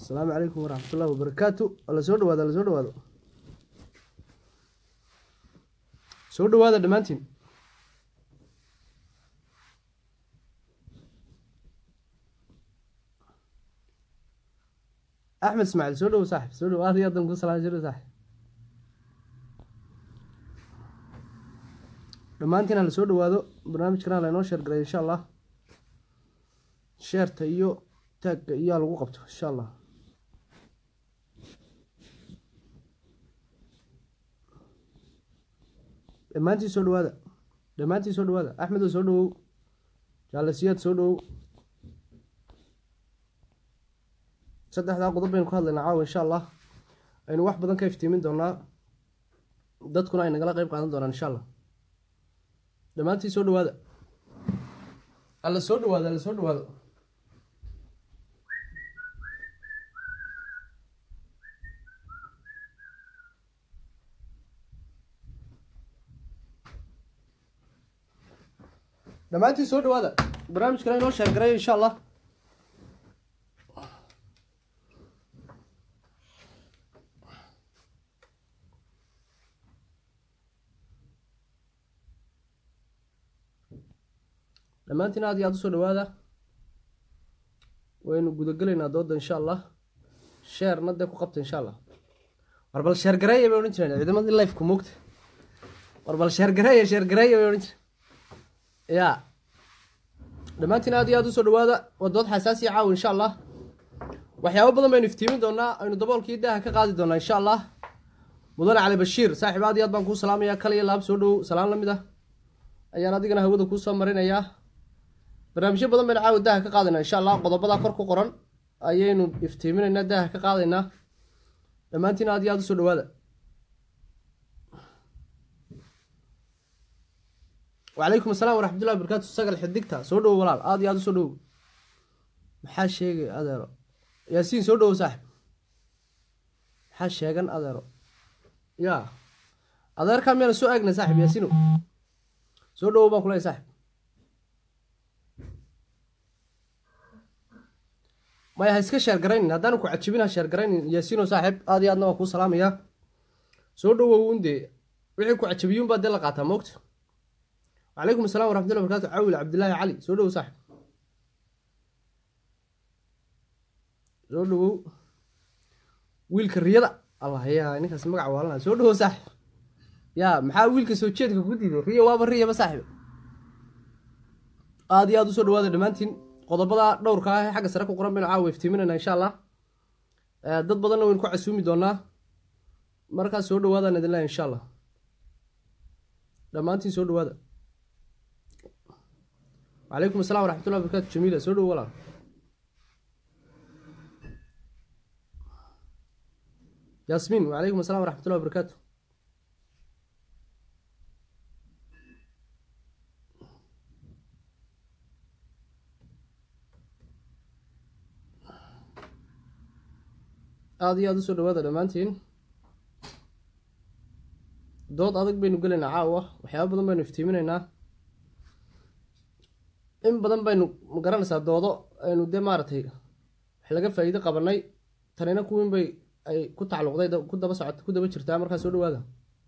asalaamu calaykum waraxmat ullahi wabarakaatu ala soo dhawaado ala soo dhawaado soo dhawaada dhammaantiin axmed ismaaciil soo dhawo saaxib soo dhawo aad iyo adan ku salaam soo dhawo saaxib dhammaantiin hala soo dhawaado barnaamijkana hala inoo sheer garay insha allah sheerta iyo taagga iyaa lagu qabto insha allah dhammaantiin soo dhawaada dhammaantiin soo dhawaada axmedo soo dhawow jaalasiyaad soo dhawow saddexdaa qodob baynu ka hadlaynaa caawa insha allah aynu wax badan ka iftiimin doonaa dadkuna ay nagala qeyb qaadan doonaan insha allah dhammaantiin soo dhawaada alla soo dhawaada alla soo dhawaado dhammaantiin soo dhawaada barnaamijkana inoo sheergaray insha allah dhammaantiin aad iyo aad usoo dhawaada waynu gudagelaynaa dooda insha allah sheerna dee ku qabta insha allah war bal sheergareeya bay odhan jireen ciidamadii lifeka moogta war bal sheergareeya sheergareeya bay odhan jireen ya dhammaantiin aad iyo aad usoo dhawaada waa dood xasaasiya caawa insha allah waxyaabo badan baynu iftiimin doonaa aynu daboolkii daaha ka qaadi doonaa insha allah mudane cali bashiir saaxiib aad iyo aad baan kuu salaamayaa kal iyo laab soo dhowow salaan la mid ah ayaan adigana hawada kuu soo marinayaa barnaamijyo badan baynu caawa daaha ka qaadaynaa insha allah qodobadaa kor ku qoran ayaynu iftiiminaynaa daaha ka qaadaynaa dhammaantiin aad iyo aad usoo dhawaada wacalaykum asalaam waraxmatullahi barakaatu sagal xidigta soo dhowo walaal aad iyo aad usoo dhowow maxaa sheegay adeero yaasiin soo dhowow saaxib maxaa sheegan adeero ya adeerkaa miyana soo aagna saaxib yaasiino soo dhowow baan kuleeyahy saaxib maya ha iska sheergaraynin haddaan ku cajibin ha sheergaraynin yaasiino saaxib aad iyo aadna waan kuu salaamayaa soo dhowow undee wixii ku cajabiyuun baa dee la qaataa moogta wacalaykum assalam waraxmatullahi barkatu cawil cabdillaahi cali soo dhowow saaxib soo dhowow wiilka riyada allah yaa ninkaas magaca waalana soo dhowow saaxib yaa maxaa wiilka soo jeedka ku diiday riya waaba riyaba saaxib aada iyo aada usoo dhawaada dhammaantiin qodobada dhowrka ah ee xagga sare ku qoran baynu caawa iftiiminayna insha allah dad badanna waynu ku casuumi doonaa markaas soo dhawaadaan idin leeya insha allah dhammaantiin soo dhawaada wacalaykum assalam waraxmatullahi barkatu jamiila soo dhowo walaal yaasmiin wacalaykum assalam waraxmatullahi wabarakaatu aada iyo aada usoo dhawaada dhammaantiin dood adag baynu gelaynaa caawa waxyaaba badan baynu iftiiminaynaa in badan baynu magaranaysaa doodo aynu dee maaragtay wax laga faa-iido qabanay tanina kuwiin bay ay ku tacalluqday ku daba socota ku daba jirtaa markaa soo dhawaada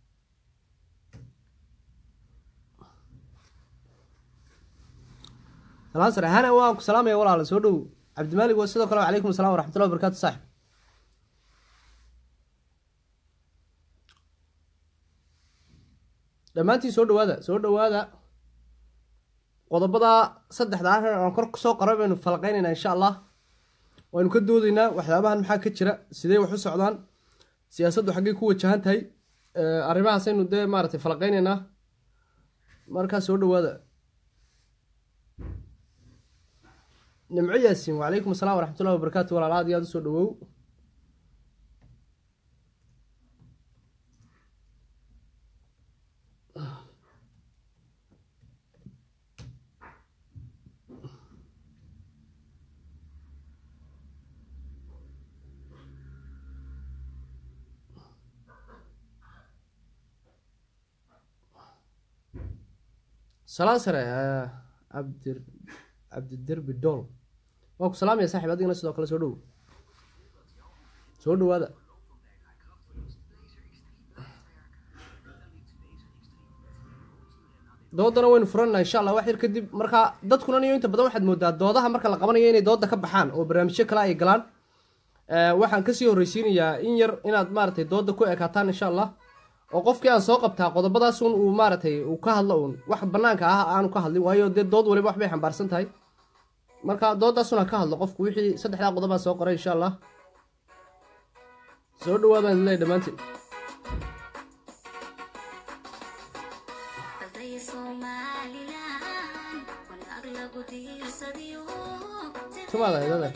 salaan sare hana waan ku salaamaya walaala soo dhow cabdimaalig waa sidoo kale wacalaykum assalam waraxmatullahi wabarakatu saaxib dhammaantiin soo dhawaada soo dhawaada qodobada saddexda ah aan kor soo qoray baynu falaqeynaynaa insha allah waynu ka doodaynaa waxyaabahan maxaa ka jira sidee wax u socdaan siyaasaddu xaggay ku wajahan tahay arrimahaasaynu dee maaratay falaqeynaynaa markaa soo dhawaada nimco yaasiin wacalaykum assalam waraxmatullahi wabarakaatu walaal aad iyo aad usoo dhawow salaan sare cabdi cabdiderbi dool waa ku salaamaya saaxib adigana sidoo kale soo dhow soo dhawaada doodana waynu furanna insha allah wax yar kadib marka dadkuna niyo inta badan waxaad moodaa doodaha marka la qabanayo inay dooda ka baxaan oo barnaamijyo kale ay galaan waxaan kasii horreysiinayaa in yar inaad maaragtay dooda ku ekaataan insha allah oo qofkii aan soo qabtaa qodobadaas un uu maaragtay uu ka hadlo uun wax banaanka ah aanu ka hadlin waayo dee dood waliba waxbay xambaarsan tahay marka doodaasun ha ka hadlo qofku wixii saddexdaa qodobaa soo qoray insha allah soo dhawaadaan leey dhammaantiin tumaada idada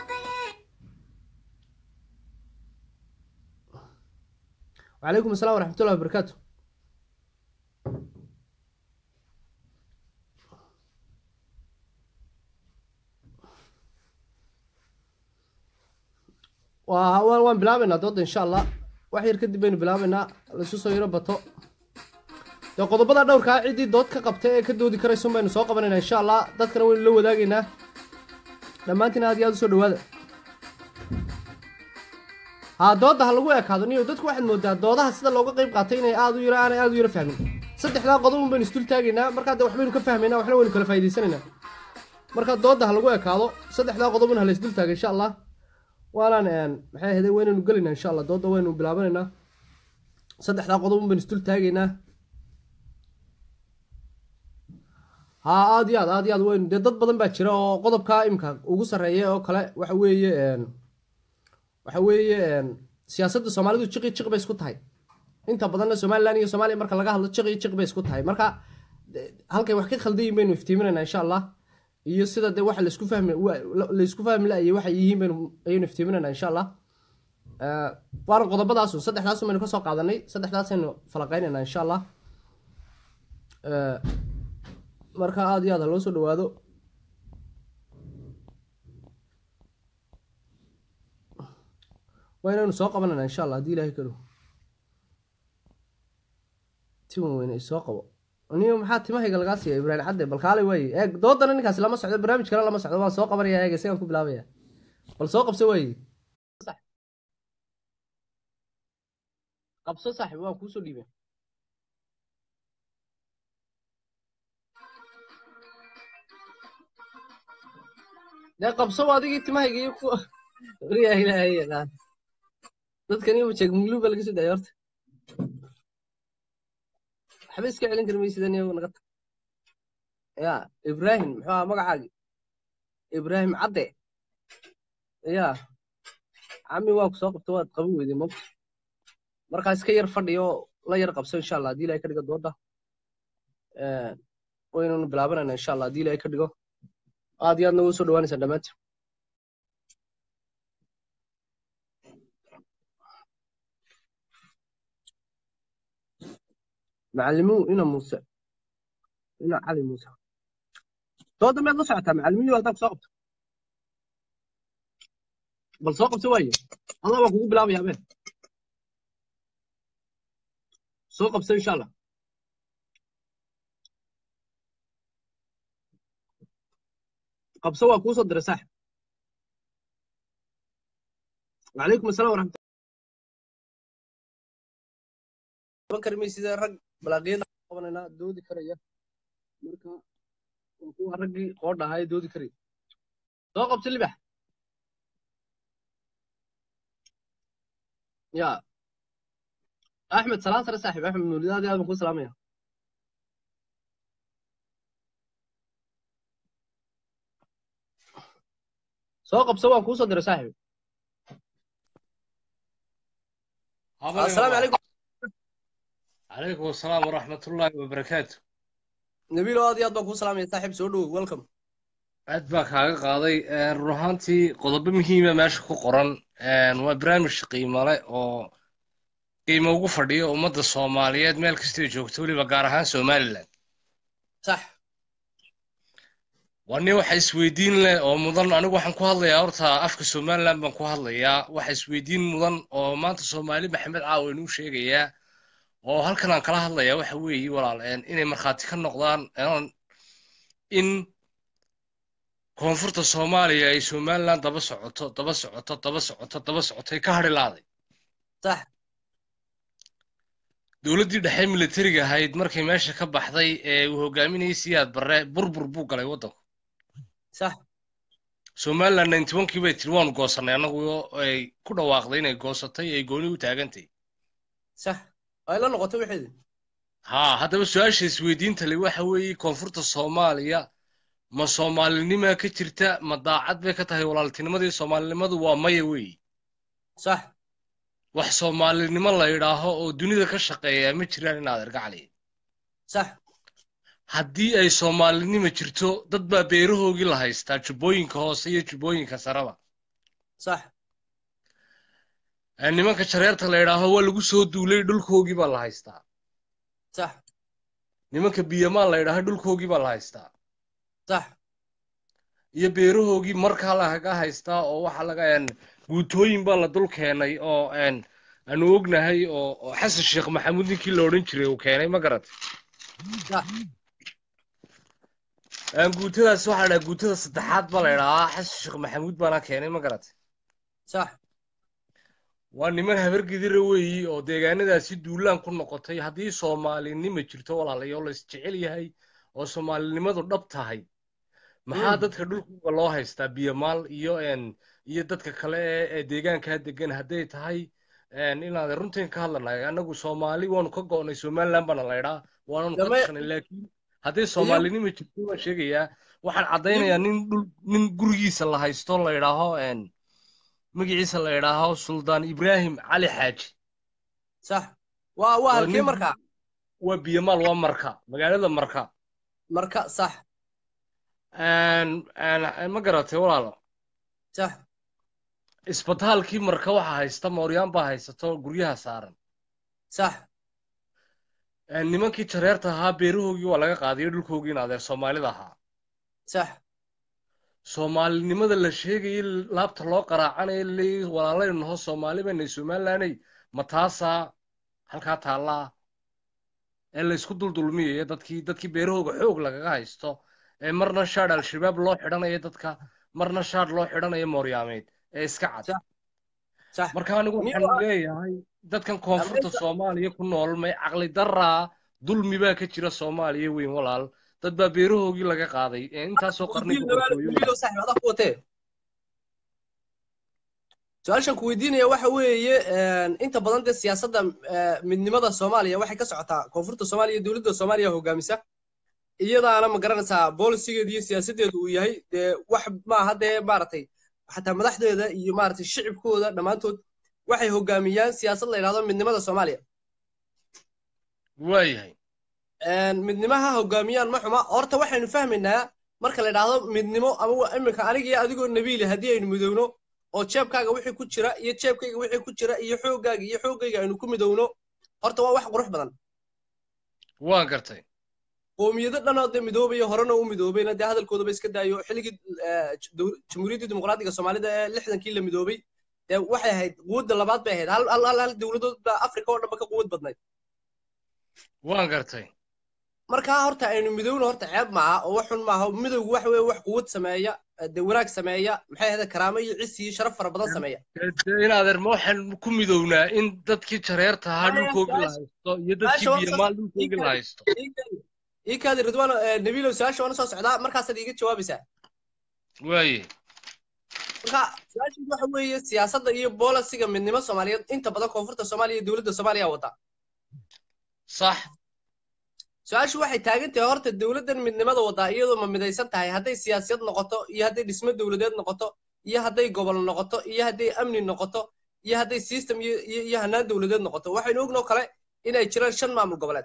وعليكم السلام ورحمة الله وبركاته waan waan bilaabaynaa dooda insha allah wax yar kadib baynu bilaabaynaa laisu soo yaro bato dee qodobada dhowrkaa ciddii dood ka qabta ee ka doodi karaysun baynu soo qabanaynaa insha allah dadkana waynu la wadaagaynaa dhammaantiin aad iyo aad usoo dhawaada haa dooda ha lagu ekaado niyo dadku waxaad moodaa doodaha sida looga qayb qaatay inay aad u yaro aanay aad u yaro fahmin saddexdaa qodob un baynu isdul taagaynaa markaa dee waxbaynu ka fahmaynaa waxna waynu kala faa'idaysanaynaa marka dooda ha lagu ekaado saddexdaa qodobun ha la isdul taaga insha allah waanaan maxay ahayd waynaynu gelaynaa insha allah dooda waynu bilaabanaynaa saddexdaa qodob un baynu isdul taagaynaa haa aad iyo aad aad iyo aad waynu dee dad badan baa jira oo qodobkaa imka ugu sarreeya oo kale waxa weeye waxa weeye siyaasadda soomaalidu jiqi jiq bay isku tahay inta badanna somalilan iyo soomaaliya marka laga hadlo jiqi jiq bay isku tahay marka halkay wax ka khaldayin baynu iftiiminaynaa insha allah iyo sida dee waxa laisku fahmi laisku fahmi la-iyo waxay yihiin baynu ayaynu iftiiminaynaa insha allah waana qodobadaasun saddexdaasun baynu kasoo qaadanay saddexdaasaynu falaqaynaynaa insha allah marka aada iyo aad ha loo soo dhawaado waa inaynu soo qabanayna insha allah haddii ilahay kalo tiwan weyne isoo qabo niyo maxaa timahayga lagaa siiya ibraahim cadde bal kaalay waaye eeg doodana ninkaasi lama socdo barnaamij kale lama socdo waan soo qabanaya eega sigaan ku bilaabaya bal soo qabso waaye qabso saaxib waan kuusoo dhiibay dee qabso adigii timahayga iyo ku yaa ilaahay yaqaan dadkan iyo jeeg muglu baa laga soo daaya horta waxba iska celin kari maysidan iyagu naga tag ya ibraahim muxuu ahaa magacaagi ibraahim cadde ya cami waa ku soo qabta waad qaban weyday mog markaa iska yar fadhiyo la yar qabso insha allah haddii ilahay ka dhigo dooda waynanu bilaabanayna insha allah haddii ilahay ka dhigo aad iyo aadna ugu soo dhawaanaysaa dhammaantiin macallimuhu ina muuse ina cali muuse dooda miyaad la socotaa macallimiyu haddaa ku soo qabto bal soo qabto waaye allah baa kugu bilaabaya abeen soo qabso insha allah qabso waa kuu soo diray saaxib وعليكم السلام ورحمة الله kari maysida rag balaaqyada qabanayna doodi karaya marka waa kuwa raggii qoodha ahaa ee doodi karaya soo qabto libax ya axmed salaan sare saaxib axmed mawlidaadi aad baan kuu salaamaya soo qabso waan kuu soo diray saaxib السلام عليكم عليكم السلام ورحمة الله وبركاته نبيل aad iyo aad baan kuu salaamaya saaxiib soo dhow welcome aad baa kaaga qaaday run ahaantii qodobo muhiima meesha ku qoran waa barnaamij qiimo leh oo qiimo ugu fadhiyo ummadda soomaaliyeed meel kastay joogto weliba gaar ahaan somalilan sax waa nin waxa isweydiin leh oo mudan anigu waxaan ku hadlayaa horta afka somalilan baan ku hadlayaa waxa isweydiin mudan oo maanta soomaali maxamed caawa inuu sheegayaa oo halkan aan kala hadlayaa waxa weeye walaal inay markhaati ka noqdaan in koonfurta soomaaliya ay somaliland daba socoto daba socoto daba socoto daba socotay ka hadhi laaday sax dowladdii dhexe militariga ahayd markay meesha ka baxday ee uu hogaaminayay siyaad barre burbur buu galay waddanku sax somaliland ninety onkii bay tiri waanu goosannay annagu ay ku dhawaaqday inay goosatay ay gooni u taagantay sax ay la noqoto wixeedi haa haddaba su-aasha isweydiinta le waxa weeye koonfurta soomaaliya ma soomaalinimaa ka jirta ma daacad bay ka tahay walaaltinimadii soomaalinimadu waa maya weeye sax wax soomaalinimo la yidhaaho oo dunida ka shaqeeya ma jiraan inaad ergacli sax haddii ay soomaalinimo jirto dad baa beerahoogii la haystaa jubbooyinka hoose iyo jubbooyinka saraba sax nimanka jareerta la yidhaaho waa lagu soo duulay dhulkoogii baa la haystaa sax nimanka biyamaa la yidhaaho dhulkoogii baa la haystaa sax iyo beerahoogii markaa lagaga haystaa oo waxa laga guutooyin baa la dul keenay oo aanu ognahay oo xasan sheekh maxamuud ninkii la odhan jiray uu keenay ma garat guutadaas waxaa dhaha guutada saddexaad baa la idhahaa xasan sheekh maxamuud baana keenay ma garat sax waa niman habargidira weeyi oo deegaanadaasi duulaan ku noqotay haddii soomaalinima jirto walaalayaal la isjecel yahay oo soomaalinimadu dhab tahay maxaa dadka dhulkuga loo haystaa biyamaal iyo iyo dadka kale ee deegaankaa degan hadday tahay inaad runtiin ka hadlanayo annagu soomaali waanu ka go'nay somaliland baana laydhaa waananu ka tashanay laakiin hadday soomaalinima jirto waan sheegayaa waxaan caddaynayaa nin dhul nin gurigiisa la haysto la yidhaaho magaciisa la yidhaaho suldaan ibraahim cali xaaji sax waa waa halkee markaa waa biyamaal waa marka magaalada marka marka sax ma garatay walaalo sax isbitaalkii marka waxa haysta mooryaan baa haysato guryaha saaran sax nimankii jareerta ahaa beerahoogii waa laga qaadayo dhulkoogii in adeer soomaalida ahaa sax soomaalinimada la sheegayay laabta loo qaraacanayo leeyi walaalaynu naho soomaali baynay somalilanay ma taasaa halkaa taallaa ee laysku duldulmiyayo dadkii dadkii beerahooga xoog lagaga haysto ee marna shaadh al-shabaab loo xidhanayo dadka marna shaadh loo xidhanayo mooryaameed ee iska cad marka anigu waxaan leeyahay dadkan koonfurta soomaaliya ku nool may caqli daraa dulmi baa ka jira soomaaliya weyn walaal dad baa beerahoogii laga qaaday ee intaasoo qarni su-aashan ku weydiinaya waxa weeye inta badan dee siyaasadda midnimada soomaaliya waxay ka socotaa koonfurta soomaaliya dowladda soomaaliya hogaamisa iyadaana ma garanaysaa boolisigeeda iyo siyaasaddeedu uu yahay dee wax maaha dee maaragtay xataa madaxdeeda iyo maaragtay shicibkooda dhammaantood waxay hogaamiyaan siyaasad la yidhahdo midnimada soomaaliya waayahay midnimaha hogaamiyaan ma xuma horta waxaynu fahmaynaa marka la yidhaahdo midnimo ama iminka aniga adigoo nabiile haddii aynu midowno oo jeebkaaga wixii ku jira iyo jeebkayga wixii ku jira iyo xooggaaga iyo xooggayga aynu ku midowno horta waa wax qurux badan waan gartay qoomiyado dhanoo dee midoobaya horena u midoobayna dee hadalkoodaba iska daayo xilligii jamhuuriyaddii dimuqraadiga soomaalida ee lixdankii la midoobay dee waxay ahayd quwadda labaad bay ahayd hal hal hal hal dowladood baa afrika oo dhanba ka quwad badnayd waan gartay markaa horta aynu midowna horta ceeb maaha oo wax xun maaha midowgu waxa weeye wax quwad sameeya dee wanaag sameeya maxay ahayd karaamo iyo cisi iyo sharaf fara badan sameeya in adeer ma waxaan ku midownaa in dadkii jareerta ahaa dhulkoogii la haysto iyo dadkii biyamaal dhulkoogii la haysto ii kaadi ridwaan nabiilow su-aasha waana soo socdaa markaasaad iiga jawaabaysaa waaye marka su-aashiidu waxa weeye siyaasadda iyo boolisiga midnimo soomaaliyeed inta badan koonfurta soomaaliya iyo dowladda soomaaliya wada sax su-aashu waxay taagan tahay horta dowladdan midnimada wadaa iyadoo ma midaysan tahay hadday siyaasiyad noqoto iyo hadday dhismo dowladeed noqoto iyo hadday gobol noqoto iyo hadday amni noqoto iyo hadday system iyo iyo hanaan dowladeed noqoto waxaynu ognoo kale inay jiraan shan maamul goboleed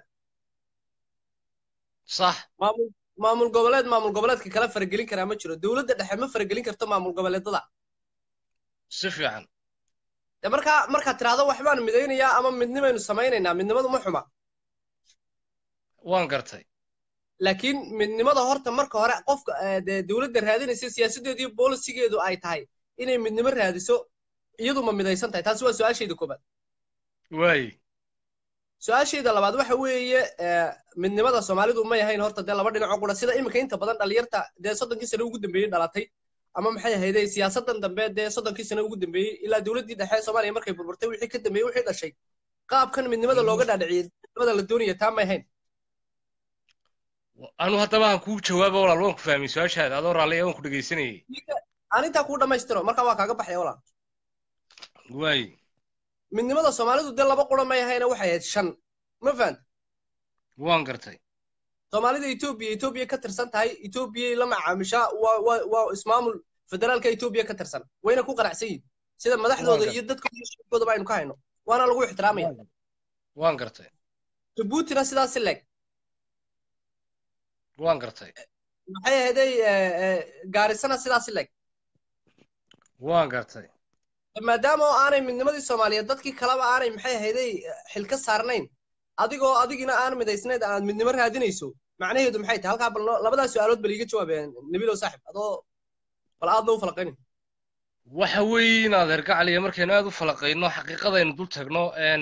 sax maamul maamul goboleed maamul goboleedka kala faragelin karaa ma jiro dowladda dhexe ma faragelin karto maamul goboleedada si fiican de markaa markaad tiraahdo waxbaan midaynayaa ama midnimaynu samaynaynaa midnimadu ma xuma waan gartay laakiin midnimada horta marka hore qofka dee dowladda raadinaysa siyaasaddeedu iyo boolisigeedu ay tahay inay midnimo raadiso iyadu ma midaysan tahay taasi waa su-aashayda koobaad waaye su-aashayda labaad waxa weeye eh, midnimada soomaalidu may ahayn horta dee laba dhinaco qura sida iminka inta badan dhalinyarta dee soddonkii sano ugu dambeeyey dhalatay ama maxay ahayde siyaasadan dambe dee soddonkii sano ugu dambeeyey ilaa dowladdii dhexe soomaaliya markay burburtay wixii ka dambeeyey wixii dhashay qaabkan midnimada looga dhaadhiciyey midnimada la doonaya taa may ahayn anu haddaba aan kuu jawaaba walaal waan ku fahmay su-aashaada adoo raalliya waan ku dhegaysanayay aan intaa kuu dhammaystiro marka waa kaaga baxaya walaal waaye midnimada soomaalidu dee laba qura may ahayna waxay ahayd shan ma fahant waan gartay soomaalida etoobiya etoobiya ka tirsan tahay etoobiyay la macaamishaa waa waa waa ismaamul federaalka etoobiya ka tirsan wayna ku qanacsan yihin sida madaxdooda iyo dadkooda iyo shacabkoodaba aynu ka hayno waana lagu ixtiraamaya waan gartay jabuutina sidaasi leeg waan gartay maxay ahaydey gaarisana sidaasi leeg waan gartay maadaama oo aanay midnimadii soomaaliyeed dadkii kaleba aanay maxay ahaydey xilka saarnayn adigoo adigina aan midaysnayd aad midnimo raadinayso macnaheedu maxay tahay halkaa bal noo- labadaa su-aalood bal iiga jawaabeen nabilow saaxib adoo bal aadna u falaqaynin waxa weeye in adeer gacaliya markaynu aad u falaqayno xaqiiqadaynu dul tagno n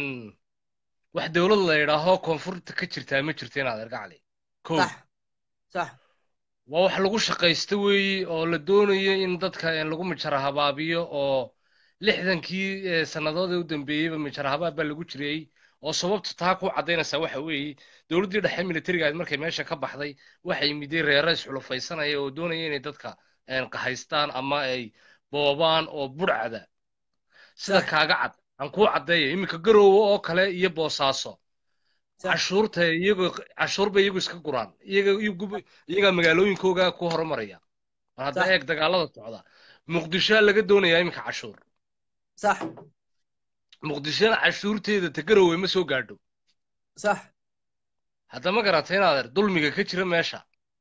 wax dowlad la yidhaaho koonfurta ka jirtaa ma jirto in adeer gacali kow sax sax waa wax lagu shaqaysto weeye oo la doonayo in dadka een lagu mijara habaabiyo oo lixdankii eh, sannadood ee u dambeeyeyba mijara habaab baa lagu jirayey oo sababta taa ku caddaynaysaa waxa weeye dowladdii dhexe militariga ahayd markay meesha ka baxday waxay miday reera isxulufaysanaya oo doonaya inay dadka een qahaystaan ama ay boobaan oo budhcada sida Sax. kaaga cad aan kuu caddeeya iminka garoowe oo kale iyo boosaaso Sax. cashuurta iyagoo cashuur bay iyagu iska guraan iyaga iyagu- iyagaa magaalooyinkooga ku horumaraya mar hadda Sax. eeg dagaalada socda muqdishoa laga doonayaa iminka cashuur sax muqdishona cashuurteeda ta garoowe ma soo gaadho sax hadda ma garatay inaadeer dulmiga ka jira meesha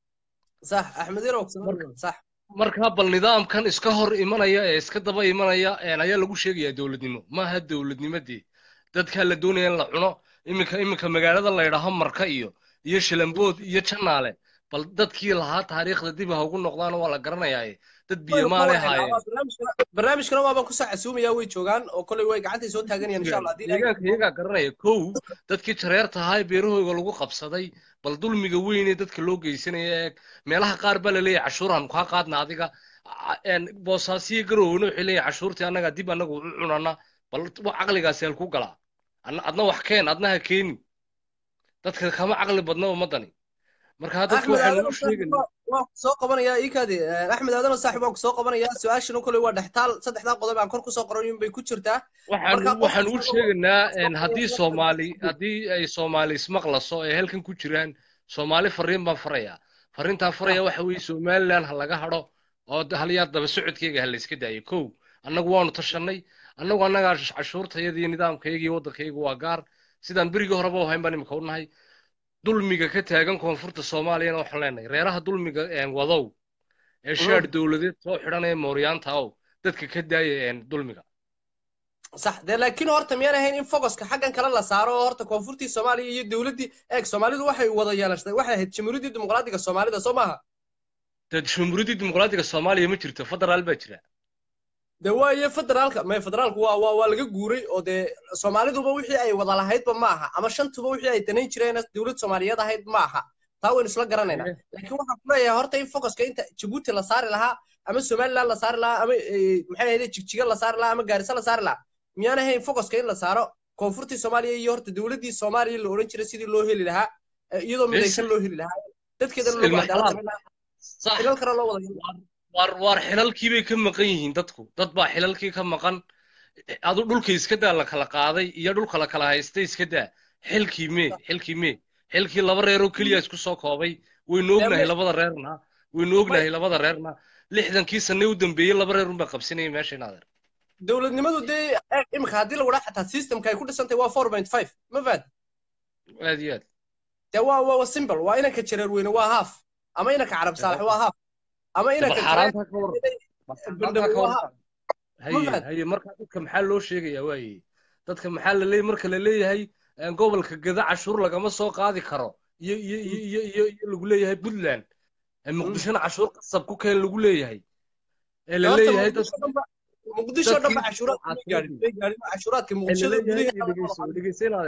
sax axmed yarow Marka- sax marka bal nidaamkan iska hor imanaya ee iska daba imanaya een ayaa lagu sheegayaa dowladnimo maaha dowladnimadii dadkaa la doonaya in la cuno iminka iminka magaalada la yidhaaho marka iyo iyo shilambood iyo janaale bal dadkii lahaa taariikhda dib ha ugu noqdaan waa la garanayaaye dad biyo maalay haayeen barnaamijkana waabaan kusoo casuumaya way joogaan oo koley way gacantay soo taaganayaan insha allah haddii ilaahay- deegaanka iyagaa garanaya kow dadkii jareerta ahaa ee beerahooga lagu qabsaday bal dulmiga weyn ee dadka loo geysanaya eeg meelaha qaar baa laleeyahay cashuuraan kaa qaadna adiga A- een boosaasiyo garoowna waxay leeyahay cashuurtii annaga dib annaga u cunana bal wa- caqligaasi halku galaa Adna- adna wax keen adna ha keeni dadka kama caqli badna ummadani marka dadka axmed waxaynu aadan u sheegaynaa waan ku soo qabanayaa iikaadi axmed aadan saaxib waan ku soo qabanayaa su-aashana koley waa dhextaal saddexdaa qodob aan kor kusoo qorayin bay ku jirtaa waxaan Marka qof waxaan u kasta oo- sheegaynaa een, oo- haddii oo- soomaali haddii ay soomaali ismaqlaso ay halkan ku jiraan soomaali fariin baan farayaa fariintaan faraya waxa weeye somaliland ha laga hadho oo d- halyaa daba socodkeyga ha la iska daayo kow annagu waanu tashanay annagu annagaa sh- cashuurtayada iyo nidaamkayga iyo waddankayga waa gaar sidaan berigii horeba u hayn baan imika u nahay dulmiga ka taagan koonfurta soomaaliyana waxaan leenahay reeraha dulmiga een, wadow ee shaadh dowladeed soo xidhanaya mooryaanta ow dadka ka daaya een, dulmiga sax dee laakiin horta miyaan ahayn in fogoska xaggan kale la saaro oo horta koonfurtii soomaaliya iyo dowladdii eeg soomaalidu waxay wada yeelashay waxay ahayd jamhuuriyaddii dimuqraadiga soomaalida soo maaha dad jumhuuriyadda dimuqraadiga soomaaliya ma jirto federaal baa jira dee waaye federaalka may federaalku waa waa waa laga guuray oo dee soomaaliduba wixii ay wada lahaydba ma aha ama shantuba wixii ay danayn jireen dowlad soomaaliyeed ahayd ma aha taa waynu isla garanaynaa Eh. laakiin waxaan ku leeyahay horta in fogoska inta jabuuti la saari lahaa ama somaliland la saari lahaa ama eh, maxay ahayd jigjiga la saari lahaa ama gaarisa la saari lahaa miyaan ahayn fogoska in la saaro koonfurtii soomaaliya iyo horta dowladdii soomaaliya la odhan jiray sidii loo heli lahaa eh, iyadoo midaysan loo heli lahaa dadkeedana loogu Ilma cadaalad xalaal. samayn lahaa sax xilal kale loo wada yeelan waar waar xilalkii bay ka maqan yihiin dadku dad baa xilalkii ka maqan adu dhulka iska daa la kala qaaday iyo dhulka la kala haystay iska daa xilkii mee xilkii mee xilkii laba reeroo keliya isku soo koobay waynu ognahay labada reerna waynu ognahay labada reerna lixdankii sanne u dambeeyey laba reer unbaa qabsanayay meesha inaadeer dowladnimadu dee eeg imika haddii la wadhaa xataa systemka ay ku dhisantahay waa four point five ma faad aad iyo aad dee waa waa simple waa inanka jareer weyne waa half ama inanka carab saalax waa half ama bal inanka xaaraantaa ka waran bal xaaraantaa ka waran haye Mafahad? haye marka dadka maxaa loo sheegayaa waaye dadka maxaa la leeyahay marka la leeyahay een, gobolka gada cashuur lagama soo qaadi karo iyo iyo iyo iyo iyo iyo lagu leeyahay puntland ee muqdishona cashuur qasab ku keen lagu leeyahay ee la leeyahay dadka muqdisho dhanba dadkii- cashuuraadka may gaadhin may gaadhin cashuuraadka ee la muqdishada leeyahay gudaheeda dhegeyso dhegeyso inaadeer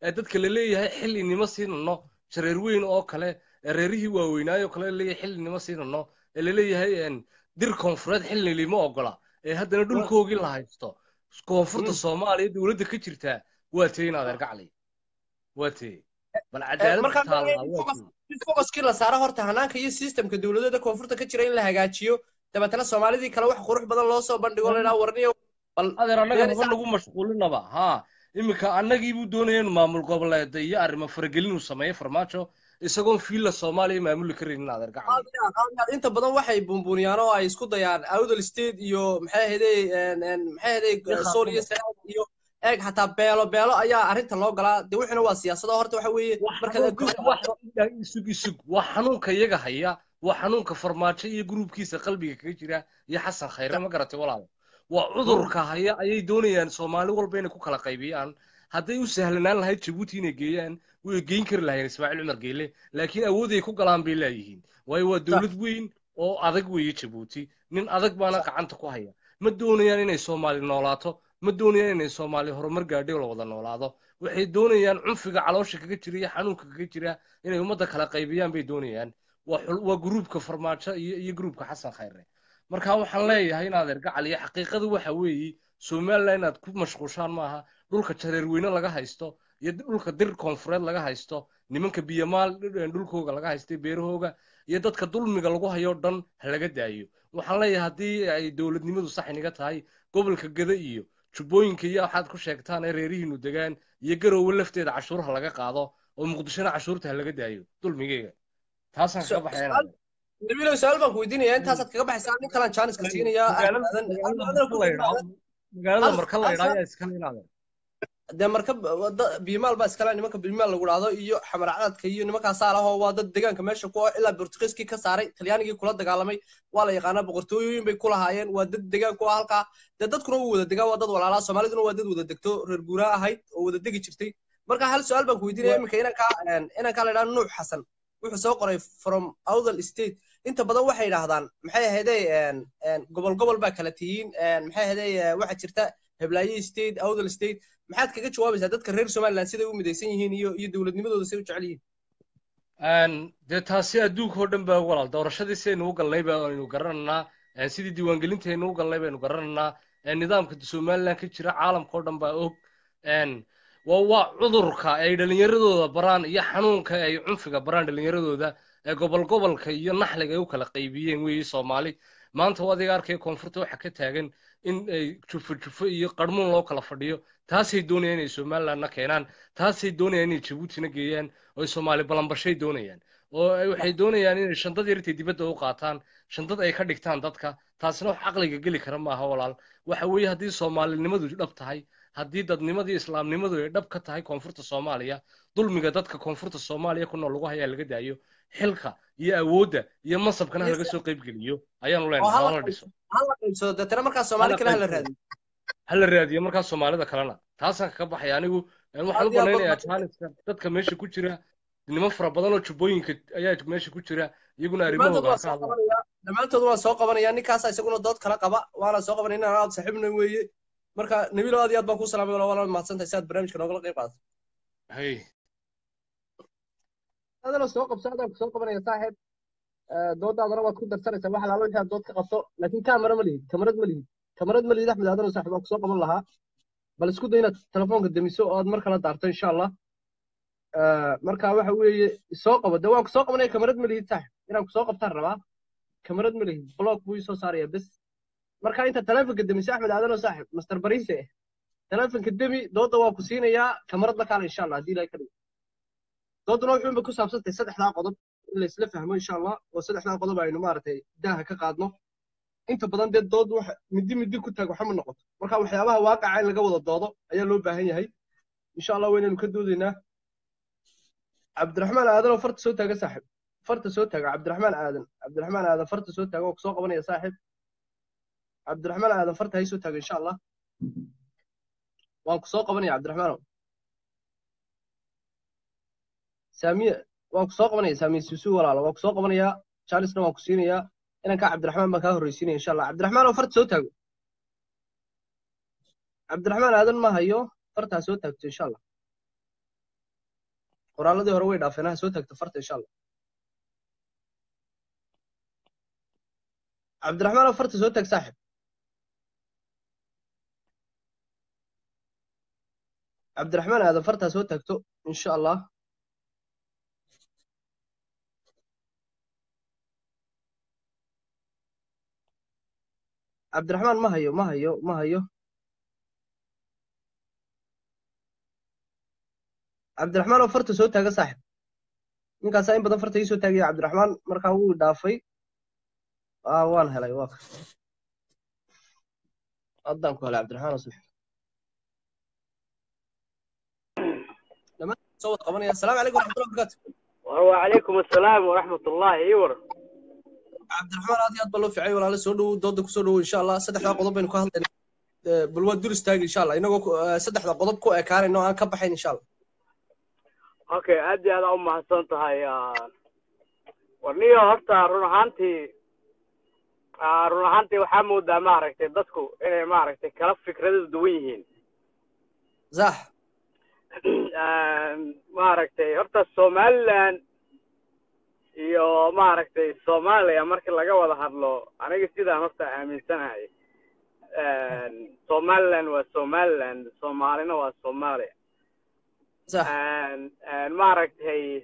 ee dadka la leeyahay xillinimo siinano jareer weyn oo kale ee reerihii waaweynaayo kale la leeyahay xillinimo siinano ee la leeyahay een, dir koonfureed xillinimo ogola ee haddana dhulkoogii la haysto koonfurta Mm. soomaaliya dowladda ka jirtaa waa tee in adeer gacli waa tee bal cadaalad markaa taallaa waa focus- tee in focuskii la saaro horta hanaanka iyo systemka dowladada koonfurta ka jira in la hagaajiyo dabeetana soomaalidii kale wax qurux badan loo soo bandhigo la idhaha warniyo bal adeer annaga Beer haba nagu mashquulinaba haa iminka annagii buu doonaya inuu maamul goboleeda iyo arrimo faragelin uu sameeyo farmaajo isagoon fiilla soomaaliya maamuli karaynin adeer gacli inta badan waxay buunbuuniyaan oo ay isku dayaan awdal state iyo maxay ahayday maxay ahayday Iyo sool iyo sanaag iyo eeg xataa beelo beelo ayaa arrinta loo galaa dee wuxuna waa siyaasado horta waxa weeye markaad adduunka wax isug isug waa xanuunka iyaga haya waa xanuunka farmaajo iyo gruubkiisa qalbiga kaga jira iyo xasan khayre ma garatay walaal waa cudurka haya ayay doonayaan soomaali walba inay ku kala qaybiyaan hadday u sahlanaan lahayd jabuuti inay geeyaan way geyn kari lahayn ismaaciil cumar geele laakiin awooday ku galaan bay leeyihiin waayo waa dowlad weyn oo adag weeye jabuuti nin adag baana gacanta ku haya ma doonayaan inay soomaali noolaato ma doonayaan inay soomaali horumar gaadhay oo la wada noolaado waxay doonayaan cunfiga caloosha kaga jira iyo xanuunka kaga jira inay ummadda kala qaybiyaan bay doonayaan waa xul- waa gruubka farmaajo iyo iyo gruubka xasan khayre marka waxaan leeyahay in adeer gacal iyo xaqiiqadu waxa weeye somaliland inaad ku mashquushaan maaha dhulka jareerweyne laga haysto iyo dhulka dir koonfureed laga haysto nimanka biyamaal dhulkooga laga haystay beerahooga iyo dadka dulmiga lagu hayo dhan ha laga daayo waxaan leeyahay haddii ay dowladnimadu sax iniga tahay gobolka gada iyo jubbooyinka iyo waxaad ku sheegtaan ee reerihiinu degaan iyo garoowe lafteeda cashuur ha laga qaado oo muqdishona cashuurta ha laga daayo dulmigeyga taasaan kaga baxaynaa nabiilow su-aal baan ku weydiinaya intaasaad kaga baxaysaa nin kalaan jaaniska siinayaa magaalada marka la idhaa ayaa iskala inaadeen dee marka wada biimaal baa iskale nimanka biimaal lagu dhahdo iyo xamarcadadka iyo nimankaasaa lahoo waa dad deegaanka meesha ku ah ilaa bortugiiskii ka saaray talyaanigii kula dagaalamay waa la yaqaanaa boqortooyooyin bay ku lahaayeen waa dad deegaan ku ah halkaa dee dadkuna wuu wada degaa waa dad walaalaa soomaaliduna waa dad wada degto reer guuraa ahayd oo wada degi jirtay marka hal su-aal baan ku weydiinaya iminka inankaa inankaa la idhaha nuux xasan wuxuu soo qoray from outher state inta badan waxay yidhaahdaan maxay ahaydey gobol gobol baa kala tihiin maxay ahaydey waxaa jirta heblaaye state outher state maxaad kaga jawaabaysaa dadka reer somaliland siday u midaysan yihiin iyo iyo dowladnimadooda siday u jecel yihiin dee taasi adduunka oo dhan baa walaal doorashadii sidaynu u galnay baynu garananaa sidii diiwaangelintaynu u galnay baynu garananaa nidaamka somaliland ka jira caalamka oo dhan baa og waa waa cudurka ay dhallinyaradooda baraan iyo xanuunka ay cunfiga baraan dhallinyaradooda ee gobol gobolka iyo naxliga ay u kala qaybiyeen weeye soomaali maanta waa adiga arkaya koonfurta waxa ka taagan in ay jufo jufo iyo qarmuun loo kala fadhiyo taasay doonayaan inay somalilandna keenaan taasay doonayaan inay jabuutina geeyaan oo ay soomaali balanbashay doonayaan oo waxay doonayaan inay shandad yartay dibadda u qaataan shandad ay ka dhigtaan dadka taasina wax caqliga geli kara maaha walaal waxa weeye haddii soomaalinimadu dhab tahay haddii dadnimadii islaamnimadu ay dhab ka tahay koonfurta soomaaliya dulmiga dadka koonfurta soomaaliya ku nool lagu hayaa laga daayo xilka iyo awoodda iyo masabkana laga soo qaybgeliyo ayaanu leenahay hala dhiso hala qaybsado deetana markaa soomaali kale hala raadiyo hala raadiyo markaa soomaalida kalena taasaan kaga baxaya anigu waxaan u banaynayaa jaaniska dadka meesha ku jira niman fara badan oo jubbooyinka ayaa meesha ku jira iyaguna arrimahooda ka hadlaan dhammaantood waan soo qabanaya ninkaasa isaguna dood kala qaba waana soo qabanaya inaan aad saaxiibna weeye marka nabiilo aad iyo aad baan kuu salaamay wala wala mahadsantahay si aad barnaamijka noogala qayb qaadato hay adana soo qabso adaan soo qabanaya saaxiib doodaadana waad ku darsanaysaa wax alaalo wixii aad dood ka qabto laakiin kaamara ma lihid kamarad ma lihid kamarad ma lihid axmed adano saaxiib waan kusoo qaban lahaa bal isku day inaad telefoonka demiso oo aad mar kala daarto insha allah marka waxa weeye soo qabo de waan kusoo qabanaya kamarad ma lihid saaxiib inaan kusoo qabtaan rabaa kamarad ma lihid blog buu isoo saaraya bes marka inta telefonka demiso axmed adano saaxiib master bariise telefonka demi dooda waa ku siinayaa kamarad la kaala insha allah haddii ilahay ka dhigo dooduna wuxuunba ku saabsantahay saddexdaa qodob in la isla fahmo insha allah oo saddexdaa qodob aynu maaragtay daaha ka qaadno inta badan dee dood wax midi midi ku taag waxama noqoto marka waxyaabaha waaqaca in laga wada doodo ayaa loo baahan yahay insha allah waynaynu ka doodaynaa cabdiraxmaan aadan oo farta soo taaga saaxiib farta soo taaga cabdiraxmaan aadan cabdiraxmaan aadan farta soo taaga oo kusoo qabanaya saaxiib cabdiraxmaan aadan farta hay soo taaga insha allah waan kusoo qabanaya cabdiraxmaanow saamiye waan ku soo qabanaya saamiye suusu walaalo waan ku soo qabanayaa jaanisna waan ku siinayaa inankaa cabdiraxmaan baan kaa horreysiinaya insha allah cabdiraxmaan oo farta soo taago cabdiraxmaan aadan ma hayo fartaa soo taagto insha allah qoraaladii hore way dhaafeen ha soo taagto farta insha allah cabdiraxmaan oo farta soo taag saaxib cabdiraxmaan aadan fartaa soo taagto insha allah cabdiraxmaan ma hayo ma hayo ma hayo cabdiraxmaan oo farta soo taaga saaxib ninkaasaa in badan farta ii soo taagaya cabdiraxmaan markaa wuu dhaafay aa waan helay waa ka haddaan ku helay cabdiraxmaan oo saaxib dhammaan soo wada qabanaya asalaamu calaykum waraxmatullahi wabarakaatu وعليكم السلام ورحمة الله يور cabdiraxmaan aad iyo aad baa loo ficay walaale soo dhowow dooda kusoo dhowow insha allah saddexdaa qodob baynu ka hadlayna bal waa dur istaagi insha allah inagoo ku- eh, saddexda qodob ku ekaanayno aan ka baxayn insha allah اوكي ادي انا ام حسن تهاي ورنيو horta run ahaantii ah, run ahaantii waxaa moodaa maaragtay dadku inay maaragtay kala fikrado duwan yihiin sax maaragtay horta somaliland iyo maaragtay soomaaliya markii laga wada hadlo aniga sidaan horta aaminsanahay somaliland waa somaliland soomaalina waa soomaaliya sax maaragtay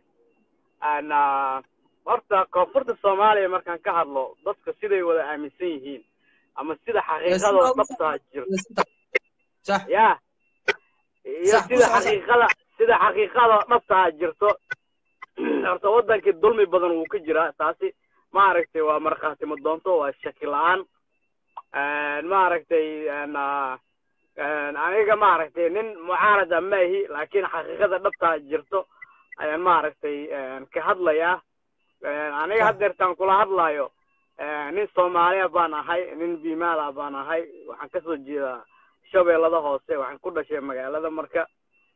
ana horta koonfurta soomaaliya markaan ka hadlo dadka siday wada aaminsan yihiin ama sida xaqiiqadoo dhabtaa jirto sax ya iyo Sax, sida ku sax, sax. xaqiiqada sida xaqiiqada dhabtaa jirto horta wadankii dulmi badan wuu ka jiraa taasi maaragtay waa markhaatimo doonto waa shaki la-aan maaragtay ana aniga maaragtay nin mucaarada ma ahi laakiin xaqiiqada dhabtaa jirto ayaan maaragtay ka hadlayaa aniga haddeertaan kula hadlayo nin soomaaliya baan ahay nin bimaala baan ahay waxaan kasoo jeedaa shabeellada hoose waxaan ku dhashay magaalada marka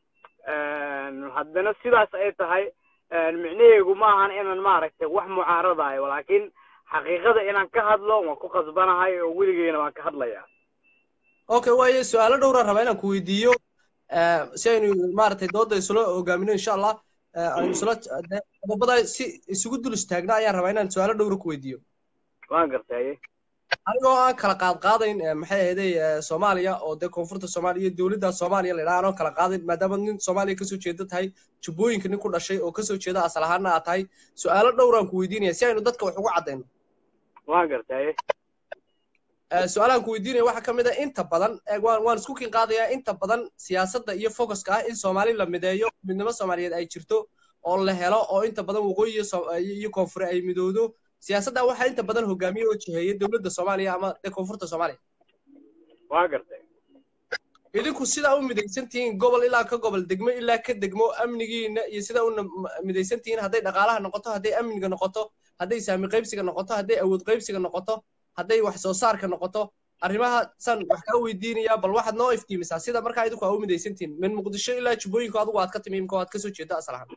haddana sidaas ay tahay micnaheegu ma ahan inaan maaragtay wax mucaaradayo laakiin xaqiiqada inaan ka hadlo waan ku qasbanahay oo weligeyna waan ka hadlayaa okay waayo su-aalo dhowraan rabaa inaan ku weydiiyo eh, si aynu maaragtay dooda isula hogaamino insha allah eh, aynu isula de- qodobada si isugu dul istaagna ayaan rabaa inaan su-aalo dhowra ku weydiiyo waan gartaye anigoo aan kala qaad qaadayn eh, maxay ahaydey eh, soomaaliya oo dee koonfurta soomaaliya iyo dowladda soomaaliya la idhaha anoo kala qaadayn maadaama nin soomaaliya kasoo jeeda tahay jubbooyinka nin ku dhashay oo kasoo jeeda asal ahaana aad tahay su-aalo dhowraan ku weydiinaya si aynu dadka wax ugu caddayno waan gartaye Eh, su-aalahan ku weydiinaya waxaa ka mid ah inta badan eh, waan waan isku kin qaadayaa inta badan siyaasadda iyo focuska ah in soomaali la mideeyo midnimo soomaaliyeed ay jirto oo la helo oo inta badan waqooyi iyo Soo- iyo koonfure ay midoodo siyaasadda waxaa inta badan hogaamiye oo jiheeya dowladda soomaaliya ama dee koonfurta soomaaliya waan gartay idinku sidaa u midaysan tihiin gobol ilaa ka gobol degmo ilaa ka degmo amnigiina iyo sidaa u nam- midaysan tihiin hadday dhaqaalaha noqoto hadday amniga noqoto hadday saami qaybsiga noqoto hadday awood qaybsiga noqoto hadday wax soo saarka noqoto arrimaha san wax kaa weydiinayaa bal waxaad noo iftiimisaa sida markaa idinku aa u midaysan tihiin min muqdisho ilaa jubbooyinku adigu aad ka timi imka aad kasoo jeeda asal ahaan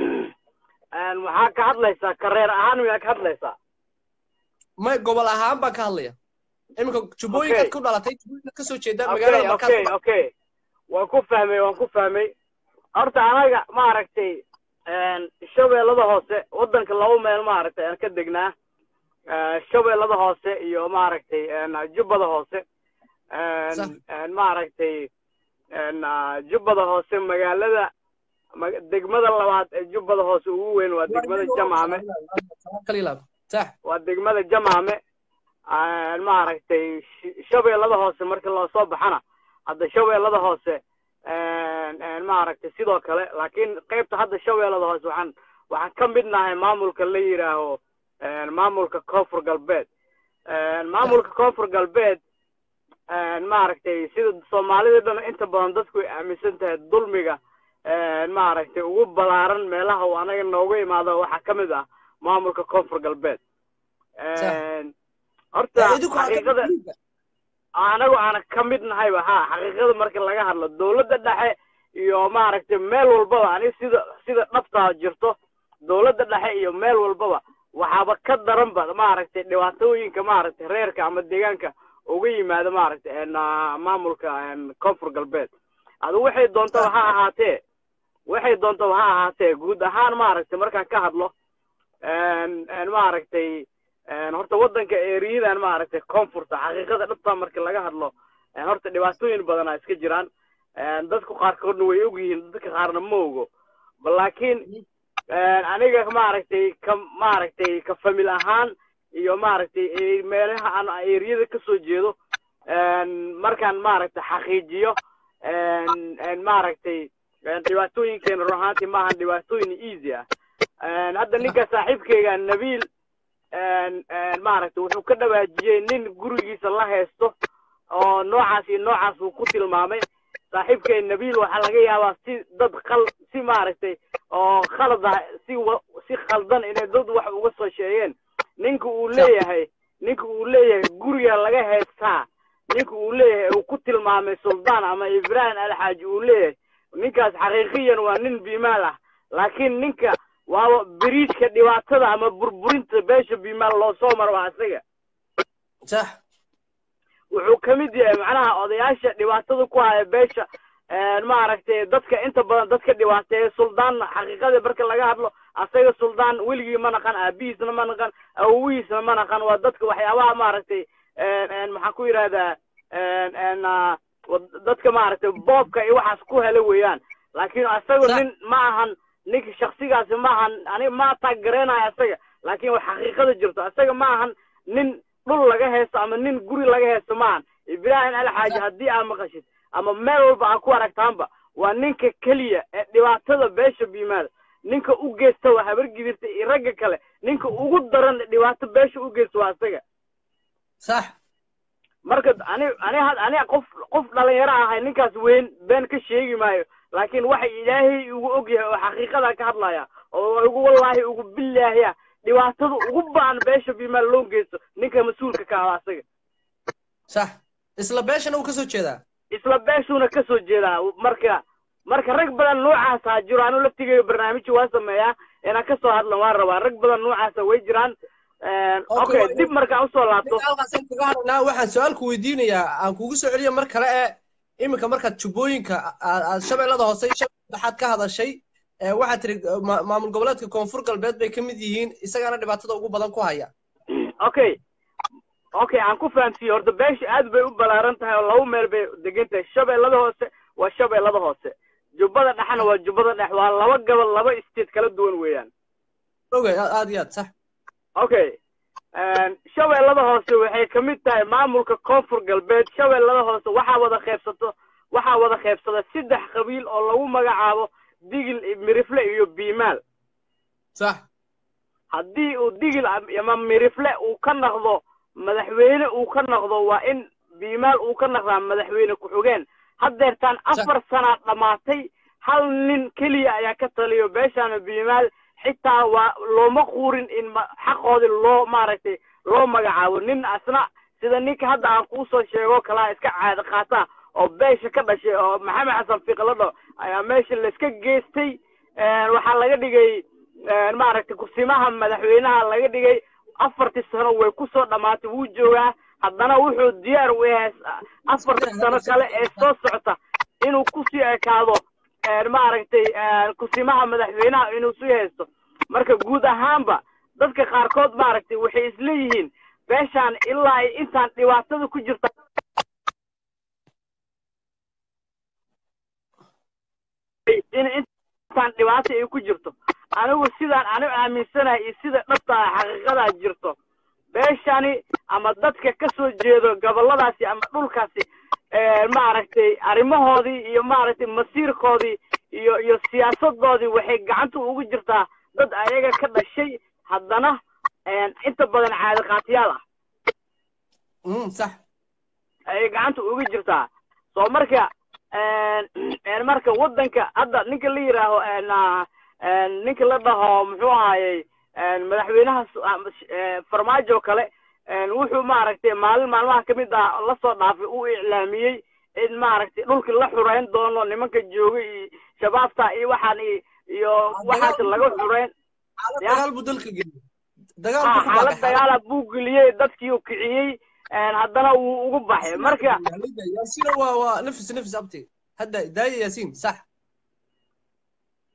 maxaa ka hadlaysaa kareer ahaan miyaa ka hadlaysaa may gobol ahaan baan ka hadlaya iminka jubbooyinkaad Okay. ku dhalatay jubbooyinkaad kasoo jeeda okay magaalada markaad okay okay waan ku fahmay waan ku fahmay horta anaga maaragtay shabeellada hoose waddanka laba meel maaragtay aan ka degnaa Eh, shabeellada hoose iyo maaragtay jubbada hoose Sax. maaragtay ah, jubbada hoose magaalada ma- degmada labaad ee jubbada hoose ugu weyn waa degmada jamaame kalilaab sax waa degmada jamaame maaragtay sh- shabeellada hoose markii loo soo baxana hadda shabeellada hoose maaragtay sidoo kale laakiin qaybta hadda shabeellada hoose waxaan waxaan ka mid nahay maamulka la yidhaaho maamulka koonfur galbeed maamulka koonfur galbeed maaragtay sida soomaalida dhan inta badan dadku ay aaminsan tahay dulmiga maaragtay ugu balaaran meelaha uu anaga nooga imaado waxaa ka mid ah maamulka koonfur galbeed horta idinku aad ka xaqiiqada anagu aana ka mid nahayba ha xaqiiqada marka laga hadlo dowladda dhexe iyo maaragtay meel walbaba ani sida sida dhabtaa jirto dowladda dhexe iyo meel walbaba waxaaba ka daranba maaragtay dhibaatooyinka maaragtay reerka ama deegaanka uga yimaada maaragtay en, ah, maamulka en, koonfur galbeed adu waxay doontaba ha ahaatee waxay doontaba ha ahaatee guud ahaan maaragtay markaan ka hadlo maaragtay horta waddanka eriyadan maaragtay koonfurta xaqiiqada dhabta marka laga hadlo horta dhibaatooyin badanaa iska jiraan dadku qaarkoodna way og yihiin dadka qaarna ma ogo laakiin aniga maaragtay ka maaragtay ka famil ahaan iyo maaragtay meelaha aan eriyada kasoo jeedo markaan maaragtay xaqiijiyo maaragtay dhibaatooyinkeena run ahaantii maahan dhibaatooyin easy ah hadda ninka saaxiibkeyga nabiil maaragtay wuxuu ka dhawaajiyey nin gurigiisa la haysto oo noocaas iyo noocaas uu ku tilmaamay saaxiibkay nabiil waxaa laga yaabaa si dad qal si maaragtay oo khalad ah si si khaldan inay dad wax uga soo sheegeen ninka uu leeyahay ninka uu leeyahay guriga laga haystaa ninka uu leeyahay uu ku tilmaamay suldaan ama ibrahim alxaaji uu leeyahay ninkaas xaqiiqiyan waa nin biimaal ah laakiin ninka waaba beriijka dhibaatada ama burburinta beesha biimaal loo soo maro waa isaga sax wuxuu ka mid yahay macnaha odayaasha dhibaatada ku haya beesha maaragtay dadka inta badan dadka dhibaateeya suldaan xaqiiqadii marka laga hadlo asaga suldaan weligii ma naqan aabihiisna ma naqan awowihiisna ma naqan waa dadka waxyaabaha maaragtay maxaan ku yidhahdaa dadka maaragtay boobka iyo waxaas ku hela weeyaan laakiin asaga nin ma ahan ninka shaksigaasi ma ahan aniga ma taageereenayo asaga laakiin wax xaqiiqada jirto asaga ma ahan nin dhul laga heesto ama nin guri laga heesto ma ahan ibraahim alxaaji haddii aa maqashid ama meel walba aa ku aragtaanba waa ninka keliya ee dhibaatada beesha biimaada ninka u geysta waa habar gidirta iyo ragga kale ninka ugu daran dhibaato beesha u geysta waa asaga sax marka ani ani ani qof qof dhalinyaro ahay ninkaas weyn been ka sheegi maayo laakiin waxa ilaahay ugu og yahay oo xaqiiqada ka hadlaya oo ugu wallaahi ugu billaahiya dhibaatada ugu baan beesha biimaal loo geysto ninka mas-uulka ka ah asaga sax isla beeshana uu kasoo jeedaa isla beeshuuna kasoo jeedaa marka marka rag badan noocaasa jiro anu laftigeeyo barnaamijka waa sameeyaa inaan kasoo hadlan waan rabaa rag badan noocaasa way jiraan okay dib markaan usoo laabto halkaasaan kaga hadlaynaa waxaan su-aalku weydiinayaa aan kugu soo celiya mar kale ee iminka markaad jubbooyinka aad shabeellada hoose shabeellaxaad ka hadashay waxaad tiri maamul goboleedka koonfur galbeed bay ka mid yihiin isagaana dhibaatada ugu badan ku haya okay okay aan ku fahamsiiye horta beesha aad bay u ballaaran tahay oo laba meel bay degan tahay shabeellada hoose waa shabeellada hoose jubbada dhexna waa jubbada dhex waa laba gobol laba state kala duwan weeyaan oge aad iyo aad sax okay shabeellada hoose waxay ka mid tahay maamulka koonfur galbeed shabeellada hoose waxaa wada qaybsato waxaa wada qaybsada saddex qabiil oo lagu magacaabo digil mirifle iyo biimaal sax haddii uu digil ama mirifle uu ka naqdo madaxweyne uu ka naqdo waa in biimaal uu ka naqdaa madaxweyne ku-xigeen haddeertaan afar sanaa dhammaatay hal nin keliya ayaa ka taliyo beeshaana biimaal xitaa waa looma quurin in xaqoodii loo maaragtay loo magacaabo nin asna sida ninka hadda aan kuu soo sheego kalaa iska caado qaata oo beesha ka dhashay oo maxamed xasan fiiqladho ayaa meesha layska geystay waxaa laga dhigay maaragtay kursimaha madaxweynaha laga dhigay afartii sano way kusoo dhammaatay wuu joogaa haddana wuxuu diyaar u yahay afartii sano kale ee soo socota inuu kusii ekaado maaragtay kusimaha madaxweynaha inuu sii haysto marka guud ahaanba dadka qaarkood maaragtay waxay isleeyihiin beeshaan ilaa ay intaan dhibaatada ku jirta in intaan dhibaato ay ku jirto anigu sidaan anigu aaminsanahay iyo sida dhabta ah xaqiiqadaa jirto beeshani ama dadka ka soo jeedo gobolladaasi ama dhulkaasi maaragtay arrimahoodii iyo maaragtay masiirkoodii iyo iyo siyaasadoodii waxay gacanta ugu jirtaa dad ayaga ka dhashay haddana inta badan caadiqaatiyaal ah sax ayay gacanta ugu jirtaa soo marka marka waddanka hadda ninka la yidhaaho ninka la dhaho muxuu ahaayey madaxweynaha farmaajo kale wuxuu maaragtay maalin maalmaha ka mid ah lasoo dhaafay uu iclaamiyey in maaragtay dhulkii la xureyn doono nimanka jooga iyo shabaabta iyo waxaan iyo waxaas laga xureyn dagaal buu dalka geliyey xaalad dagaala buu geliyey dadkii uu kiciyey haddana wuu ugu baxay marka yaasiin waa waa nafis nafis abti hadda daaya yaasiin sax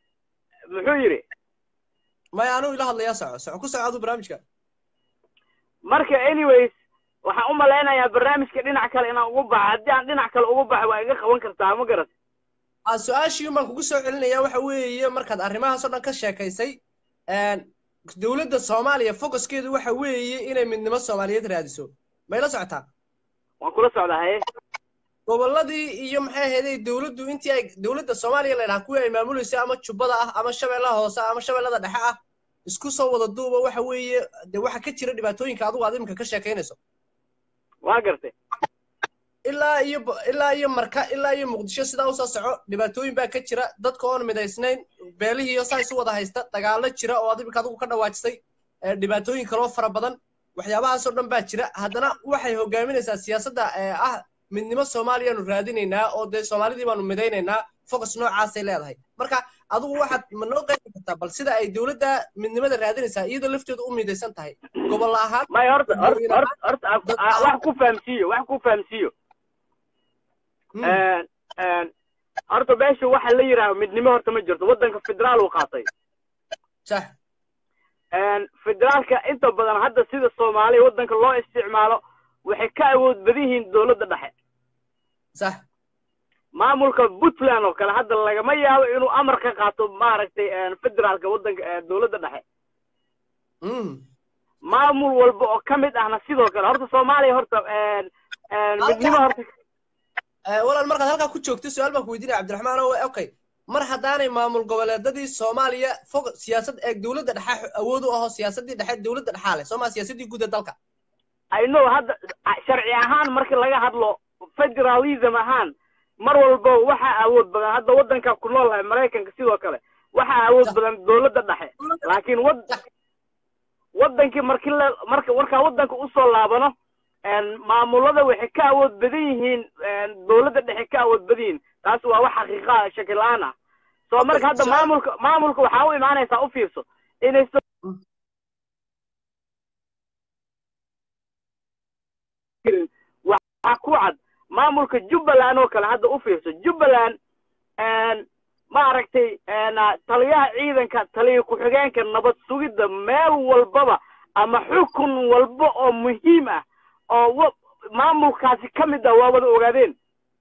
muxuu yidhi maya anuu ila hadlayaa soco soco ku soco aduu barnaamijka marka anyways waxaan u malaynayaa barnaamijka dhinac kale inaan ugu baxo haddii aan dhinac kale ugu baxo waa iga qaban kartaa ma garat a su-aashii baan kugu soo celinaya waxa weeye markaad arrimahaas oo dhan ka sheekaysay dowladda soomaaliya focuskeedu waxa weeye inay midnimo soomaaliyeed raadiso may la socotaa waan kula socdaa haye gobolladii iyo maxay ahayday dowladdu intii ay dowladda soomaaliya la yidhaha kuwii ay maamuleysay ama jubbada ah ama shabeellaha hoose ama shabeellada dhexe ah isku soo wada duuba waxa weeye de waxa ka jira dhibaatooyinka adigu aad iminka ka sheekaynayso waa gartay ilaa iyo ilaa iyo marka ilaa iyo muqdisho sidaa usoo soco dhibaatooyin baa ka jira dadka oon midaysnayn beelihiiyo saa isu wada haysta dagaallo jira oo ad iminka adigu ka dhawaajisay dhibaatooyin kaloo fara badan waxyaabahaasoo dhan baa jira haddana waxay hogaaminaysaa siyaasadda ah midnimo soomaaliyaanu raadinaynaa oo dee soomaalidii baanu midaynaynaa focus noocaasay leedahay marka adigu waxaad ma noo qeybi kartaa bal sida ay dowladda midnimada raadinaysaa iyadoo lafteedu u midaysan tahay gobol ahaan may horta horta horta horta wax ku fahamsiiyo wax ku fahamsiiyo horta meesha waxa la yidhaaha midnimo horta ma jirto waddanka federaal uu qaatay sax federaalka inta badan hadda sida soomaaliya waddanka loo isticmaalo waxay ka awood badan yihiin dowladda dhexe sax maamulka puntland oo kale hadda lagama yaabo inuu amar ka qaato maaragtay federaalka waddanka dowladda dhexe maamul walba oo ka mid ahna sidoo kale horta soomaaliya horta midnimo horta walaal markaad halkaa ku joogto su-aal baan ku weydiinaya cabdiraxmaan o okay mar haddaanay maamul goboleedadii soomaaliya fog siyaasad ee dowladda dhexe awood u aho siyaasaddii dhexe dowladda dhexaa leh sooma siyaasaddii guud ee dalka i know hadda sharci ahaan marka laga hadlo federalism ahaan mar walba waxaa awood badan hadda waddanka ku noolahay maraykanka sidoo kale waxaa awood badan dowladda dhexe laakiin wad waddankii markii la marka markaa waddanka usoo laabano maamulada waxay ka awood badan yihiin dowladda dhexe ka awood badan yihiin taas waa wax xaqiiqa shaki la-aan ah soo marka hadda maamulka maamulka waxaa u imaanaysaa u fiirso inay waxaa ku cad maamulka jubbaland oo kale hadda u fiirso jubbaland maaragtay taliyaha ciidanka taliya ku-xigeenka nabad sugidda meel walbaba ama xukun walba oo muhiim ah oo maamulkaasi ka mid ah waa wada ogaadeen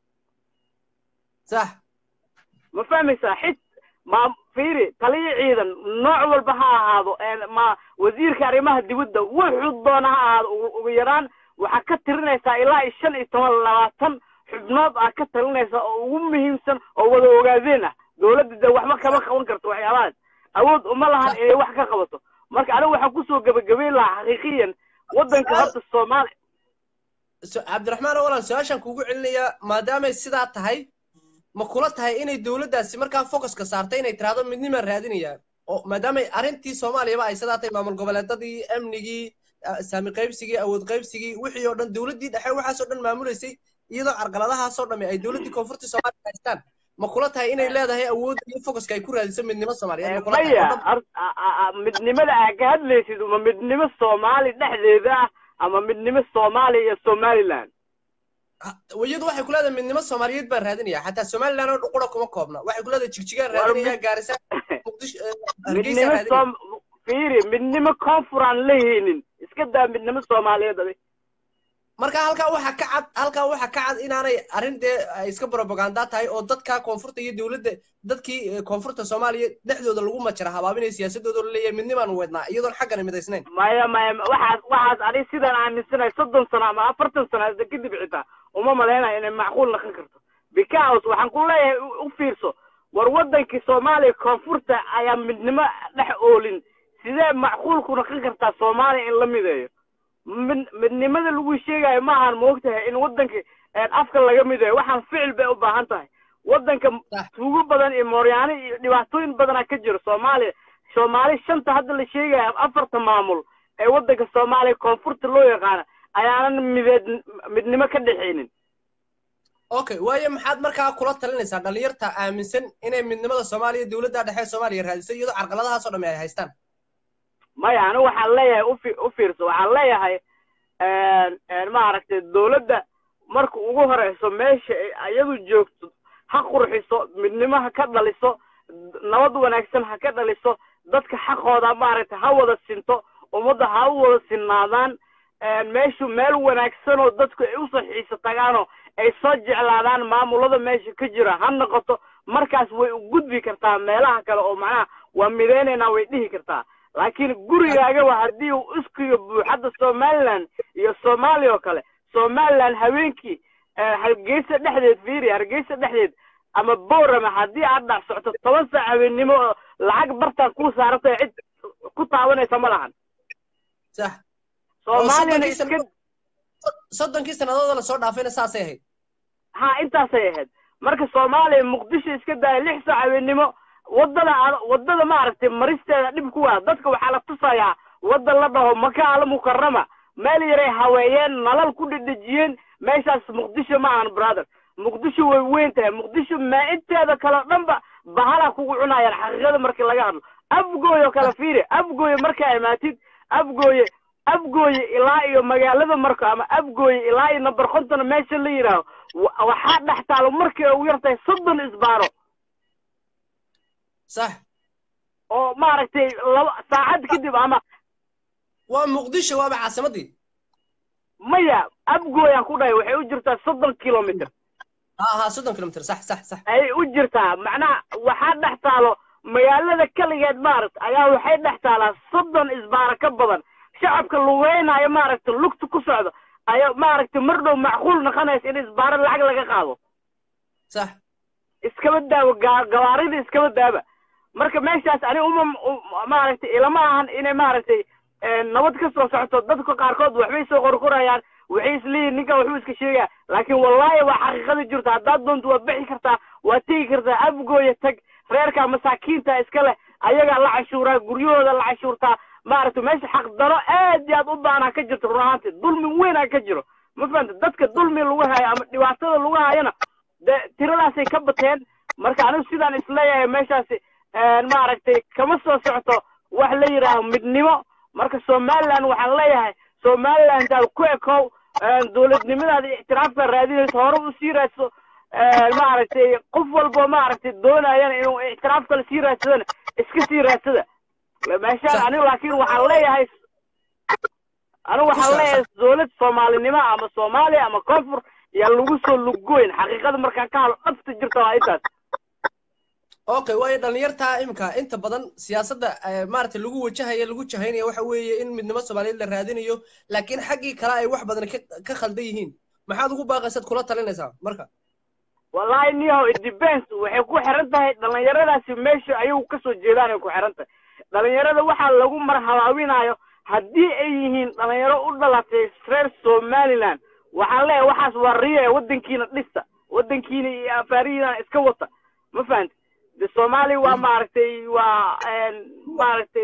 sax ma fahmaysaa xit ma fiiri taliya ciidan nooc walba ha ahaado ma wasiirka arrimaha dibadda wuxuu doona ha ahaado ugu yaraan waxaa ka tirinaysaa ilaa iyo shan iyo toban labaatan xubnood aa ka talinaysa oo ugu muhiimsan oo wada ogaadeen ah dowladda de waxba kama qaban karto waxyaabahaas awood uma lahan inay wax ka qabato marka anigu waxaan kusoo gebagabeyn lahaa xaqiiqiyan waddanka horta soomaaliya cabdiraxmaan walaal su-aashaan kuugu celinayaa maadaamay sidaa tahay ma kula tahay inay dowladdaasi markaa focuska saartay inay tiraahdo midnimaan raadinayaa oo maadaamay arrintii soomaaliyaba ay sidaa tahay maamul goboleedadii amnigii saami qaybsigii awood qaybsigii wixii oo dhan dowladdii dhexe waxaasoo dhan maamulaysay iyadoo carqaladahaasoo dhami ay dowladdii koonfurta soomaaliya haystaan ma kula tahay inay leedahay awoodda iyo focuska ay ku raadiso midnimo soomaaliyeed maya midnimada aa ka hadlaysid ma midnimo soomaali dhexdeeda ah ama midnimo soomaaliya iyo somaliland iyadu waxay ku leedahay midnimo soomaaliyeed baan raadinaya xataa somaliland oo qura kuma koobna waxay ku leedahay jigjigaan raadinaya gaarisa midnimo fiiri midnimo koonfur aan lehaynin iska daa midnimo soomaaliyeed adig marka halkaa waxa ka cad halkaa waxa ka cad inaanay arrin dee ay iska propaganda tahay oo dadka koonfurta iyo dowladda dadkii koonfurta soomaaliya dhexdooda lagu majara habaabinaya siyaasadooda la leeyahay midnimaan weydnaa iyadoon xaggana midaysnayn maya maya waxaas waxaas adig sidaan aaminsanahay soddon sano ama afartan sano hadda kadib xitaa uma malaynayo inay macquul naqon karto because waxaan ku leeyahay u fiirso war waddankii soomaaliya koonfurta ayaa midnimo dhex oolin sidee macquul ku naqon kartaa soomaaliya in la mideeyo mid midnimada lagu sheegayo ma ahan moogtahay in waddanka afka laga midayo waxaan ficil bay u baahan tahay waddanka tuugo badan iyo mooryaano iyo dhibaatooyin badanaa ka jiro soomaaliya soomaali shanta hadda la sheegaya afarta maamul ee waddanka soomaaliya koonfurta loo yaqaana ayaanan mideed midnimo ka dhexaynin okay waayo maxaad markaa kula talinaysaa dhalinyarta aaminsan inay midnimada soomaaliya dowladda dhexe soomaaliya raadisay iyadoo carqaladahaasoo dhami ay haystaan maya anigu waxaan leeyahay ufi u fiirso waxaan leeyahay maaragtay dowladda marka ugu horeyso meesha iyadu joogto ha qurxiso midnimo ha ka dhaliso nabad wanaagsan ha ka dhaliso dadka xaqooda maaragtay ha wada sinto ummadda ha u wada sinnaadaan meeshu meel wanaagsan oo dadku ay usoo xiiso tagaanoo ay soo jeclaadaan maamulada meesha ka jira ha noqoto markaas way u gudbi kartaa meelaha kale oo macnaha waa midaynaynaa way dhihi kartaa laakiin gurigaagaba haddii uu iskiga buuxadda somaliland iyo soomaaliya oo kale somaliland habeenkii hargeysa dhexdeed fiiri hargeysa dhexdeed ama boorama haddii aad dhac socto toban saac habeennimo oo lacag bartaan kuu saarantay cid ku taabanaysa ma lahan sax soomaaliyana iska soddonkii sannadood la soo dhaafayna saasay ahayd ha intaasay ahayd marka soomaaliya muqdisho iska daaya lix saac habeennimo waddada waddada maaragtay maristeeda dhib ku waa dadka waxaa la tusayaa wadda la dhaho maka al mukarama meel yaray haweeyeen nalal ku dhedhejiyeen meeshaas muqdisho ma ahan brother muqdisho way weyn tahay muqdisho maainteeda kale o dhanba bahala kugu cunayaan xaqiiqada markii laga hadlo afgooy oo kale fiiri afgooye markaa imaatid afgooye afgooye ilaa iyo magaalada marko ama afgooye ilaa iyo number konton meesha la yidhaaho waxaa dhex taalo markii ugu yartahay soddon isbaaro sax oo maaragtay laba saacad kadib ama waa muqdisho waaba caasimadii maya afgooyaan ku dhahay waxay u jirtaa soddon kilomitr ha ha soddon kilomitr sax sax sax ayay u jirtaa macnaha waxaa dhex taalo magaalada keligeed maaragta ayaa waxay dhex taalaa soddon isbaara ka badan shacabka lugeynaayo maaragta lugta ku socdo ayaa maaragtay mar dhow macquul noqonaysa in isbaaro lacag laga qaado sax iskaba daawo gawaarida iskaba daaba marka meeshaas ani uma maaragtay ilama ahan inay maaragtay nabad ka soo socoto dadka qaarkood waxbay soo qorqorayaan waxay isleeyihin ninkan waxbuu iska sheegaya laakiin wallaahi waa xaqiiqada jirta haddaad doonto waad bixi kartaa waad tegi kartaa afgooya tag reerka masaakiinta iska leh ayagaa la cashuuraa guryahooda la cashuurtaa maaragtay meesha xaqdaro aad iyo aad u baanaa ka jirto run ahaanti dulmi weynaa ka jiro ma fahanta dadka dulmi lagu hayo ama dhibaatada lagu hayana dee tiradaasay ka bateen marka anigu sidaan isleeyahay meeshaasi maaragtay kama soo socto wax la yidhaaho midnimo marka somaliland waxaan leeyahay somaliland aad ku ekow dowladnimadaada ictiraafka raadinayso hore usii raadso maaragtay qof walbo maaragtay doonayana inuu ictiraaf kale sii raadsadana iska sii raadsada meeshaan anigu laakiin waxaan leeyahay anigu waxaan leeyahay dowlad soomaalinimo ama soomaaliya ama koonfur yaa lagu soo lugoyn xaqiiqada markaan ka hadlo dhabta jirta waa intaas okay waayo dhalinyartaa imika inta badan siyaasadda maaragtay lagu wajahaya lagu jahaynaya waxa weeye in midnimo soomaaliyeed la raadinayo laakiin xaggii kale ay wax badan ka khaldan yihiin maxaad ugu baaqaysaad kula talinaysaa marka wallahi niyahow it depends waxay ku xiran tahay dhalinyaradaasi meesha ayagu kasoo jeedaan ay ku xiran tahay dhalinyarada waxaa lagu marhabaabinayo haddii ay yihiin dhalinyaro u dhalatay reer somaliland waxaan leeyahay waxaas waa riya ee waddankiina dhista waddankiina iyo afaarihiina iska wata ma fahanti de soomaaliya waa maaragtay waa maaragtay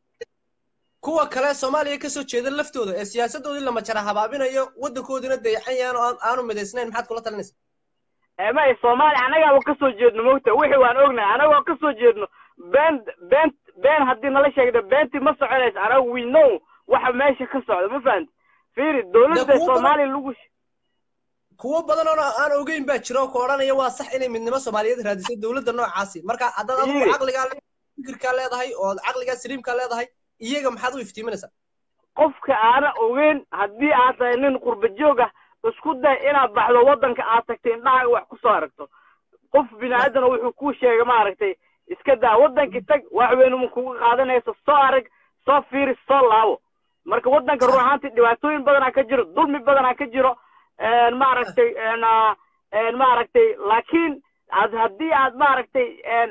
kuwa kale soomaaliya kasoo jeeda laftooda ee siyaasadoodii lama jara habaabinayo waddankoodina dayaxan yahan oo aanu midaysnayn maxaad kula talinaysa may soomaaliya annagaaba kasoo jeedno mogta wixii waan ognahay annagoo kasoo jeedno been been been haddii nala sheegda beentii ma soconaysa anaga we know waxa meesha ka socda ma fahanti fiiri dowladda soomaaliya lagu kuwo badan oo aan ogeyn baa jira oo ku odhanaya waa sax inay midnimo soomaaliyeed raadisay dowladda noocaasi marka haddaad adigu caqligaa fikirkaa leedahay oo caqligaa saliimkaa leedahay iyaga maxaad u iftiiminaysaa qofka aana ogeyn haddii aad tahay nin qurba joog ah isku day inaad baxdo waddanka aad tagtay indhahaaga wax kusoo aragto qof bini aadana wuxuu kuu sheegay maaragtay iska daa waddankii tag wax weynuma kuga qaadanayso soo arag soo fiiri soo laabo marka waddanka run ahaantii dhibaatooyin badanaa ka jiro dulmi badanaa ka jiro maaragtay maaragtay laakiin ad haddii aad maaragtay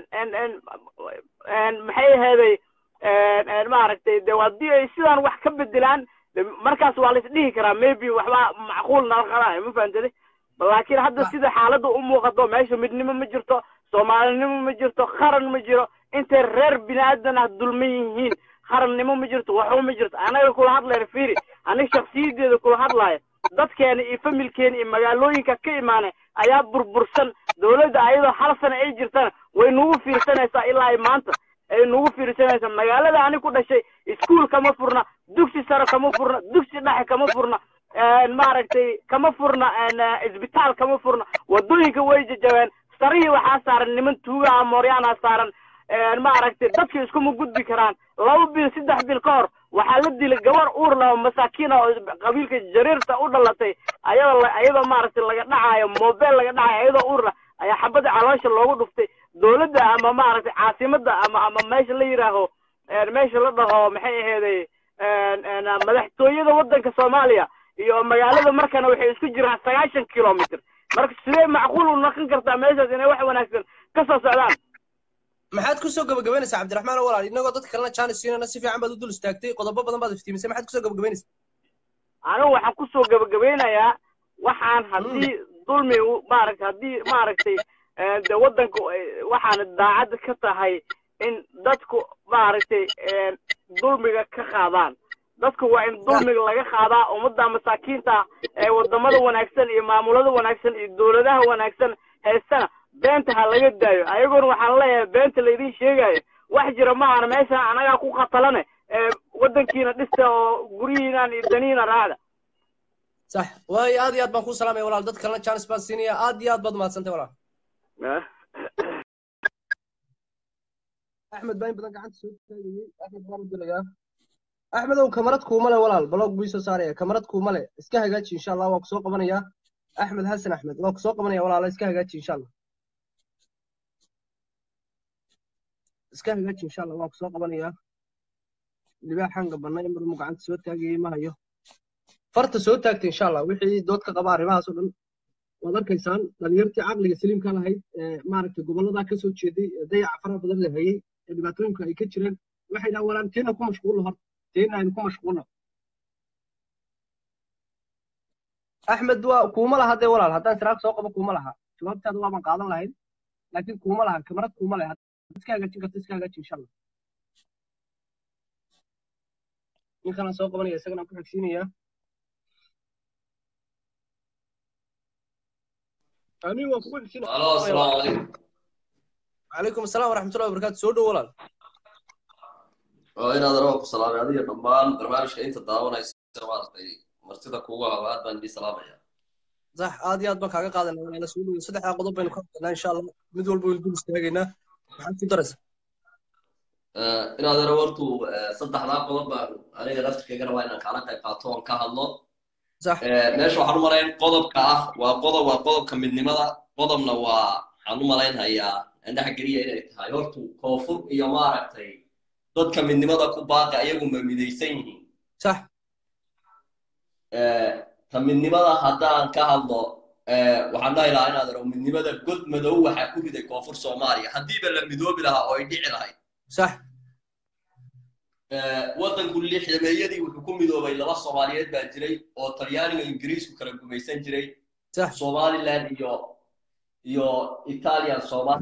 maxay aheeday maaragtay de haddii ay sidaan wax ka bedelaan markaas waa la isdhihi karaa maybe waxbaa macquul nala qadaayo ma fahamtade laakiin hadda sida xaaladda u muuqato meesha midnimo ma jirto soomaalinimo ma jirto qaran ma jiro intay reer bini aadan ah dulman yihiin qarannimo ma jirto waxba ma jirto anaga kula hadlayna fiiri aniga shaksiyadeeda kula hadlaayo dadkeena iyo familkeena iyo magaalooyinka ka imaanay ayaa burbursan dowladda ayadoo hal sana ay jirtana way nagu fiirsanaysaa ilaa ay maanta ay nagu fiirsanaysaa magaalada ani ku dhashay iskuol kama furna dugsi sare kama furna dugsi dhexe kama furna maaragtay kama furna isbitaal kama furna wadooyinka way jajabeen sarihii waxaa saaran niman tuuga ah mooryaana saaran maaragtay dadka iskuma gudbi karaan laba bil saddex bil ka hor waxaa la dilay gabar uur leh oo masaakiin ah oo qabiilka jariirta u dhalatay ayadoo la- ayadoo maaragtay laga dhacayo mobile laga dhacayo ayadoo uur leh ayaa xabadda caloosha loogu dhuftay dowladda ama maaragtay caasimadda ama ama meesha la yidhaaho een, meesha la dhaho maxay aheeday een, een, madaxtooyada waddanka soomaaliya iyo magaalada markana waxay isku jiraan sagaashan kilomitr marka sidee macquul u noqon kartaa meeshaas inay wax wanaagsan ka soo socdaan maxaad kusoo gabagabaynaysaa cabdiraxmaan oo walaal inagoo dadka kalena jaanis siinana si fiican baad u dul istaagtay qodobo badan baad iftiimisay maxaad kusoo gabagabaynaysaa anigu waxaan kusoo gabagabeynayaa waxaan haddii dulmi u- maaragtay haddii maaragtay eh, de waddanku ay- waxaan daacad ka tahay in dadku maaragtay eh, dulmiga ka qaadaan dadku waa in dulmiga laga qaadaa ummadda masaakiinta ee wadamada wanaagsan iyo maamulada wanaagsan iyo dowladaha wanaagsan haystana beenta ha laga daayo ayagoona waxaan leeyahay beenta laydin sheegayo wax jira maahan meeshan anagaa ku qatalane ee waddankiina dhista oo guryihiinan iyo danihiina raacda sax waayo aad iyo aad baan kuu salaamaya walaal dad kalena jaanis baan siinaya aad iyo aad baad umahadsantay walaal axmed baa in badan gacanta soo taagayey axmed baan u dilayaa axmedow kamarad kuuma le walaal balog buu soo saaraya kamarad kuuma le iska hagaaji insha allah waa kusoo qabanayaa axmed xasan axmed waa kusoo qabanaya walaala iska hagaaji insha allah iska hagaaji insha allah waa kusoo qabanayaa libaaxan gabanay marmuu gacanta soo taagayey ma hayo farta soo taagtay insha allah wixii dood ka qaba arrimahaas oo dhan waad arkaysaan dhalinyartii caqliga saliimka lahayd ee maaragtay gobolladaa ka soo jeeday ee dayaca faraha badan la hayay ee dhibaatooyinku ay ka jireen waxay dhahaan walaan teena ku mashquulno horta teena aynu ku mashquulno axmed waa kuuma laha dee walaal haddaan siraag soo qabo kuuma laha jawaabtaada waaban qaadan lahayn laakiin kuuma laha kamarad kuuma leh haddaad iska hagaajin karto iska hagaaji insha allah ninkanaan soo qabanaya isagana aan ku xigsiinayaa anigu waan kugu xigsiinaya Halo, assalamu alaikum. calaykum asalaam waraxmatullahi wabarakaatu soo dhow walaal Waa inaad rabo ku salaamay adiga dhammaan barnaamijka inta daawanaysa maaragtay martida kugu haba aad baan idin salaamaya. sax aad iyo aad baan kaaga qaadanaa walaala soo dhow saddexdaa qodob baynu ka hadlaynaa insha allah mid walba waynu dul istaagaynaa maxaad ku daraysaa Eh, inaad rabo hortu eh, saddexdaa qodob baan aniga laftirkayga rabaa inaan kaala qayb qaato oon ka hadlo. sax Eh, meesha waxaan u malayn qodobka ah waa qodob waa qodobka midnimada qodobna waa waxaan u malaynhayaa indhaha geliya inay tahay hortu koonfur iyo maaragtay dadka midnimada ku baaqa ayagu ma midaysan yihiin sax Eh, ta midnimada haddaan ka hadlo eh, waxaan dhahi lahaa inaad aro midnimada god madow waxaa ku riday koonfur soomaaliya haddiiba la midoobi lahaa oo ay dhici lahayd sax Eh, waddanku lixdameeyadii wuxuu ku midoobay laba soomaaliyeed baa jiray oo talyaaniga ingiriisku kala gumaysan jiray sax somaliland iyo iyo italian somal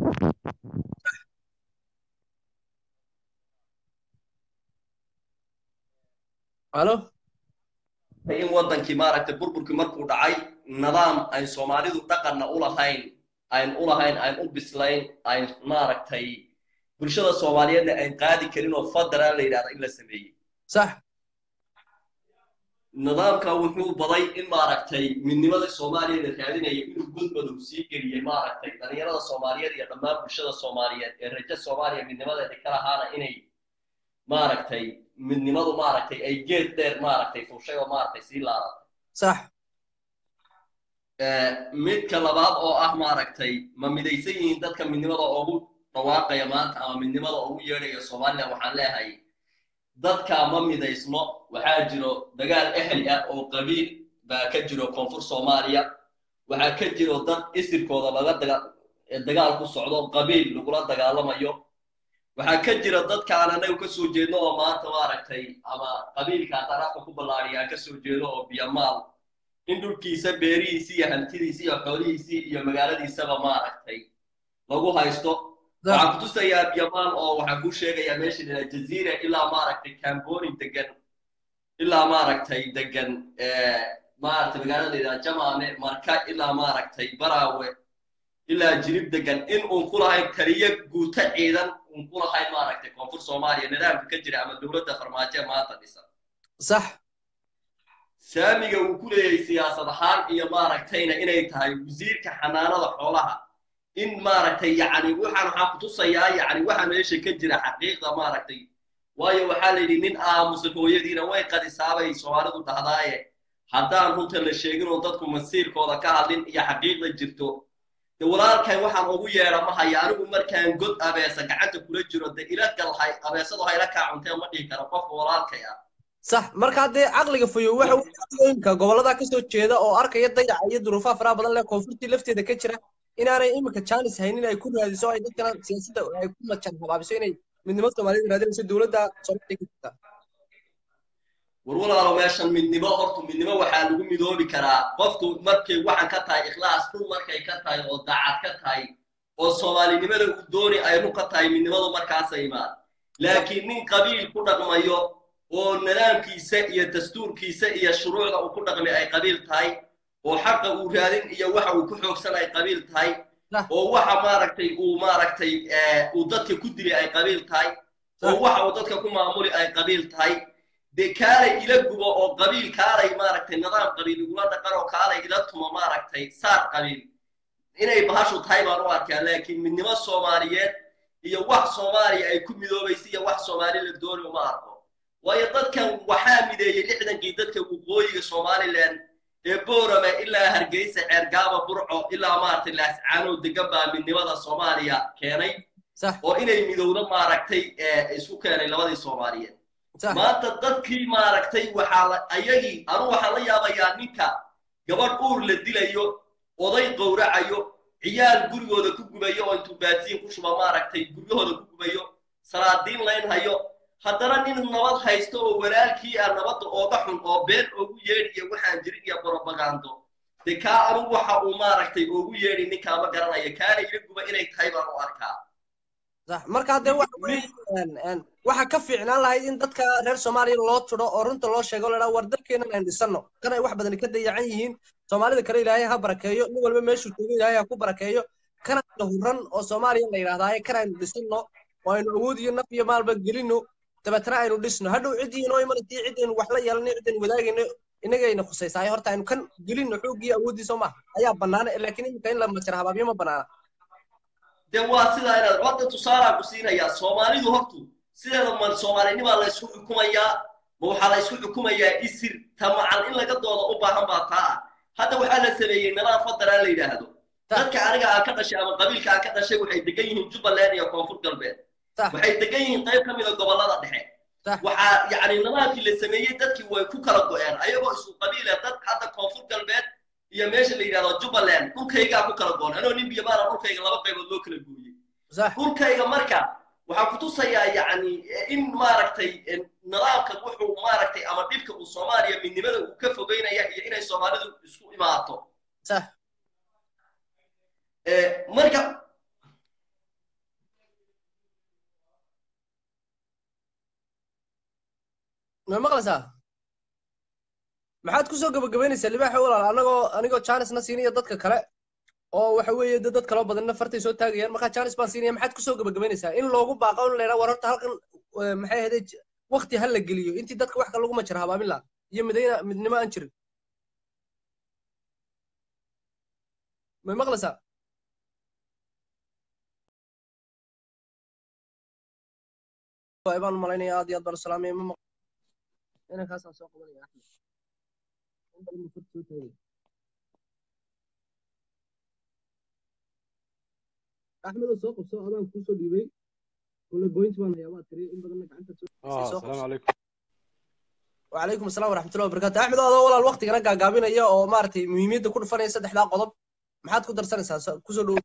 halo in waddankii maaragtay burburkii markuu dhacay nidaam ayn soomaalidu dhaqanna u lahayn ayn u lahayn ayn u bislayn ayn maaragtay bulshada soomaaliyeedna ayn qaadi karin oo federal la yidhahda in la sameeyey sax nidaamka wuxuu baday in maaragtay midnimada soomaaliya la raadinaya inuu gudmadow sii geliyey maaragtay dhalinyarada soomaaliyeed iyo dhammaan bulshada soomaaliyeed ee rajo soomaaliya midnimadeeda ka lahaana inay maaragtay midnimadu maaragtay ay geed dheer maaragtay fuushay oo maaragtay sii laadatay sax Eh, midka labaad oo ah maaragtay ma midaysan yihiin dadka midnimada ugu dhawaaqaya maanta ama midnimada ugu yeedhaya somaliland waxaan leeyahay dadka ma midaysno waxaa jiro dagaal ehli ah oo qabiil baa ka jiro koonfur soomaaliya waxaa ka jiro dad isirkooda laga daga eh, dagaal ku socdo qabiil lagula dagaalamayo waxaa ka jira dadkaan anagu ka soo jeedno oo maanta maaragtay ama qabiilka darafka ku ballaadhiyaa ka soo jeedo oo biyamaal in dhulkiisa beerihiisii iyo hantidiisii iyo xoolihiisii iyo magaaladiisaba maaragtay lagu haysto waxaan ku tusayaa biyamaal oo waxaan kuu sheegayaa meesha la jaziira ilaa maaragtay camboni degan ilaa maaragtay degan eh, maaragtay magaalada la yidhaha jamaame marka ilaa maaragtay baraawe ilaa jirib degan in uun ku lahayn taliyo guuto ciidan uun ku lahayn maaragtay koonfur soomaaliya nidaamka ka jira ama dowladda farmaajo ee maanta dhisan sax saamiga uu ku leeyahay siyaasad ahaan iyo maaragtayna inay tahay wasiirka xanaanada xoolaha in maaragtay yacni waxaan waxaan kutusayaa yacni waxa meesha ka jira xaqiiqda maaragtay waayo waxaa la yidhi nin aamusan hooyadiina way qadisaabay soomaalidu dhahdaaye haddaan runta la sheegin oo dadku masiirkooda ka hadlin iyo xaqiiqda jirto de walaalkay waxaan ugu yeedha ma haya anigu markaan god abeesa gacanta kula jiro de ila galhay abeesadu hayla kaa cuntee ma dhihi karo qofka walaalkay ah sax marka haddee caqliga fayo waxa uu imka gobolada kasoo jeeda oo arkaya dayaca iyo duruufaha faraha badan leh koonfurtii lafteeda ka jira inaanay iminka jaanis haynin ay ku raadiso ay dadkana siyaasadda ay ku majan habaabiso inay midnimo soomaaliyed raadinayso dowladda soomaaliya ka jirta war walaalo meeshan midnimo horta midnimo waxaa lagu midoobi karaa qofku markay waxan ka tahay ikhlaas run markay ka tahay oo daacad ka tahay oo soomaalinimada uu dooni ay run ka tahay midnimadu markaasa imaan laakiin nin qabiil ku dhaqmayo oo nidaamkiisa iyo dastuurkiisa iyo shuruucda uu ku dhaqmay ay qabiil tahay oo xaqa uu raadin iyo waxa uu ku xoogsan ay qabiil tahay oo waxa maaragtay uu maaragtay uu dadka ku dilay ay qabiil tahay oo waxa uu dadka ku maamuli ay qabiil tahay dee kaalay ila gubo oo qabiil kaalay maaragtay nidaam qabiil igula dhaqan oo kaalay ila tumo maaragtay saar qabiil inay bahashu tahay baan u arkaa laakiin midnimo soomaaliyeed iyo wax soomaaliya ay ku midoobaysa iyo wax soomaali la dooni uma arko waayo dadkan waxaa mideeyey lixdankii dadka waqooyiga somalilan ee boorame ilaa hargeysa ceergaaba burco ilaa maaragtay laascaanow degan baa midnimada soomaaliya keenay oo inay midowdo maaragtay isku keenay labadii soomaaliyeed maanta dadkii maaragtay waxaa ayagii anu waxaan la yaabayaa ninka gabadh uur la dilayo oday qowracayo ciyaal gurigooda ku gubayo oo intuu baasiin ku shuba maaragtay guryahooda ku gubayo salaadiin layn hayo haddana nin nabad haysto oo walaalkii ah nabadda ooga xun oo been oogu yeedhiyo waxaan jirin iyo borobagando de kaa anugu waxa uu maaragtay oogu yeedhi ninkaa ma garanaya kaana ila guba inay tahay baan u arkaa marka haddee waxa ka fiicnaan lahayd in dadka reer soomaaliya loo tiro oo runta loo sheego ladhaa war dalkeenan aan dhisano kan ay wax badan ka dayacan yihiin soomaalida kale ilaahay ha barakeeyo nin walba meeshuu joogo ilaahay ha ku barakeeyo kan ayna huran oo soomaaliya la yidhahdaaye kan aynu dhisano oo aynu awood iyo naf iyo maalba gelino dabeetana aynu dhisno hadhow ciddii inoo imanaysa ciddaynu wax la yeelano ciddaynu wadaagayno inagayna khusaysaay horta aynu kan gelino xoogii awooddiisa maaha ayaa bannaana laakiin iminka in la majar habaabiyo ma bannaana de waa sidaa inaad hadda tusaalaa ku siinayaa soomaalidu hortu sideeda ma soomaalinimaa la isku xukumayaa ma waxaa la isku xukumayaa isir tamacan in laga dooda u baahan baa taa ah hadda waxaa la sameeyey nidaam federal la yidhaahdo dadka aniga aan ka dhashay ama qabiilka aan ka dhashay waxay degan yihiin jubbaland iyo koonfur galbeed waxay degan yihiin qayb ka mida gobollada dhexe waxaa yacni nidaamkii la sameeyey dadkii way ku kala go'een ayagoo isku qabiila dad hadda koonfur galbeed iyo meesha la yidhahdo jubbaland dhulkaygaa ku kala goon anoo nin biyomaana dhulkayga laba qaybood loo kala gooyey dhulkayga marka waxaan kutusayaa yacni in maaragtay nidaamkan wuxuu maaragtay ama dhibka uu soomaaliya midnimada uu ka fogeynaya iyo inay soomaalidu isku imaato marka ma maqlaysaa maxaad kusoo gabagabaynaysaa libaaxa walaal anagoo anigoo janisna siinaya dadka kale oo waxa weeye de dad kaloo badanna fartay soo taagayaan markaa janis baan siinaya maxaad kusoo gabagabaynaysaa in loogu baaqo in la yidhaha war horta halkan maxay ahayd wakti ha la geliyo intii dadka wax ka lagu majara habaamin laha iyo midayna midnimo aan jirin may maqlaysaa baan malaynaya aad iyo aad baan salaamaya ma inankaasaan soo qabanaya axmed axmedoo soo qabso adaan kuusoo dhiibay kule goynti baan hayaa waa tiri in badanna gacanta asalaamu calaykum وعليكم السلام ورحمة الله وبركاته أحمد هذا والله الوقت كنا قاقابين يا أو مارتي مهمية كل فني سد حدا قضب ما حد كدر سنة كسر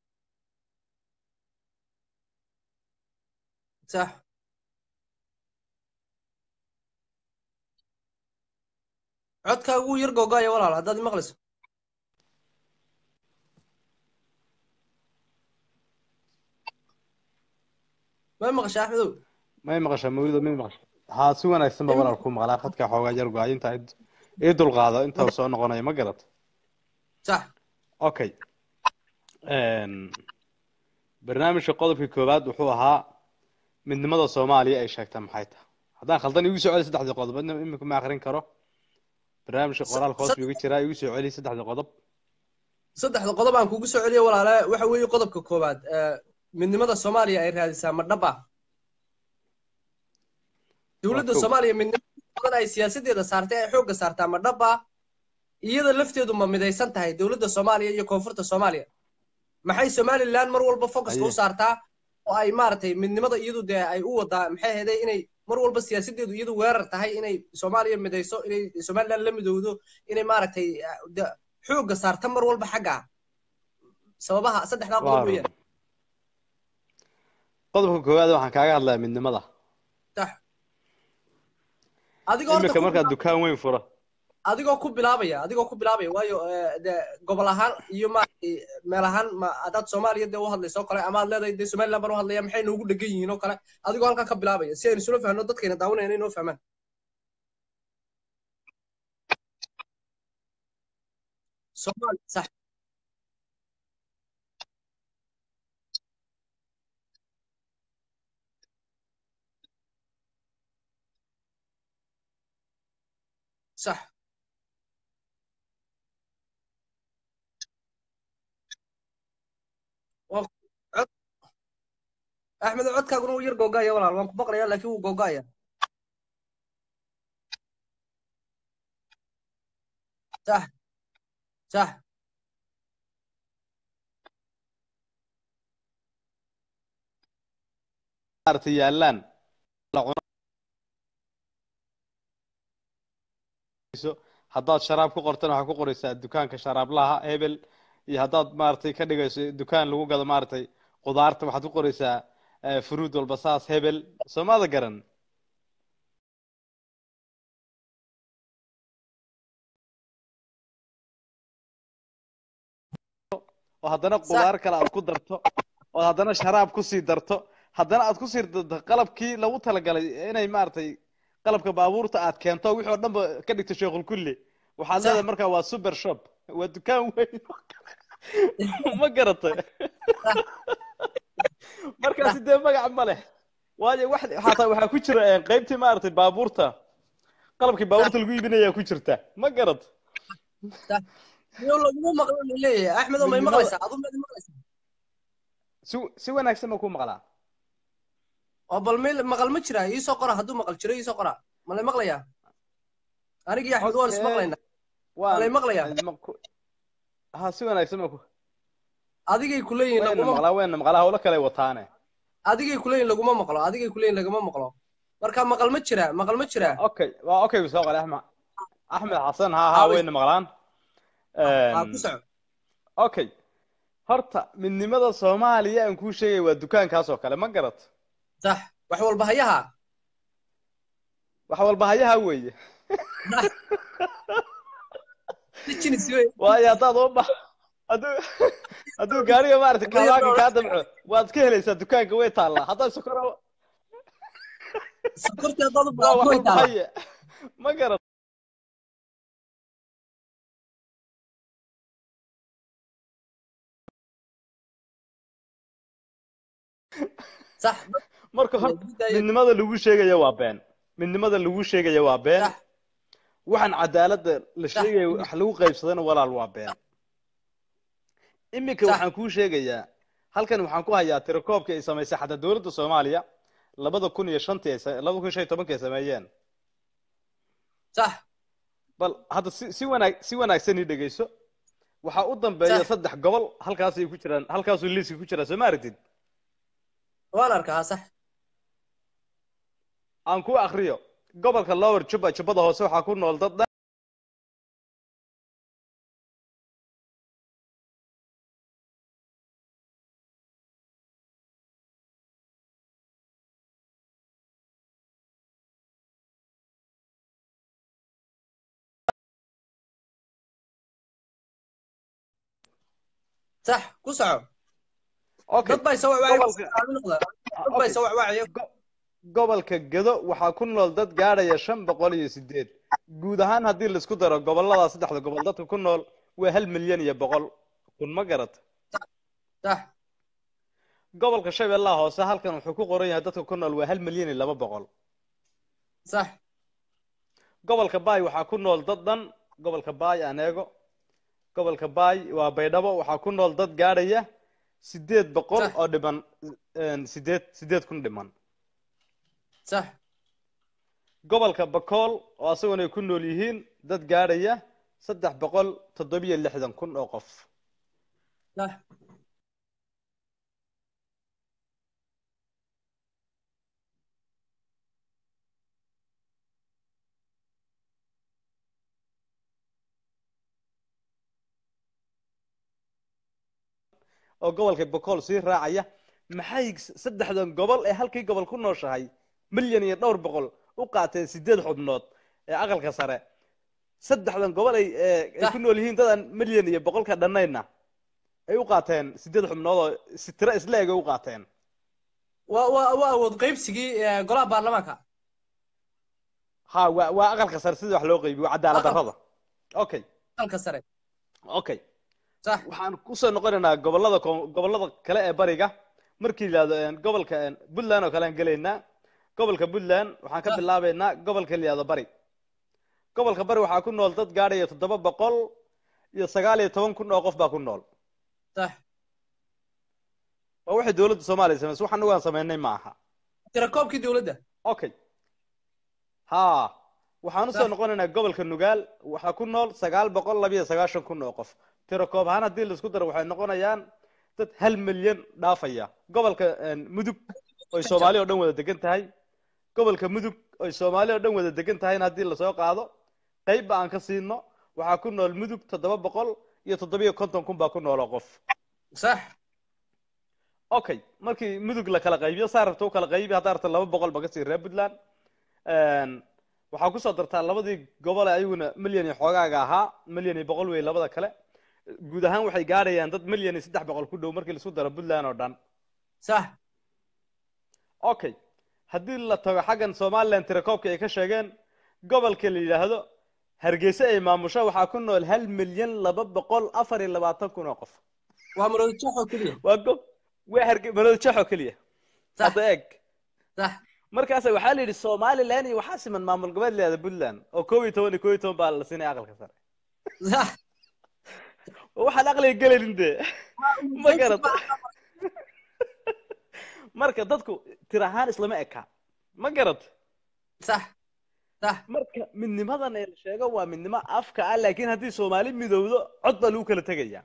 صح codkaagu wuu yar googaya walaal haddaad imaqlayso ma maqasha axmedow may maqashaa mawlido may maqasha haa si wanaagsan ba walaal ku maqlaa khadka xoogaa yar go-ay inta ii dulqaado inta uu soo noqonayo ma garat sax okay barnaamijka qodobka koowaad wuxuu ahaa midnimada soomaaliya ay sheegtaa maxay tahay haddaan khaldan igu soo celi saddexdii qodob adna imika ma akrin karo barnaamijka qoraalka hoos buu iga jiraa igu soo celi saddexdii qodob saddexda qodob aan kugu soo celiyo walaale waxa weeye qodobka koowaad ee, midnimada soomaaliya ay raadisaa ma dhab ah dowladda kow. soomaaliya midnimada badan ay siyaasadeeda saartay ay xoogga saartaa ma dhab ah iyada lafteedu ma midaysan tahay dowladda soomaaliya iyo koonfurta soomaaliya maxay somaliland mar walba focuska Aye. u saartaa oo ay maaragtay midnimada iyadu dee ay u wadaa maxay ahaydee inay mar walba siyaasadeedu iyadu weerar tahay inay soomaaliya midayso inay somaliland la midowdo inay maaragtay ah, de- xoogga saarta mar walba xagga sababaha saddexdaa qodob Waa weeyaan qodobka koowaad waxaan kaaga hadlayaa midnimada sax adigoo horta imika ku markaad bilaab- dukaan weyn fura adigoo ku bilaabaya adigoo ku bilaabaya waayo eh, de gobol ahaan iyo maaragtay meel ahaan ma haddaad soomaaliya dee u hadlayso oo kale ama aad leedahay dee somaliland baan u hadlaya maxay noogu dhegan yihiin oo kale adigoo halkaa ka bilaabaya si aynu isula fahno dadkayna daawanayna inoo fahmaan soomaali sax sax waa cod axmed codkaaguna wuu yar googaya walaal waan ku baqlaya laakiin wuu googaya sax sax maaragtay yaalaan la cunayso haddaad sharaab ku qortana waxaad ku qoraysaa dukaanka sharaablaha hebel iyo haddaad maaragtay ka dhigayso dukaan lagu gado maaragtay qudaarta waxaad ku qoraysaa eh, fruit walba saas hebel soomaada garan oo haddana qudaar kale aad ku darto oo haddana sharaab kusii darto haddana aad kusii darto qalabkii lagu talagalay inay maaragtay qalabka baabuurta aad keento wixii oo dhanba ka dhigto sheekhul kulli waxaad Sax. leedahay markaa waa super shop waa dukaan weyn ma garatay markaasi dee magac ma leh waayo wax xataa waxaa ku jira eh, qaybtii maaragtay baabuurta qalabkii baabuurta lagu iibinayaa ku jirta ma garat iyo laguma maqlan leeyahay axmedo may Midnimada- maqlaysaa adu maad maqlaysaa si si wanaagsan ma ku maqlaa oo bal meel maqal ma jira iisoo qora hadduu maqal jiro iisoo qora ma lay maqlayaa anigii axmed waan Okay. ismaqlaynaa waan lay maqlayaa ma ku- ha si wanaagsan ma ku adigay kuleeyihin wayna laguma maqlaa wayna maqlaa hawlo kale wataane adigay kuleeyihin laguma maqlo adigay kuleeyihin lagama maqlo marka maqal ma jira maqal ma jira okay waa okay soo qale axmed axmed xasan ha ha Ah, wey. wayna maqlaan ha ku soco okay horta midnimada soomaaliya aan kuu sheegay waa dukaankaas oo kale ma garat sax wax walba hayaha wax walba hayaha weeye jinis wey waayo haddaad u ba hadduu hadduu gaariga maaragtay kabaanka kaa damco waad ka helaysaa dukaanka way taallaa haddaad sokora sokorta haddaad u waa wax baahato way walba taala haye ma garat sax marka hor midnimada lagu sheegaya waa been midnimada lagu sheegaya waa been Sax. waxaan cadaaladda la Sax. sheegaya wax lagu qaybsadana walaal waa been iminka Sax. waxaan kuu sheegayaa halkan waxaan ku hayaa tirakoobkii ay samaysay xataa dowladda soomaaliya labada kun iyo shantii ay sa- labada kun iyo shan iyo tobankii ay sameeyeen sax bal hadda si si wanaag si wanaagsan ii dhegeyso waxaa u dambeeya Sax. saddex gobol halkaasay ku jiraan halkaasuu liiska ku jiraa soo ma aragtid waan arkaa sax aan ku akriyo gobolka lower juba jubbada hoose waxaa ku nool dad dhan sax ku soco okay dad baa soo wacwacay gobolka dad baa soo wacwacaya Go- gobolka gedo waxaa ku nool dad gaadhaya shan boqol iyo sideed guud ahaan haddii laisku daro gobolada saddexda gobol dadka ku nool waa hal milyan iyo boqol kun ma garata sax gobolka shabeellaha hoose halkan wuxuu ku qoran yahay dadka ku nool waa hal milyan iyo laba boqol sax gobolka baay waxaa ku nool dad dhan gobolka baay aan eego gobolka baay waa baydhabo waxaa ku nool dad gaadhaya sideed boqol Sax. oo dhiman een, sideed sideed kun dhiman sax gobolka bakool oo asaguna ay ku nool yihiin dad gaadhaya saddex boqol toddobiyo lixdan kun oo qof sax oo gobolka bakool sii raacaya maxay saddexdan gobol ee halkii gobol ku nooshahay milyan iyo dhowr boqol u qaateen sideed xubnood ee aqalka sare saddexdan gobol ay ee, ay ku nool yihiin dadan milyan iyo boqolka dhannayna ay u qaateen sideed xubnood oo si tiro isla eg ay u qaateen waa waa waa awood qaybsigii eh, golaha baarlamaanka ha waa waa aqalka sare sidii wax loo qaybiyo waa cadaalad darrada okay dalka sare okay sax waxaan kusoo noqonaynaa gobolada koon- gobolada kale ee bariga markii la yidhahdo een, gobolka een, puntland oo kale aan gelaynaa gobolka puntland waxaan ka Ah. bilaabaynaa gobolka la yidhahdo bari gobolka bari waxaa ku nool dad gaadhaya toddoba boqol iyo sagaal iyo toban kun oo qof baa ku nool sax waa waxay dowladda soomaaliya samaysay waxaan ugaan samaynay ma aha tirakoobkii dowladda okay ha waxaan usoo Sax. noqonaynaa gobolka nugaal waxaa ku nool sagaal boqol labiyo sagaashan kun oo qof tiro koob ahaan haddii laisku daro waxay noqonayaan dad hal milyan dhaafaya gobolka een, mudug oy soomaali oo dhan wada degan tahay gobolka mudug oy soomaali oo dhan wada degan tahayna haddii lasoo qaado qeybba aan ka siino waxaa ku nool mudug toddoba boqol iyo toddobiyo konton kun baa ku nool oo qof sax okay markii mudug la kala qaybiyo saa rabta u kala qaybi haddaa rabta laba boqol ba ka sii reer puntland Een, waxaa kusoo dartaa labadii gobol ee ayaguna milyan iyo xoogaaga ahaa milyan iyo boqol wey labada kale guud ahaan waxay gaadhayaan dad milyan iyo saddex boqol ku dhow markii laisku daro puntland oo dhan sax okay haddii la tago xaggan somaliland tirakoobka ay ka sheegeen gobolka la yidhaahdo hargeysa ay maamusho waxaa ku nool hal milyan laba boqol afar iyo labaatan kun oo qof waa maroodijaxoo keliya waa go waa harge maroodijaxoo keliya sax hadda eeg sax markaas waxaa la yidhi somaliland iyo waxaa siman maamul goboleed leeda puntland oo koob iyo toban iyo koob iyo toban baa la siinaya aqalka sare sax waxaan aqliga gelayn dee ma garata marka dadku tir ahaan islama eka ma garata sax sax marka midnimadan ee la sheego waa midnimo afka ah laakiin haddii soomaali midowdo cod baa lagu kala tegaya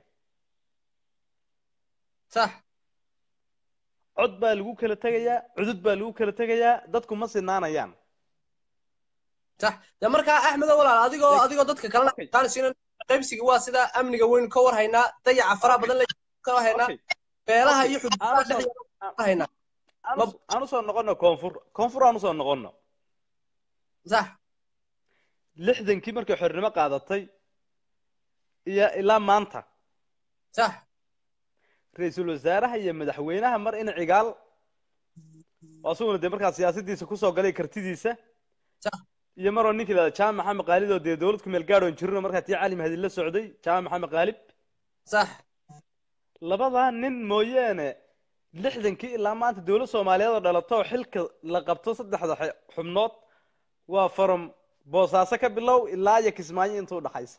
sax cod baa lagu kala tegayaa cudud baa lagu kala tegayaa dadku ma sinaanayaan sax de markaa axmedo walaal adigoo adigoo dadka kalena Okay. qaansiinan qaybsigii waa sida amniga weynu ka war haynaa dayaca faraha badan la ka war haynaa Okay. beelaha Okay. iyo xuduudaha Aan usoo- dhexdeeda ka haynaa aan us- aan usoo noqono koonfur koonfur aan usoo noqono sax lixdankii markay xornimo qaadatay iyo ilaa maanta sax ra-iisul wasaaraha iyo madaxweynaha mar in cigaal oo asaguna dee markaa siyaasadiisa kusoo galay kartidiisa Sax. iyo maroo ninkii lahada jaamac maxamed qaalid oo dee dowlad ku meel gaadhoon jirino markaa tii cali mahdi la socday jaamac maxamed qaalib sax labadaa nin mooyaane lixdankii ilaa maanta dowlad soomaaliyeed oo dhalato oo xilka la qabto saddexda xe- xubnood waa from boosaaso ka bilow ilaa iyo kismaayo inta u dhaxaysa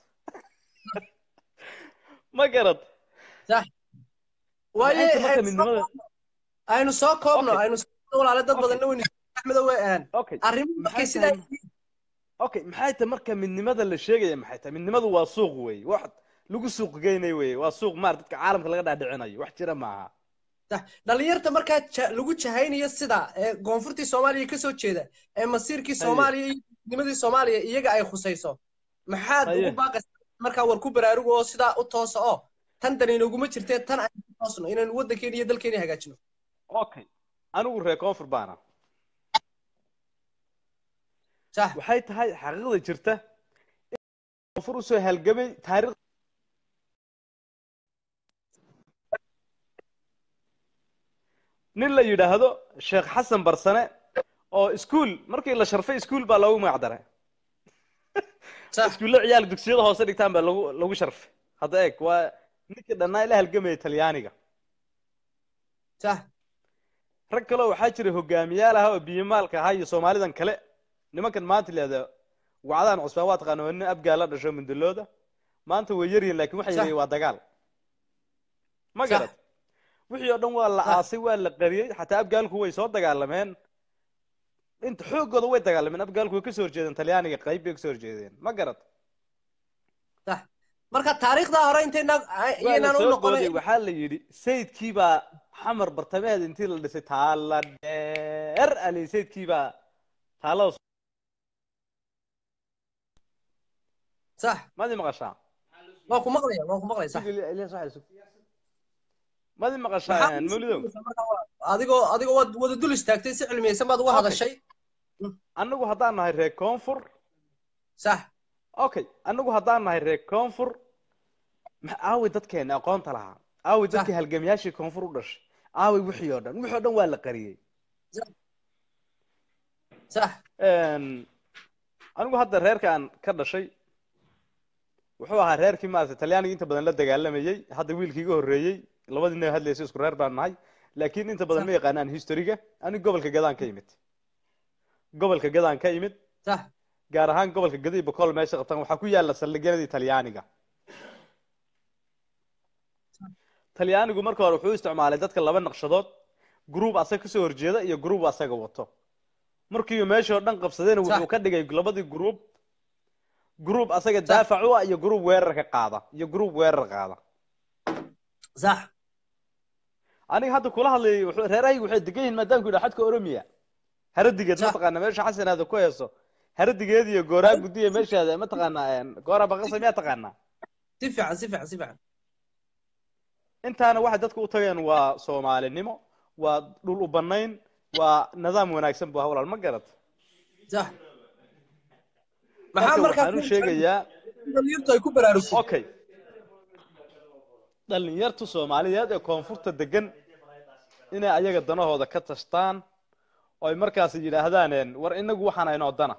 ma garad sax waaye Maxay tahay marka aynu soo midnimada koobno- aynu soo koobno Okay. aynu soo koobno walaale dad Okay. badanna weynu axmedo way aan okay arrimuhu markay Maxay sidaa tahay- okay maxay tahay marka midnimada la sheegaya maxay tahay midnimadu waa suuq wey wax lagu suuq geynay wey waa suuq maar dadka caalamka laga dhaadhicinayo wax jira maaha sax dhalinyarta markaa ja- lagu jahaynayo sida ee koonfurtii soomaaliya ka soo jeeda ee masiirkii Haye. soomaaliya iyo midnimadii soomaaliya iyaga ay khusayso maxaad Haye. ugu baaqaysaa markaa war ku baraarugo oo sidaa u toosa oo tan dan inaguma jirtee tan aynu ku toosno inaynu waddankeena iyo dalkeena hagaajino okay anigu reer koonfur baana sax waxay tahay xaqiiqda jirta in koonfur usoo halgamay taariikh nin la yidhaahdo sheekh xasan barsane oo iskuul markii la sharfay iskuul baa loogu magac daray sax iskuulle ciyaal dugsiyada hoose dhigtaan baa lagu lagu sharfay hadda eeg waa ninkii dhannaa ila halgamaya talyaaniga sax rag kaleo waxaa jira hogaamiyaal ah oo biyomaalka ahaa iyo soomaalidan kale nimankan maanta leeda wacdaan cusbaan waa taqaana waa nin abgaa la dhasho mindalooda maanta way yaryihin laakiin waxay Sax. yihiin waa dagaal ma Sax. garad wixii oo dhan waa la Sax. aasay waa la qariyey xataa abgaalku way soo dagaalameen inta xoogooda way dagaalameen abgaalku way kasoo horjeedeen talyaaniga qayb bay kasoo horjeedeen ma garad sax marka taariikhda hore intayna waa la iyaynaan u soo noqonay gooday waxaa la yidhi sayidkii baa xamar bartamaheed intii la dhisay taala dheer ali sayidkii baa taalada sax madi maqashaa waa ku maqlaya waa ku maqlaya sax Sug, Ilyas, waxay sug. madi maxaa maqashaa mawlidow marka waa- adigoo adigoo waad wada dul istaagtay si cilmiyeysan baad uga Okay. hadashay annagu haddaan nahay reer koonfur sax okay annagu haddaan nahay reer koonfur ma- aaway dadkeena aqoonta lahaa aaway Sax. dadkii halgamayaashii koonfur u dhashay aaway wixii oo dhan wixii oo dhan waa la qariyey sax Een, anigu hadda reerkaan ka dhashay wuxuu ahaa reerkii maaragtay talyaaniga inta badan la dagaalamayey hadda wiilkii iga horreeyey labadii nin hadlaysa isku reer baan nahay laakiin inta badan ma yaqaanaan historiga anigu gobolka gadaan ka imid gobolka gadaan ka imid sax gaar ahaan gobolka gadi boqol meesha qabtaan waxaa ku yaala saldhigyadii talyaaniga talyaanigu marka hore wuxuu isticmaalay dadka laba naqshadood gruub asaga kasoo horjeeda iyo gruub asaga wato markiiba meeshii oo dhan qabsadeen wuxuu ka dhigay labadii gruub gruub asaga daafac u ah iyo gruub weerar ka qaada iyo gruub weerar qaada sax aniga hadda kula hadlayay wuxuu- reerahaygu waxay degan yihiin maadaamku yidhaha xadka oromiya haradigeed Sax. mataqaana meesha xasanaada ku heeso haradigeed iyo gooraa gudiya meeshaada mataqaana gooraa baqasa miyaa taqaanaa si fiican si fiican si fiican intaana waxay dadka u tageen waa soomaalinimo waa dhul u banayn waa nidaam wanaagsan bu hawlaal ma garad sax maxaa marka markaa waxaan u sheegayaa dhalinyartu ay ku baraarugtay okay dhalinyartu soomaaliyeed ee koonfurta degan inay ayaga danahooda ka tashtaan oo ay markaas yidhaahdaan een, war inagu waxaan aynoo dana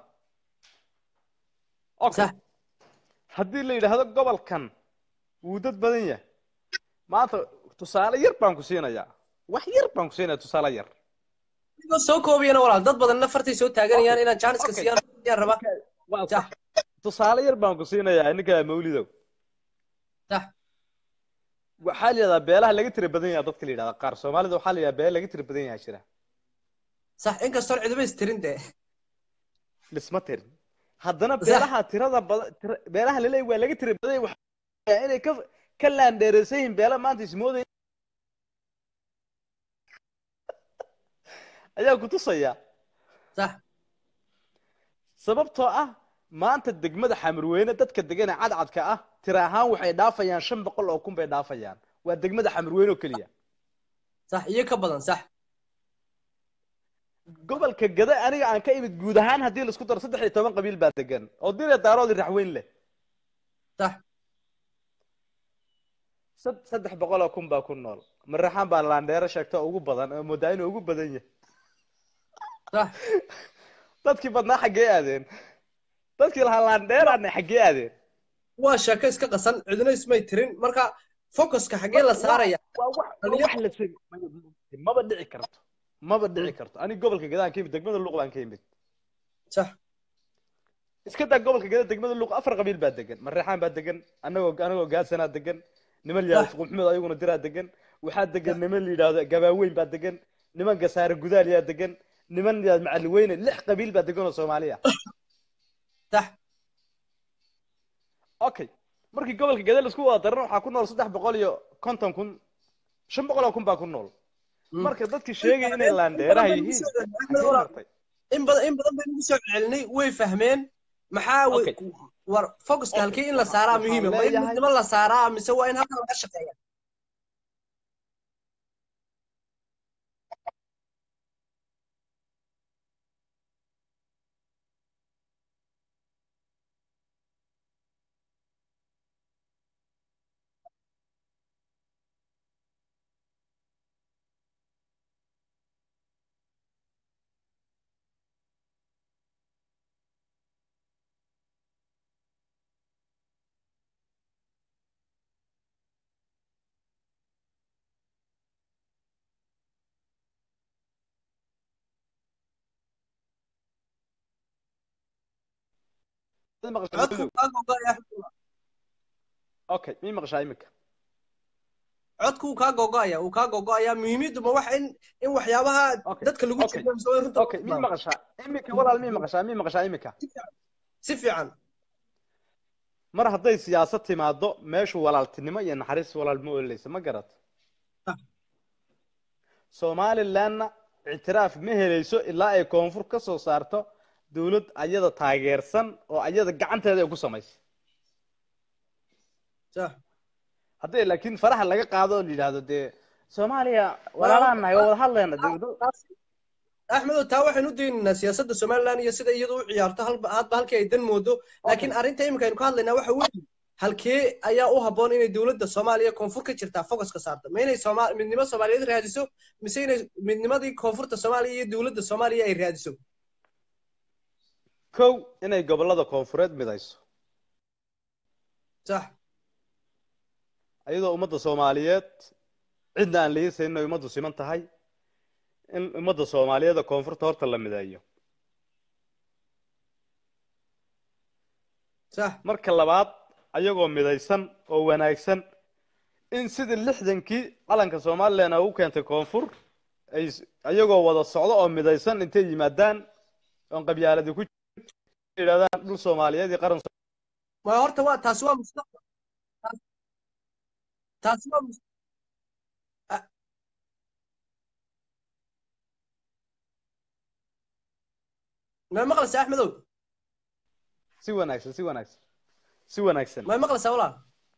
okay sax haddii la yidhaahdo gobolkan wuu dad badan yahay maanta tusaale yar baan ku siinayaa wax yar baan ku siinayaa tusaale yar adigoo soo koobiyana walaal dad badanna fartay soo taaganayaan inaan jaaniska Okay. siiyaan ayaan rabaa waa sax tusaale yar baan ku siinayaa ninka mawlidow sax waxaa la yidhahdaa beelaha laga tira badan yahay dadka la yidhahdaa qaar soomaalida waxaa la yidhahdaa beela laga tira badan yahay jira sax inkastoon cidiba istirin dee lisma tirin haddana Sax. beelaha tirada badan tira, beelaha laleeyahay waa laga tira badan yahay waxaa inay ka ka laandheereysan yihiin beela maanta ismoodaya ayaa ku tusaya sax sababtoo ah maanta degmada xamarweyne dadka degan ee cadcadka ah tira ahaan waxay dhaafayaan shan boqol oo kun bay dhaafayaan waa degmada xamarweyne oo keliya sax iyo ka badan sax gobolka gada aniga aan ka imid guud ahaan haddii laisku daro saddex iyo toban qabiil baa degan oo dira daaroodi raxweyn leh sax sad- saddex boqol oo kun baa ku nool maraxaan baa laandheero sheegta oo ugu badan oo moodaa inuu ugu badan yahay sax dadkii badnaa xaggee aadeen dadkii lahaa laandheeraana xaggee aadeen waa sheeko iska qasan cidina ismay tirin marka focuska xaggee la saaraya waa wax waa wax la sheeg maba dhici karto maba dhici karto aniga gobolka gadaan ka imid degmada luuq baan ka imid sax iska daa gobolka gada degmada luuq afar qabiil baa degan mareexaan baa degan anagoo anagoo gaadsanaa degan niman la yidhahdo Sax. suqulxumed ayaguna diraa degan waxaa degan niman la yidhahdo gabaaweyn baa degan niman gasaare gudaal yaa degan niman la yidhahdo macaliweyne lix qabiil baa degan oo soomaaliya sax okay markii gobolka gada laisku wada darana waxaa ku nool saddex boqol iyo konton kun shan boqol oo kun baa ku nool Mm. marka dadkii sheegaya inay laandheeraha yihiin xaggee martay in badan in badan baynu kusoo celcelinay way fahmeen maxaa wa- Okay. war focuska Okay. halkii in la saaraa Waxaan muhiima ma in leeyahay- midnimo la saaraa mise waa in halkan laga shaqeeya maqashaa codku kaa gogo'aya axmed okay mii maqashaa iminka codku uu kaa gogo'aya uu kaa gogo'aya muhiimadu ma waxa in in waxyaabaha Okay, dadka lagu okay. jiray mise way runta okay mii maqashaa iminka walaal mii maqashaa mii maqashaa iminka si fiican mar hadday siyaasad timaado meeshu walaaltinimo iyo naxariis walaal ma ololeysa ma garat Ah. somalilandna ictiraaf ma helayso ilaa ay koonfur ka soo saarto dawlad ayada taageersan oo ayada gacanteeda ay ku samaysa sax haddii laakiin faraha laga qaado oo la yidhaahdo dee soomaaliya walaalaan nahay waa wada hadlayna dawlado axmedow taa waxaynu u daynaynaa siyaasadda somaliland iyo sida iyadu u ciyaarto halba hadba halkii ay dan moodo laakiin arrinta iminka aynu ka hadlaynaa waxa weeye halkee ayaa u habboon inay dowladda soomaaliya koonfur ka jirtaa focuska saarto ma inay sooma midnimo soomaaliyeed raadiso mise inay midnimadii koonfurta soomaaliya iyo dowladda soomaaliya ay raadiso kow inay gobolada koonfureed midayso sax ayadoo ummadda soomaaliyeed cidna aan liisaynin inay ummaddu siman tahay in ummadda soomaaliyeeda koonfurta horta la mideeyo sax marka labaad ayagoo midaysan oo wanaagsan in sidii lixdankii calanka somalilan ay u keentay koonfur ay s- ayagoo wada socdo oo midaysan intay yimaadaan oon qabyaaladi ku jirin yidhahdaan dhul soomaaliyeed iyo qaran ma horta waa taasi waa mustaqbal Taas- taasi waa mus- Ah. ma maqlaysaa axmedow si wanaagsan si wanaagsan si wanaagsan ma maqlaysaa walaal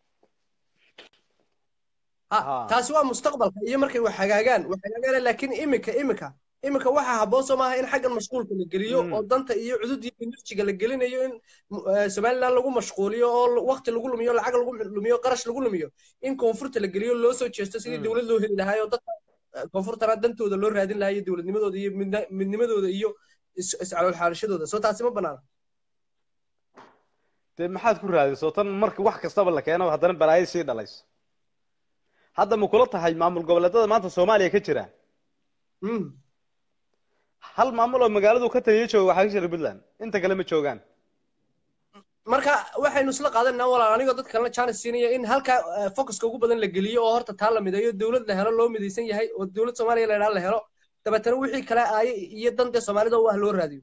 ha Ha. taasi waa mustaqbalka iyo markay wax hagaagaan wax hagaagaan laakiin imika imika imika waxaa habboon soo maaha in xaggan mashquulka la geliyo Mm. oo danta iyo cudud iyo enerjiga la gelinayo in eh, somaliland lagu mashquuliyo oo waqti lagu lumiyo lacag lagu lumiyo qarash lagu lumiyo in koonfurta la geliyo loo soo jeesto sidii Mm. dowlad loo heli lahaa oo dadka eh, koonfurtana dantooda loo raadin lahaa iyo dowladnimadooda iyo midna- midnimadooda iyo is- iscalool xaarashadooda soo taasi ma banaana dee maxaad ku raadayso tan marka wax kastaba la keeno haddana balaayo sii dhalayso hadda ma kula tahay maamul goboleedada maanta soomaaliya ka jira Mm. hal maamul oo magaaladu ka taliya jooga waxaa ka jira puntland inta kale ma joogaan marka waxaynu isla qaadanaa walaal anigoo dad kalena chance siinaya in halka eh, focuska ugu badan la geliyo oo horta taa la mideeyo dowlad la helo loo midaysan yahay oo dowlad soomaaliya la idhaha la helo dabeetana wixii kale aaye iyo dantee soomaalida u ah loo raadiyo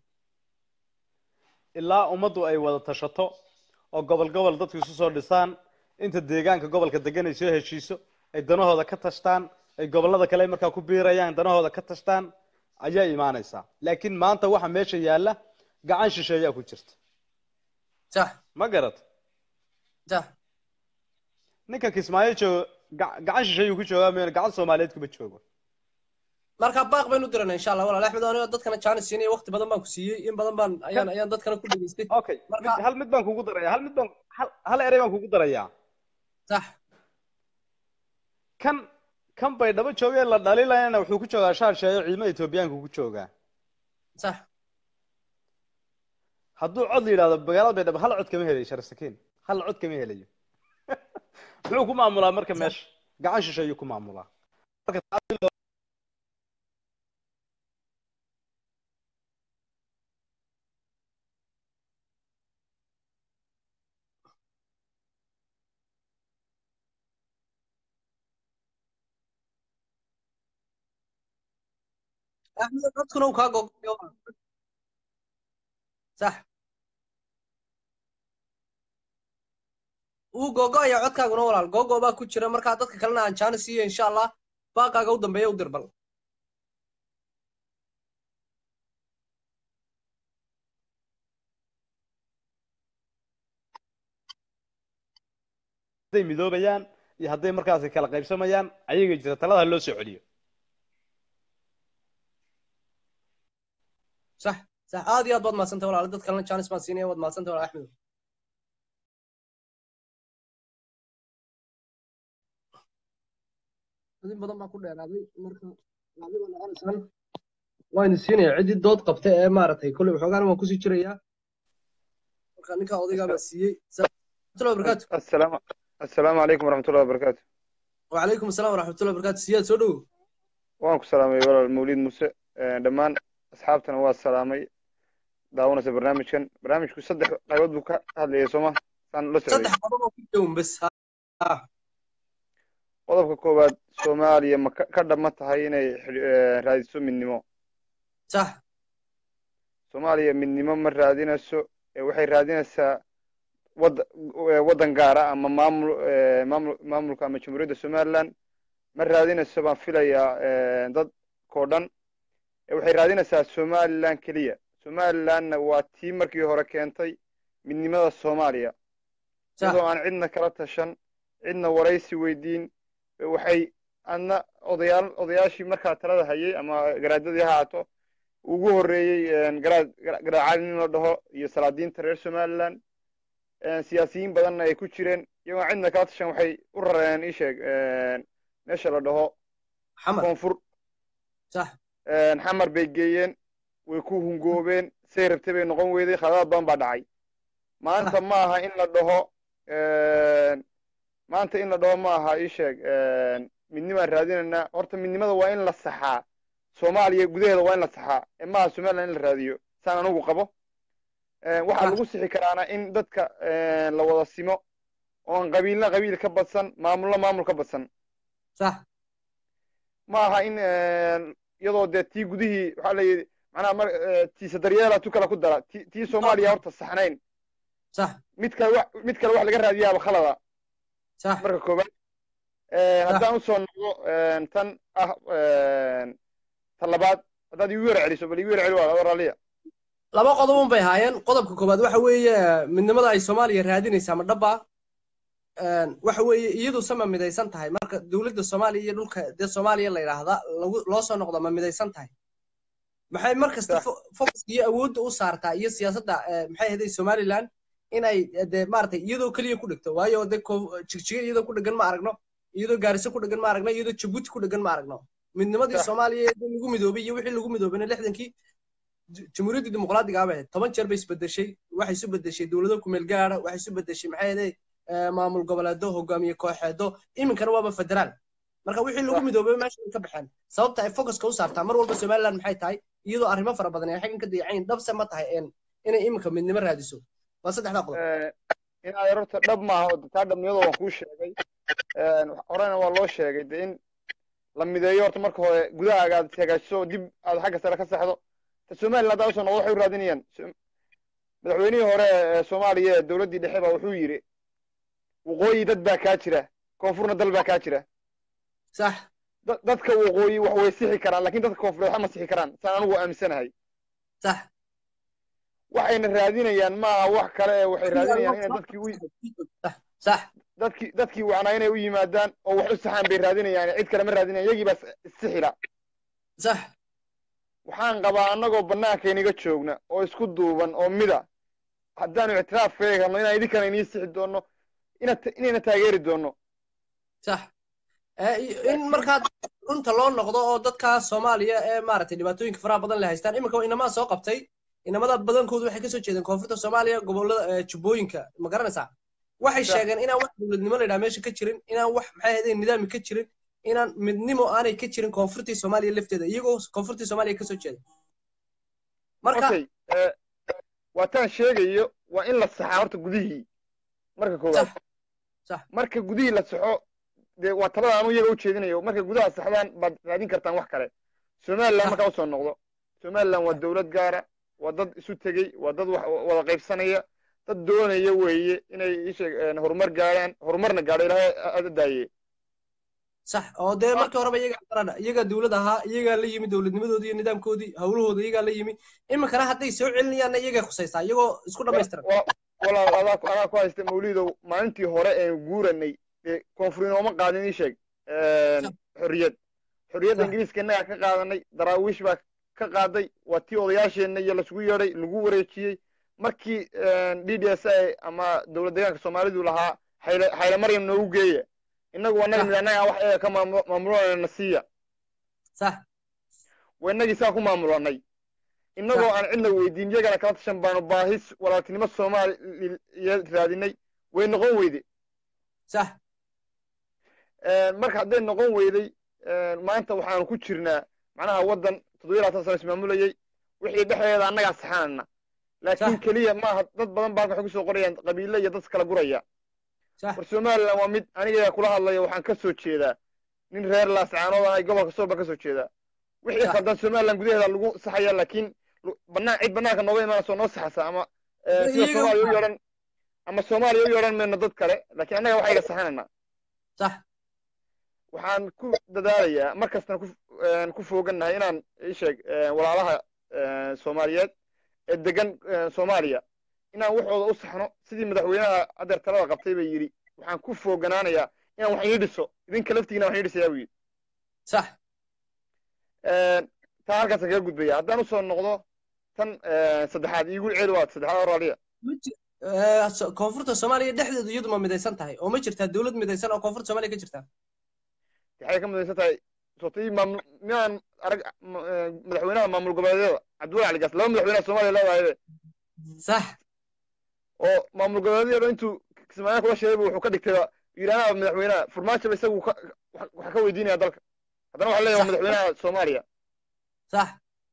ilaa ummaddu ay wada tashato oo gobol gobol dadku isu soo dhisaan inta deegaanka gobolka degan ay soo heshiiso ay danahooda ka tashtaan ay gobollada kale markaa ku biirayaan danahooda ka tashtaan ayaa imaanaysaa laakiin maanta waxa meesha yaalla gacan shisheeyaa ku jirta sax ma garat sax ninka kismaayo jooga ga- gacan shisheeyuu ku joogaa mayna gacan soomaaliyeed kuma joogo marka baaq baynu dirana insha allah walaal axmed anigoo dadkana chance siinaya waqti badan baan ku siiyey in badan baan ayaan ayaan dadkana ku dhageystay okay Marka- mid, hal mid baan kugu daraya hal mid baan hal, hal erey baan kugu darayaa sax kan kan bay dhabo joogeen la dhalilayana wuxuu ku joogaa shaar sheeyo ciidamada etoobiyaanka ku joogaa sax hadduu cod la yidhahdo magaalada baydhabo hal cod kama helayo sharasakiin hal cod kama helayo muxuu ku maamulaa marka meesha gacan shishe ayuu ku maamulaa marka taasi loo- axmed codkuna uu kaa gogoyo sax uu gogoaya codkaaguna walaal gogo baa ku jira markaa dadka kalena aan chance siiyo insha allah baaqaaga u dambeeya u dir bal hadday midoobayaan iyo hadday markaasi kala qaybsamayaan ayaga jira talada loo soo celiyo sax sax aad iyo aad baad mahadsantay walaal dad kalena chance baan siinaya waad mahadsantay walaal axmed in badan baa ku dheeraaday marka adiga noqonaysaan waan siinaya ciddii dood qabta ee maaragtay kolley waxoogaana waan kusii jirayaa marka ninka odaygaa baa siiyey salaamatullahi wabarakaatu السلام السلام عليكم ورحمة الله وبركاته وعليكم السلام ورحمة الله وبركاته سياد سو dhowow waan ku salaamay walaal mawlid muse dhammaan asxaabtana waa salaamay daawanaysa barnaamijkan barnaamijku saddex qaybood buu ka hadlayay sooma saan la socday saddex qodob oo ku jawan bas ha qodobka koowaad soomaaliya ma ka ka dhama tahay inay xidhi- eh, raadiso midnimo sax soomaaliya midnimo ma raadinayso ee waxay raadinaysaa wad eh, waddan gaara ama maamul eh, maamul maamulka ama jamhuuriyadda somaliland ma raadinayso baan filayaa eh, dadkoo dhan ee waxay raadinaysaa somaliland keliya somalilandna waa tii markii hore keentay midnimada soomaaliya sax iyadoo aan cidna kala tashan cidna waraysi weydiin ee waxay adna odayaal odayaashii markaa talada hayay ama garaadadii ha ahaato ugu horreeyey garaad garaacali nin la dhaho iyo salaadiinta reer somaliland siyaasiyiin badanna ay ku jireen iyagoo cidna kala tashan waxay u rareen ii sheeg meesha la dhaho xamar koonfur sax xamar bay geeyeen way ku hungoobeen say rabtay bay noqon weyday khadadaad badan baa dhacay maanta ma aha in la dhaho maanta in la dhaho ma aha ii sheeg midnimaan raadinaynaa horta midnimada waa in la saxaa soomaaliya gudaheeda waa in la saxaa ee maaha somaliland in la raadiyo saan anugu qabo waxaa lagu sixi karaana in dadka la wada simo oon qabiilna qabiil ka badsan maamulna maamul ka badsan sax ma aha in iyadoo dee tii gudihii waxaa la yidhi macnaha mar tiisa daryeela tu kale ku dara ti tii soomaaliya horta saxnayn sax mid kale wax mid kale wax laga raadiyaaba khalada sax marka koobaad haddaan usoo noqdo tan ah tan labaad haddaad igu yara celiso bal igu yara celi waa adoo raalliya laba qodob un bay haayeen qodobka koowaad waxa weeye midnimada ay soomaaliya raadinaysaa ma dhaba waxa weeye iyadu sama midaysan tahay marka dowladda soomaaliya iyo dhulka dee soomaaliya la yidhaahda lagu loo soo noqdo ma midaysan tahay maxay mar kasta focuska iyo awoodda u saartaa iyo siyaasadda maxay ahaday somaliland inay dee maaragtay iyadoo keliya ku dhigto waayo dee jigjiga iyadoo ku dhegan ma aragno iyadoo gaariso ku dhegan ma aragno iyadoo jabuuti ku dhegan ma aragno midnimadii soomaaliya ee lagu midoobay iyo wixii lagu midoobayna lixdankii jamhuuriyaddii dimuqraadiga ah bay ahayd toban jeer bay isbedeshay waxay isu bedeshay dowlado kumeel gaara waxay isu bedeshay maxay ahaday maamul goboleedo hogaamiye kooxeedo iminkana waaba federaal marka wixii lagu midoobay meesha ay ka baxeen sababta ay focuska u saartaa mar walba somaliland maxay tahay iyadoo arrimo fara badan ay xaggan ka dayacayn dhabse ma tahay inay iminka midnimo raadiso waa saddexdaa qodob inaad horta dhab maaha oo taa dhabnimada waan kuu sheegay horena waa loo sheegay de in la mideeyo horta marka hore gudahaaga aad hagaajiso dib aad xagga sare ka saxdo ta somaliland haddaa usoo noqdo waxay u raadinayaan madaxweynihii hore ee soomaaliya ee dowladdii dhexe baa wuxuu yidhi waqooyi dad baa kaa jira koonfurna dal baa kaa jira sax dadka waqooyi wax way sixi karaan lakin dadka koonfureed waxma sixi karaan saan anigu aaminsanahay sax waxayna raadinayaan maaha wax kale ee waxay raadinayaan inay dadkii u sax dadkii dadkii wacnaa inay u yimaadaan oo wax u saxaan bay raadinayaan cid kale ma raadinayan iyagii baa issixila sax waxaan qabaa annagoo bannaankaynaga joogna oo isku duuban oo mida haddaanu ictiraaf ka eegano inaan idinkana inii sixi doonno inayna taageeri doonno sax in markaa runta loo noqdo oo dadka soomaaliya ee maaragtay dhibaatooyinka faraha badan le haystaan iminka inamaa soo qabtay inamada badankoodu waxay kasoo jeedeen koonfurta soomaaliya gobolada jubbooyinka ma garanaysaa waxay sheegeen inaan wax dowladnimo la yidhaha meesha ka jirin inaan wax maxay ahaydeen nidaami ka jirin inaan midnimo aanay ka jirin koonfurtii soomaaliya lafteeda iyagoo koonfurtii soomaaliya kasoo jeeda marka waa taan sheegayo waa in la saxaa horta gudihii marka koowaad marka gudihii la saxo dee waa talada anu iyaga u jeedinayo markay gudaha saxdaan baad raadin kartaan wax kale somaliland markaa usoo noqdo somaliland waa dowlad gaara waa dad isu tegey waa dad wada qaybsanaya dad doonaya weeye inay isheeg horumar gaadhaan horumarna gaadho ilaahay aada daaye sax oo dee markii horeba iyaga iyagaa dowlad ahaa iyagaa la yimi dowladnimadoodii iyo nidaamkoodii hawlahooda iyagaa la yimi iminkana hadday soo celinayaanna iyagay khusaysaa iyagoo isku dhamaystiran walaal adaa adaa ku haysta mawlidow maalintii hore een guuranay dee koonfur inooma qaadin ii sheeg xorriyad xorriyadda ingiriiska innagaa ka qaadanay daraawiish baa ka qaaday waa tii odayaasheenna iyo lasugu yeedhay lagu wareejiyey markii d d s a ama dowlad deegaanka soomaalidu lahaa xayle xayle maryam noogu geeya innagu annaga mid annaga wax eega ka maamulanayna siiya sax waa innagii saa ku maamulanay innagoo aan cidna weydiin iyagana kala tashan baanu baahis walaaltinimo soomaaliya raadinay way noqon weyde sax marka hadday noqon weyday maanta waxaanu ku jirnaa macnaha waddan toddobiya labaatan sano ismaamulayey wixii dhexdeeda annagaa saxanana laakiin Sax. keliya maaha dad badan baa waxay kusoo qorayaan qabiile iyo dad kala guraya sax war somaliland waa mid aniga kula hadlaya waxaan ka soo jeedaa nin reer laascaanood ah gobolka sooba ka soo jeedaa wixii Sax. khaldan somaliland gudaheeda lagu saxaya laakiin lu- banaan cid banaanka nooga imaanayso noo saxasa ama eh, sida Iyaga- soomaaliya u yeedhan ama soomaaliya u yeedhan mayno dad kale laakiin annaga waxayga saxanaynaa sax waxaan ku dadaalayaa mar kastana ku een, ku foogannahay inaan isheeg walaalaha een, soomaaliyeed ee degan een, soomaaliya inaan waxooda u saxno sidii madaxweynaha adeer talada qabtay bay yidhi waxaan ku fooganaanayaa inaan wax ii dhiso idinka laftigiina wax ii dhisayaa buu yidhi sax Een, taa halkaasaan kaga gudbaya haddaan usoo noqdo tan een, saddexaad iigu ceeli waad saddexaad oraaliya Ma ji- eh, so- koonfurta soomaaliya dhexdeedu iyadu ma midaysan tahay oo ma jirtaa dowlad midaysan oo koonfurta soomaaliya ka jirta waxay ka midaysan tahay sotii maamul minaan arag ma- een, madaxweynaha maamul goboleedyada cabdullahi cali gaas laba madaxweynaha soomaaliya leedahay sax oo maamul goboleedyada intuu kismaayaa kula sheegay wuxuu ka dhigtay yidhaahdaa madaxweynaha farmaajoba isagu ka- wax wax ka weydiinaya dalka haddana waxaa leeyahay Sax. madaxweynaha soomaaliya sax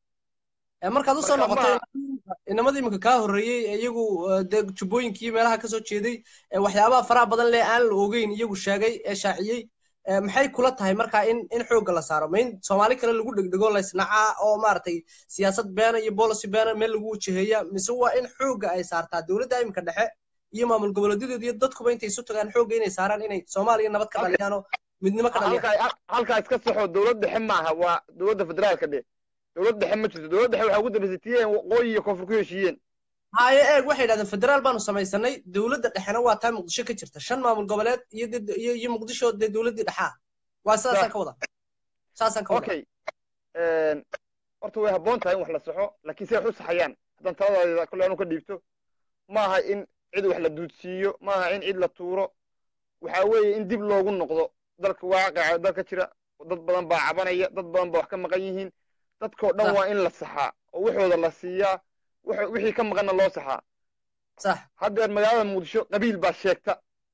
Eh, markaad usoo Marka noqotay ma- inamadii iminka kaa horreeyey ee iyagu eh, dee jubbooyinkii meelaha kasoo jeeday ee waxyaabaha faraha badan leh aan la ogeyn iyagu sheegay ee shaaciyey eh, maxay kula tahay marka in in xoogga la saaro ma in soomaali kale lagu dhegdhego laysnacaa oo maaragtay siyaasad beena iyo policy beena meel lagu wajaheeya mise waa in xoogga ay saartaa dowladda iminka dhexe iyo maamul goboleedyadooda iyo dadkuba intay isu tagaan xoogga inay saaraan inay soomaaliya nabad ka Halka- dhaliyaan oo midnimo ka dhaliyaan halkaa halkaa iska saxo dowlad dhexe maaha waa dowladda federaalka dhe dowlad dhexe ma jirto dowlad dhexe waxaa ugu dambaysay tii ay waqooyi iyo koonfur ku heshiiyeen haye eeg waxay yidhahdeen federaal baanu samaysanay dowladda dhexena waa taa muqdisho ka jirta shan maamul goboleed iyo dee- iyo iyo muqdisho dee dowladdii dhexaa waa sidaasaan ka wada saasaan ka wada okay een, horta way habboon tahay in wax la saxo laakiin si ay wax u saxayaan haddaan taladaada kolle anu ka dhiibto maaha in cid wax la duudsiiyo maaha in cid la tuuro waxaa weeye in dib loogu noqdo dalka waaqaca dalka jira dad badan baa cabanaya dad badan baa wax ka maqan yihiin dadkoo dhan Sax. waa in la saxaa oo waxooda la siiyaa wax- wixii ka maqanna loo saxaa sax haddeer magaalada muqdisho qabiil baa sheegta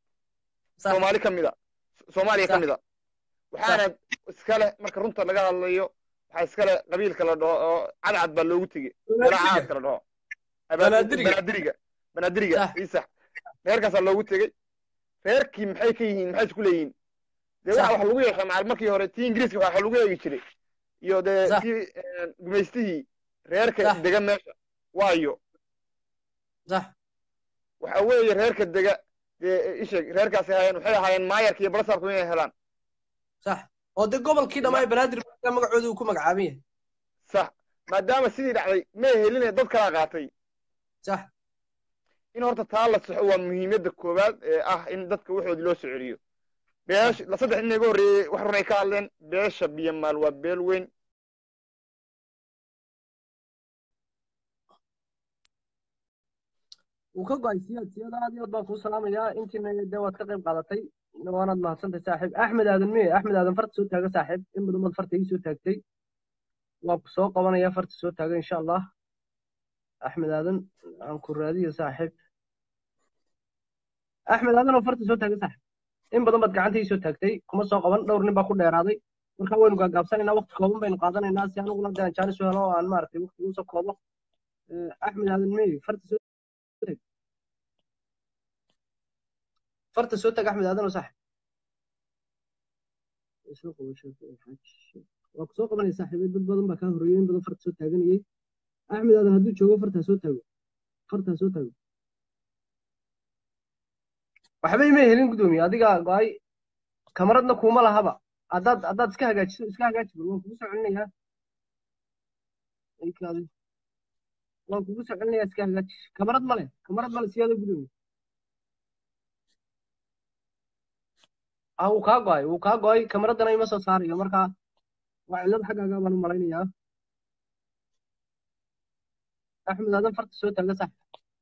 sax soomaali ka mid a soomaaliya ka Sax. mid a waxaana iska leh marka runta laga hadlayo waxaa iska leh qabiilka la dhaho oo cadcad baa loogu tegey Banaadiriga. caadka la dhaho Banaadiriga. banaadiriga banaadiriga Sax. isax reerkaasaa loogu tegey reerkii maxay ka yihiin maxay isku leeyihiin dee Sax. waxa wax lagu yeeshaa macal markii hore tii ingiriiska waxa lagu eegi jiray iyo dee Sax. tii een, gumaystihii reerka Sax. dega meesha waayo sax waxa weeye reerka dega dee isheeg reerkaasi ahaayeen waxay ahaayeen maayarka iyo balasaarku inay helaan sax oo dee gobolkii dhammaa banaadir magacooda uu ku magacaaban yahay sax maadaama sidii dhacday may heline dad kalaa qaatay sax in horta taa la saxo waa muhiimadda koowaad ee ah in dadka waxoodii loo soo celiyo beesha la saddex nin iga horreeyey wax run ay ka hadleen beesha biyamaal waa beel weyn wuu ka go-ay siyaad siyaad aad iyo aad baan kuu salaamayaa intiina dee waad ka qayb qaadatay waanaad mahadsantahay saaxiib axmed aadan miye axmed aadan farta soo taaga saaxiib in badan baad farta ii soo taagtay waan ku soo qabanaya farta soo taaga insha allah axmed aadan aan ku raadiyo saaxiib axmed aadan oo farta soo taaga saaxiib in badan baad gacanta ii soo taagtay kuma soo qaban dhowr nin baa ku dheeraaday marka waynu gaagaabsanaynaa waqti kooban baynu qaadanaynaa si aniguna dee aan jaanis u helo oo aan maaragtay waqtiga usoo koobo Eh, axmed aadan miye farta soo farta soo tag axmed aadan oo saaxiib soo qabo sheekh xaaj waa ku soo qabanaya saaxiibay dad badan baa kaa horreeyay in badan farta soo taaganayay axmed aadan hadduu joogo fartaa soo taago fartaa soo taago waxba ima helin gudoomiye adiga go-ay kamaradna kuuma lahaba haddaad haddaad iska hagaajiso iska hagaaji bal waan kugu soo celinayaa aykaadi waan kugu soo celinayaa iska hagaaji kamarad male kamarad male siyaada gudoomiye ah wuu kaa go-ay wuu kaa go-ay kamaraddana ima soo saarayo marka waa cillad xaggaaga baan u malaynayaa axmed aadan farta soo taaga sax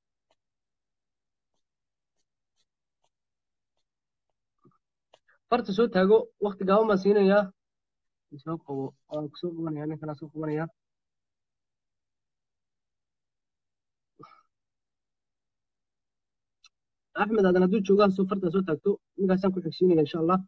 farta soo taago wakti gaaban baan siinayaa soo qabo waan ku soo qabanaya ninkanaa soo qabanaya axmed aadan hadduu joogaa soo fartaa soo taagto ninkaasaan ku xigsiinaya insha allah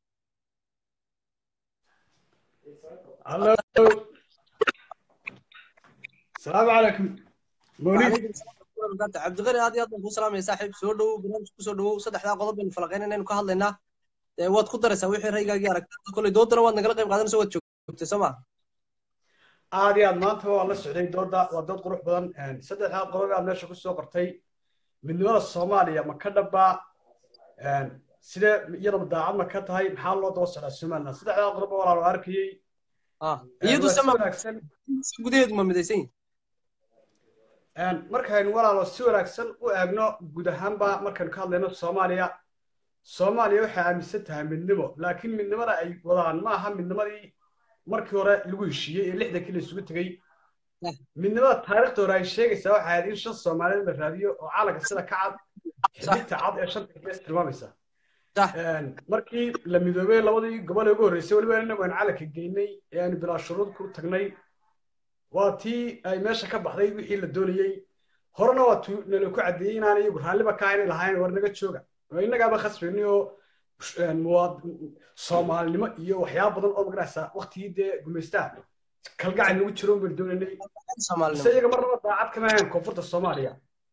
Hello. السلام عليكم موليد wabarakaatu cabdiqani aad iyo aad baan kuu salaamaya saaxiib soo dhowow barnaamijka kusoo dhowow saddexdaa qodob baynu falaqaynayna aynu ka hadlaynaa dee waad ku daraysaa wixii raygaagii aragtaa koley doodana waad nagala qayb qaadanaysa waad joogtay soo ma aad iyo aad maanta waa la socday dooda waa dood qurux badan saddexdaa qodob aad meesha kusoo qortay midnimada soomaaliya ma ka dhabbaa sidee iyadaba daacad ma ka tahay maxaa loo daba socdaa somaliland saddexdaa qodob oo walaalo arkayey iyadu waa si sama wanaagsan gudaheedu ma midaysan yihin markaynu walaalo si wanaagsan u eegno guud ahaanba markaynu ka hadlayno soomaaliya soomaaliya waxay aaminsan tahay midnimo laakiin midnimada ay wadaan ma aha midnimadii markii hore lagu heshiiyey ee lixdankii la isugu tegey midnimada taariikhda hore ay sheegaysaa waxay ahayd in shan soomaaliyeed la raadiyo oo calanka sida ka cad xiddigta cad ee shanta gees tilmaamaysa markii la midoobay labadii gobol ee ugu horreysay weliba inagu aynu calanka geynay ee aynu bilaa shuruud ku tagnay waa tii ay meesha ka baxday wixii la doonayey horena waa tuu nala ku caddeeyey inaan iyagu raalliba ka haynay lahayn war naga jooga oo innagaaba khasbaynay oo muwaad soomaalinimo iyo waxyaaba badan oo magaraysa waktigii dee gumaystaha kalgacay nagu jiro baynu doonaynay mise iyaga marnaba daacad kama ahayn koonfurta soomaaliya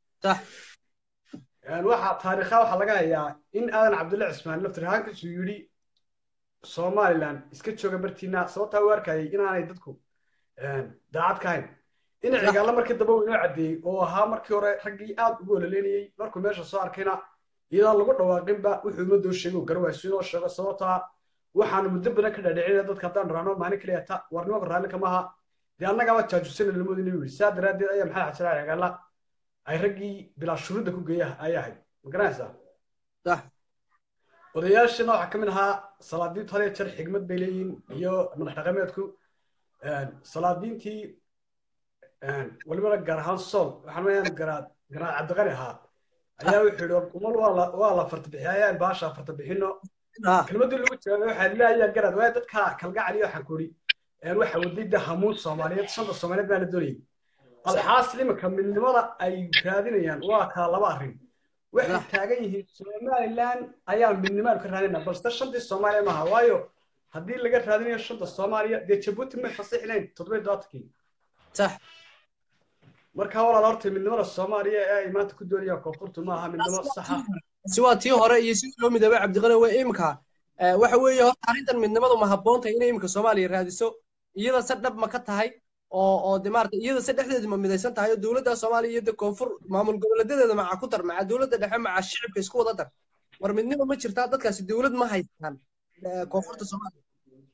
waxaa taariikha waxaa laga hayaa in aadan cabdulle cismaan laftir ahaankiisu yidhi somaliland iska jooga bartiina sababtaa u arkayay inaanay dadku daacad ka hayn in cigaalla markii dambe uu inoo caddeeyey oo ahaa markii hore raggii aad ugu ololeynayey markuu meesha soo arkayna iyadaan lagu dhawaaqinba wuxuu umadoo sheegay uu garawaasu inoo sheego sababtaa waxaanu muddo badan ka dhaadhicinaya dadka haddaan raano maalin kaliya ta war nimanka raalli kama aha dee annagaaba jaajusana lamoodi inuu yidhi saa daraaddeed ayaa maxamed xasan cali cigaalla ay raggii bilaa shuruudda ku geeya ay ahayd ma garanaysaa odayaashana waxaa ka mid ahaa salaadiintu had iyo jeer xigmad bay leeyihiin iyo madax dhaqameedku salaadiintii walibana gaar ahaan sool waxaan leeyahay garaad garaad cabdiqani ahaa ayaa wuxuu yidhi umal waa la waa la farta bixiya ayaan baasha farta bixino kelmadii lagu jawaabay waxaa leeyahay garaad waayo dadka kalgacal iyo waxaan ku idhi waxa wadida hamuun soomaaliyeed shanta soomaaliyeed baa la doonayay alxaasil iminka midnimada ay raadinayaan waa kaa laba arrin waxay taagan yihiin somaliland ayaa midnimaan ka raadinayna balse shantii soomaaliya maaha waayo haddii laga raadinayo shanta soomaaliya dee jabuuti may fasixinayn toddobiyo dobaatankii sax marka walaal horta midnimada soomaaliya ee ay maanta ku doonayaan koonfurtu maaha midnimo saxa si waa tii hore iyo sidii loo midoobay cabdiqani waa imika waxa weeye horta arrintan midnimadu ma habboon tahay inay imika soomaaliya raadiso iyada se dhab ma ka tahay oo oo de maarata iyada se dhexdeedu ma midaysan tahay oo dowladda soomaaliya iyo de koonfur maamul goboleedadeeda maca ku dar maca dowladda dhexe maca shicibka isku wada dar war midnimo ma jirtaa dadkaasi dowlad ma haystaan koonfurta soomaaliya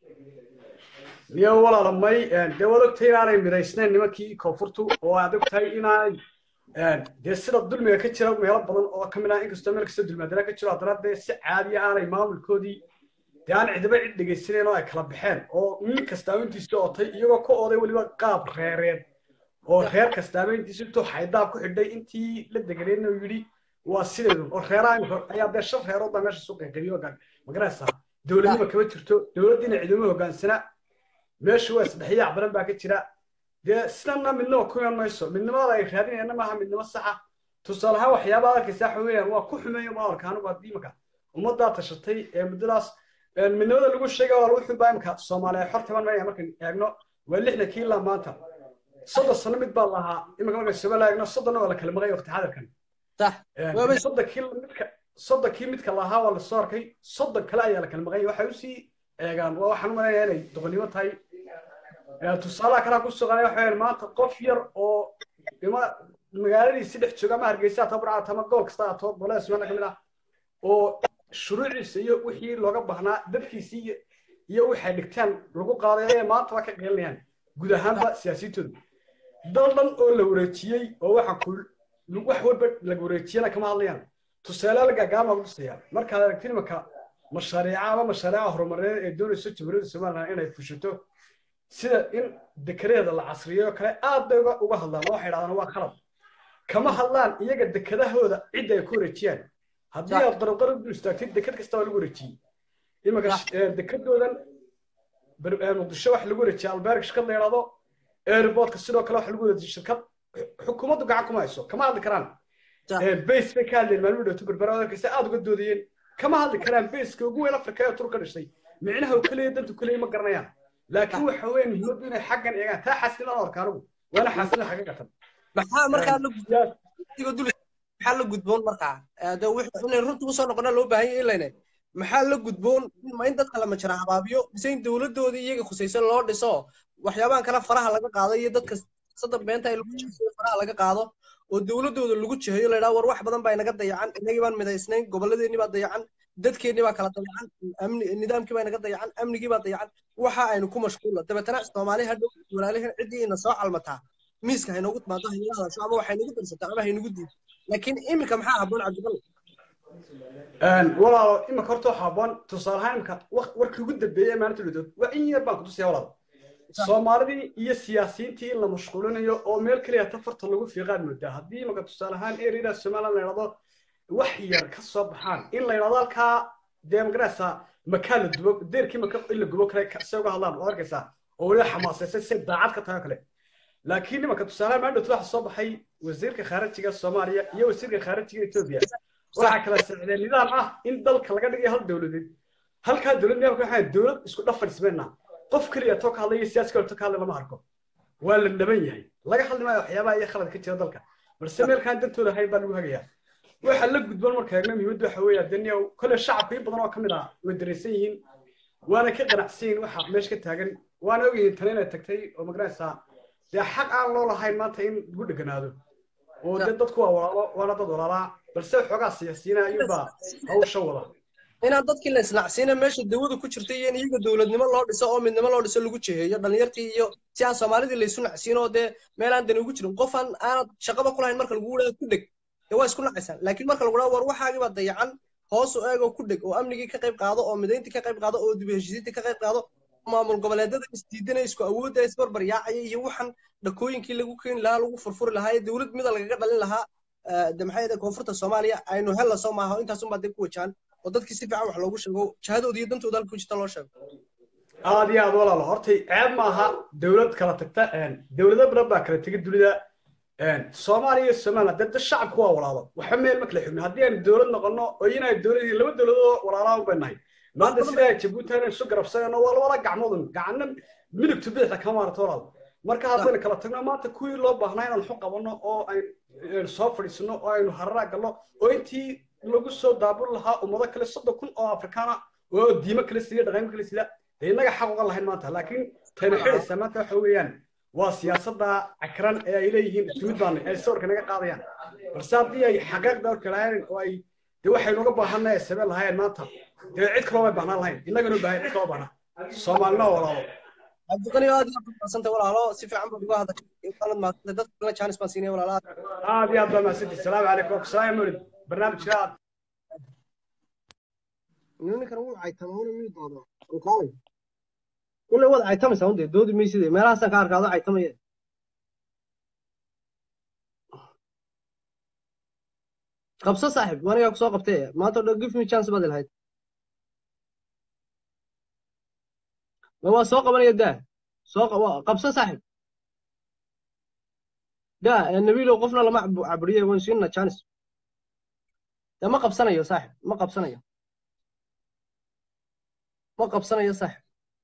niyo walaala may dee waad ogtahay inaanay midaysnayn nimankii koonfurtu oo aad ogtahay inaanay dee sida dulmiga ka jira meelo badan oo ka mid ah inkastoo meel kasta dulmaadana ka jiro haddana dee si caadiya aanay maamulkoodii dee aan cidiba cid dhegaysanayn oo ay kala baxeen oo nin kastaaba intiisa otay iyagoo ka oday weliba qaab reereed oo reer kastaaba intiisa intuu xaydaab ku xidhay intii la deganeedna uu yidhi waa sideedu oo reeraha ayaa dee shan reerood baa meesha soo qeybgeliyo magaraysaa dowladnimo kama jirto dowladdiina ciidamo hoggaansana meesha waa isdhexyaac badan baa ka jira dee sidana midnimo ku iman mayso midnimada ay raadinayana maaha midnimo saxa tusaale ahaan waxyaabaha arkaysaa waxa weeyaan waa ku xumeeyo maalka anigu haddii imaka ummaddaa tashatay ee muddadaas midnimada lagu sheegay walaal wuxuu baa imika soomaaliya xor taban maya markaan eegno waa lixdankii ilaa maanta soddon sano mid baa lahaa imika markaan somaliya eegno soddonna waa la kala maqay waqti xadirkan soddonkii midka soddonkii midka lahaa waa lasoo arkay soddon kale ayaa la kala maqay waxay usii eegaan waa waxaan u malaynayaa inay doqonnimo tahay tusaalaha kalaa ku suganay waxa weeyaan maanta qof yar oo ima magaaladiisi dhex jooga ama hargeysa atoo burcata ama gobol kasta atoo gobolada sumaana ka mid ah oo shuruuciisa iyo wixii looga baahnaa dadkiisii iyo waxay dhigtaan lagu qaaday ayay maanta waa ka qeelinayaan guud ahaanba siyaasiyintooda dal dhan oo la wareejiyey oo waxa ku wax walba laga wareejiyana kama hadlayaan tusaale la gaagaama lagu tusayaa markaad aragtid imaka mashaariica ama mashaariica horumarineed ee doonayso jamhuuriyadda somaliland inay fushato sida in dekedaheeda la casriyeyo kale aad bay uga hadlaan oo waxay dhahdaan waa khalad kama hadlaan iyaga dekedahooda cidda ay ku wareejiyaan haddii aad qarabqarab dul istaagtid deked kasta waa lagu wareejiyey imaka dekedoodan muqdisho wax lagu wareejiyay albeerg shirkad la yidhahdo airportka sidoo kale wax lagu wareejiyay shirkad xukuumaddu gacan kuma hayso kama hadli karaan base bay ka hadleen maalmo dhowto berbera arkaysa aad uga doodayeen kama hadli karaan baseka ugu weyn afrika ee tur ka dhashay micnaha uu kaleeya dantu kaleeya ma garanayaan laakiin waxa weeye muhiimaddu inay xaggan eegaan taa xasilin aan arka anigu waana xasilin xagga gatan maxaa markaa iga dul maxaa la gudboon markaa Eh, de wix- inay runta usoo noqona loo baahan yahay ilayne maxaa la gudboon ma in dadka la majara habaabiyo mise in dowladoodii iyaga khusaysan loo dhiso waxyaabahan kale faraha laga qaado iyo dadka sada beenta ay lagu jiheeyo faraha laga qaado oo dowladooda lagu jiheeyo la yidhaha war wax badan baa inaga dayacan inagii baan midaysnayn gobolladeennii baa dayacan dadkeennii baa kala dayacan amni nidaamkii baa inaga dayacan amnigii baa dayacan waxa aynu ku mashquulla dabeetana soomaali hadhow walaalihin ciddii ina soo calmataa miiska haynogu timaado haynaga hadasho ama waxaynagu darsato ama haynagu diido laakiin iminka maxaa habboon cabdiqal walaalo imika horta waxaa haboon tusaale ahaan imika warkii ugu dambeeyey ee maalinta dhudood waa in yar baan kutusaya walaal soomaalidii iyo siyaasiyiintii in la mashquulinayo oo meel keliya tafarta lagu fiiqaan moodaa haddii imika tusaale ahaan ereyada somaliland la yidhahdo wax yar ka soo baxaan in la yidhahdo halkaa dee magaraysaa makaa la dubo deerkii maka in la gubo kale se uga hadlaan waad arkaysaa oo weliba xamaasaysay si daacad ka tahay oo kale laakiin imika tusaale ahaan maalinta waxa soo baxay wasiirka khaarijiga soomaaliya iyo wasiirka khaarijiga etoobiya waxaa kala socdeen nidaam ah in dalka laga dhigayo hal dowladeed halkaa dowlad nidaamka waxaa dowlad isku dhafan ismeenna qof keliya too ka hadlaya siyaasi kale too ka hadlay lama arko waa la naban yahay laga hadli maayo waxyaabaha iyo khalad ka jira dalka balse meelkaan dantooda ahayn baa lagu hagayaa waxaa la gudboon marka eegna muhiimadda waxa weeye daniya kole shacabka in badan oo ka mid ah way dareysan yihiin waana ka qanacsan yihiin waxa meesha ka taagan waana ogyihiin tani inay tagtay oo magaraysaa dee xaq aan loo lahayn maanta in lagu dheganaado oo dee dadku waa walaalo waana dad walaalaa balse xoogaa siyaasiyiina ayuubaa hawsha wada inaan dadkii la islacsiina meesha dawada ku jirta iyo in iyaga dowladnimo loo dhiso oo midnimo loo dhiso lagu jiheeyo dhalinyartii iyo si aan soomaalidii laysu nacsiin oo dee meel aan dani ugu jirin qof aan aanad shaqaba ku lahayn marka lagu dhaha ku dheg dee waa isku nacaysaan laakiin marka lagu dhaha war waxaagii baa dayacan hoos u eegoo ku dheg oo amnigii ka qayb qaado oo midayntii ka qayb qaado oo dib u heshiisiintii ka qayb qaado maamul goboleedyada isdiidanaya isku awoodda isbarbar yaacaya iyo waxaan dhakooyinkii lagu keeni lahaa lagu furfuri lahaa ee dowlad mida lagaga dhalin lahaa de maxay ahayd koonfurta soomaaliya aynu hella soo maaha intaasunbaa dib ku wajahan oo dadkii si fiican wax loogu sheego jahadooda iyo dantooda halka ku jirta loo sheego aad iyo aad walaalo hortay ceeb maaha dowlad kala tagta dowlado badan baa kala tegay dunida soomaaliya iyo somaliland dee shacabku waa walaalo waxba meel ma kala xigno haddii aynu dowlad noqono oo inay dowlad laba dowladoo walaalaa bay nahay maanta sidaa jabuuti aynu isu garabsanayno waa labada gacmoodun gacanna midigtu bidixda kama maarata walaal marka haddaynu kala tagno maanta kuwii loo baahnaa inaan xu qabanno oo aynu soo fadhiisano oo aynu hararaa galno oo intii lagu soo daabul lahaa ummado kale soddon kun oo afrikaana oo diimo kale sida dhaqamo kale sida dee innaga xaq uga lahayn maanta laakiin tayna xidhaysaa maanta waxa weeyaan waa siyaasadda cakran ee ay leeyihiin timid baana ay sawirka naga qaadayaan balse haddii ay xaqaaq dalka lahayn oo ay dee waxaynu uga baahanay ay sabeen lahaayeen maanta dee cid kaloo bay baahnaan lahayn innagana u baahan cid kaloo baahna soomaalina waa walaalo cabdiqani aad iyo aad mahadsantay walaalo si fiican baad uga hadashay waanad mahadsantay dadka kalena jaanis baan siinaya walaalaha aad iyo aad baa mahadsantihi salaamu calaykum salaam mawlid barnaamijka aad ninkan wuu caytama una mii doodo alkaalay kulley waad caytamaysaa undee doodi mayside meelahaasaan ka arkaado caytamaya qabso saaxib wanigaa kusoo qabtay maanta dho give me chance baad ilahayd ma waa soo qabanaya daa soo qabso saaxib daa nabiilow qofna lama caburiye waan siinna chance dee ma qabsanayo saaxib ma qabsanayo ma qabsanayo saaxib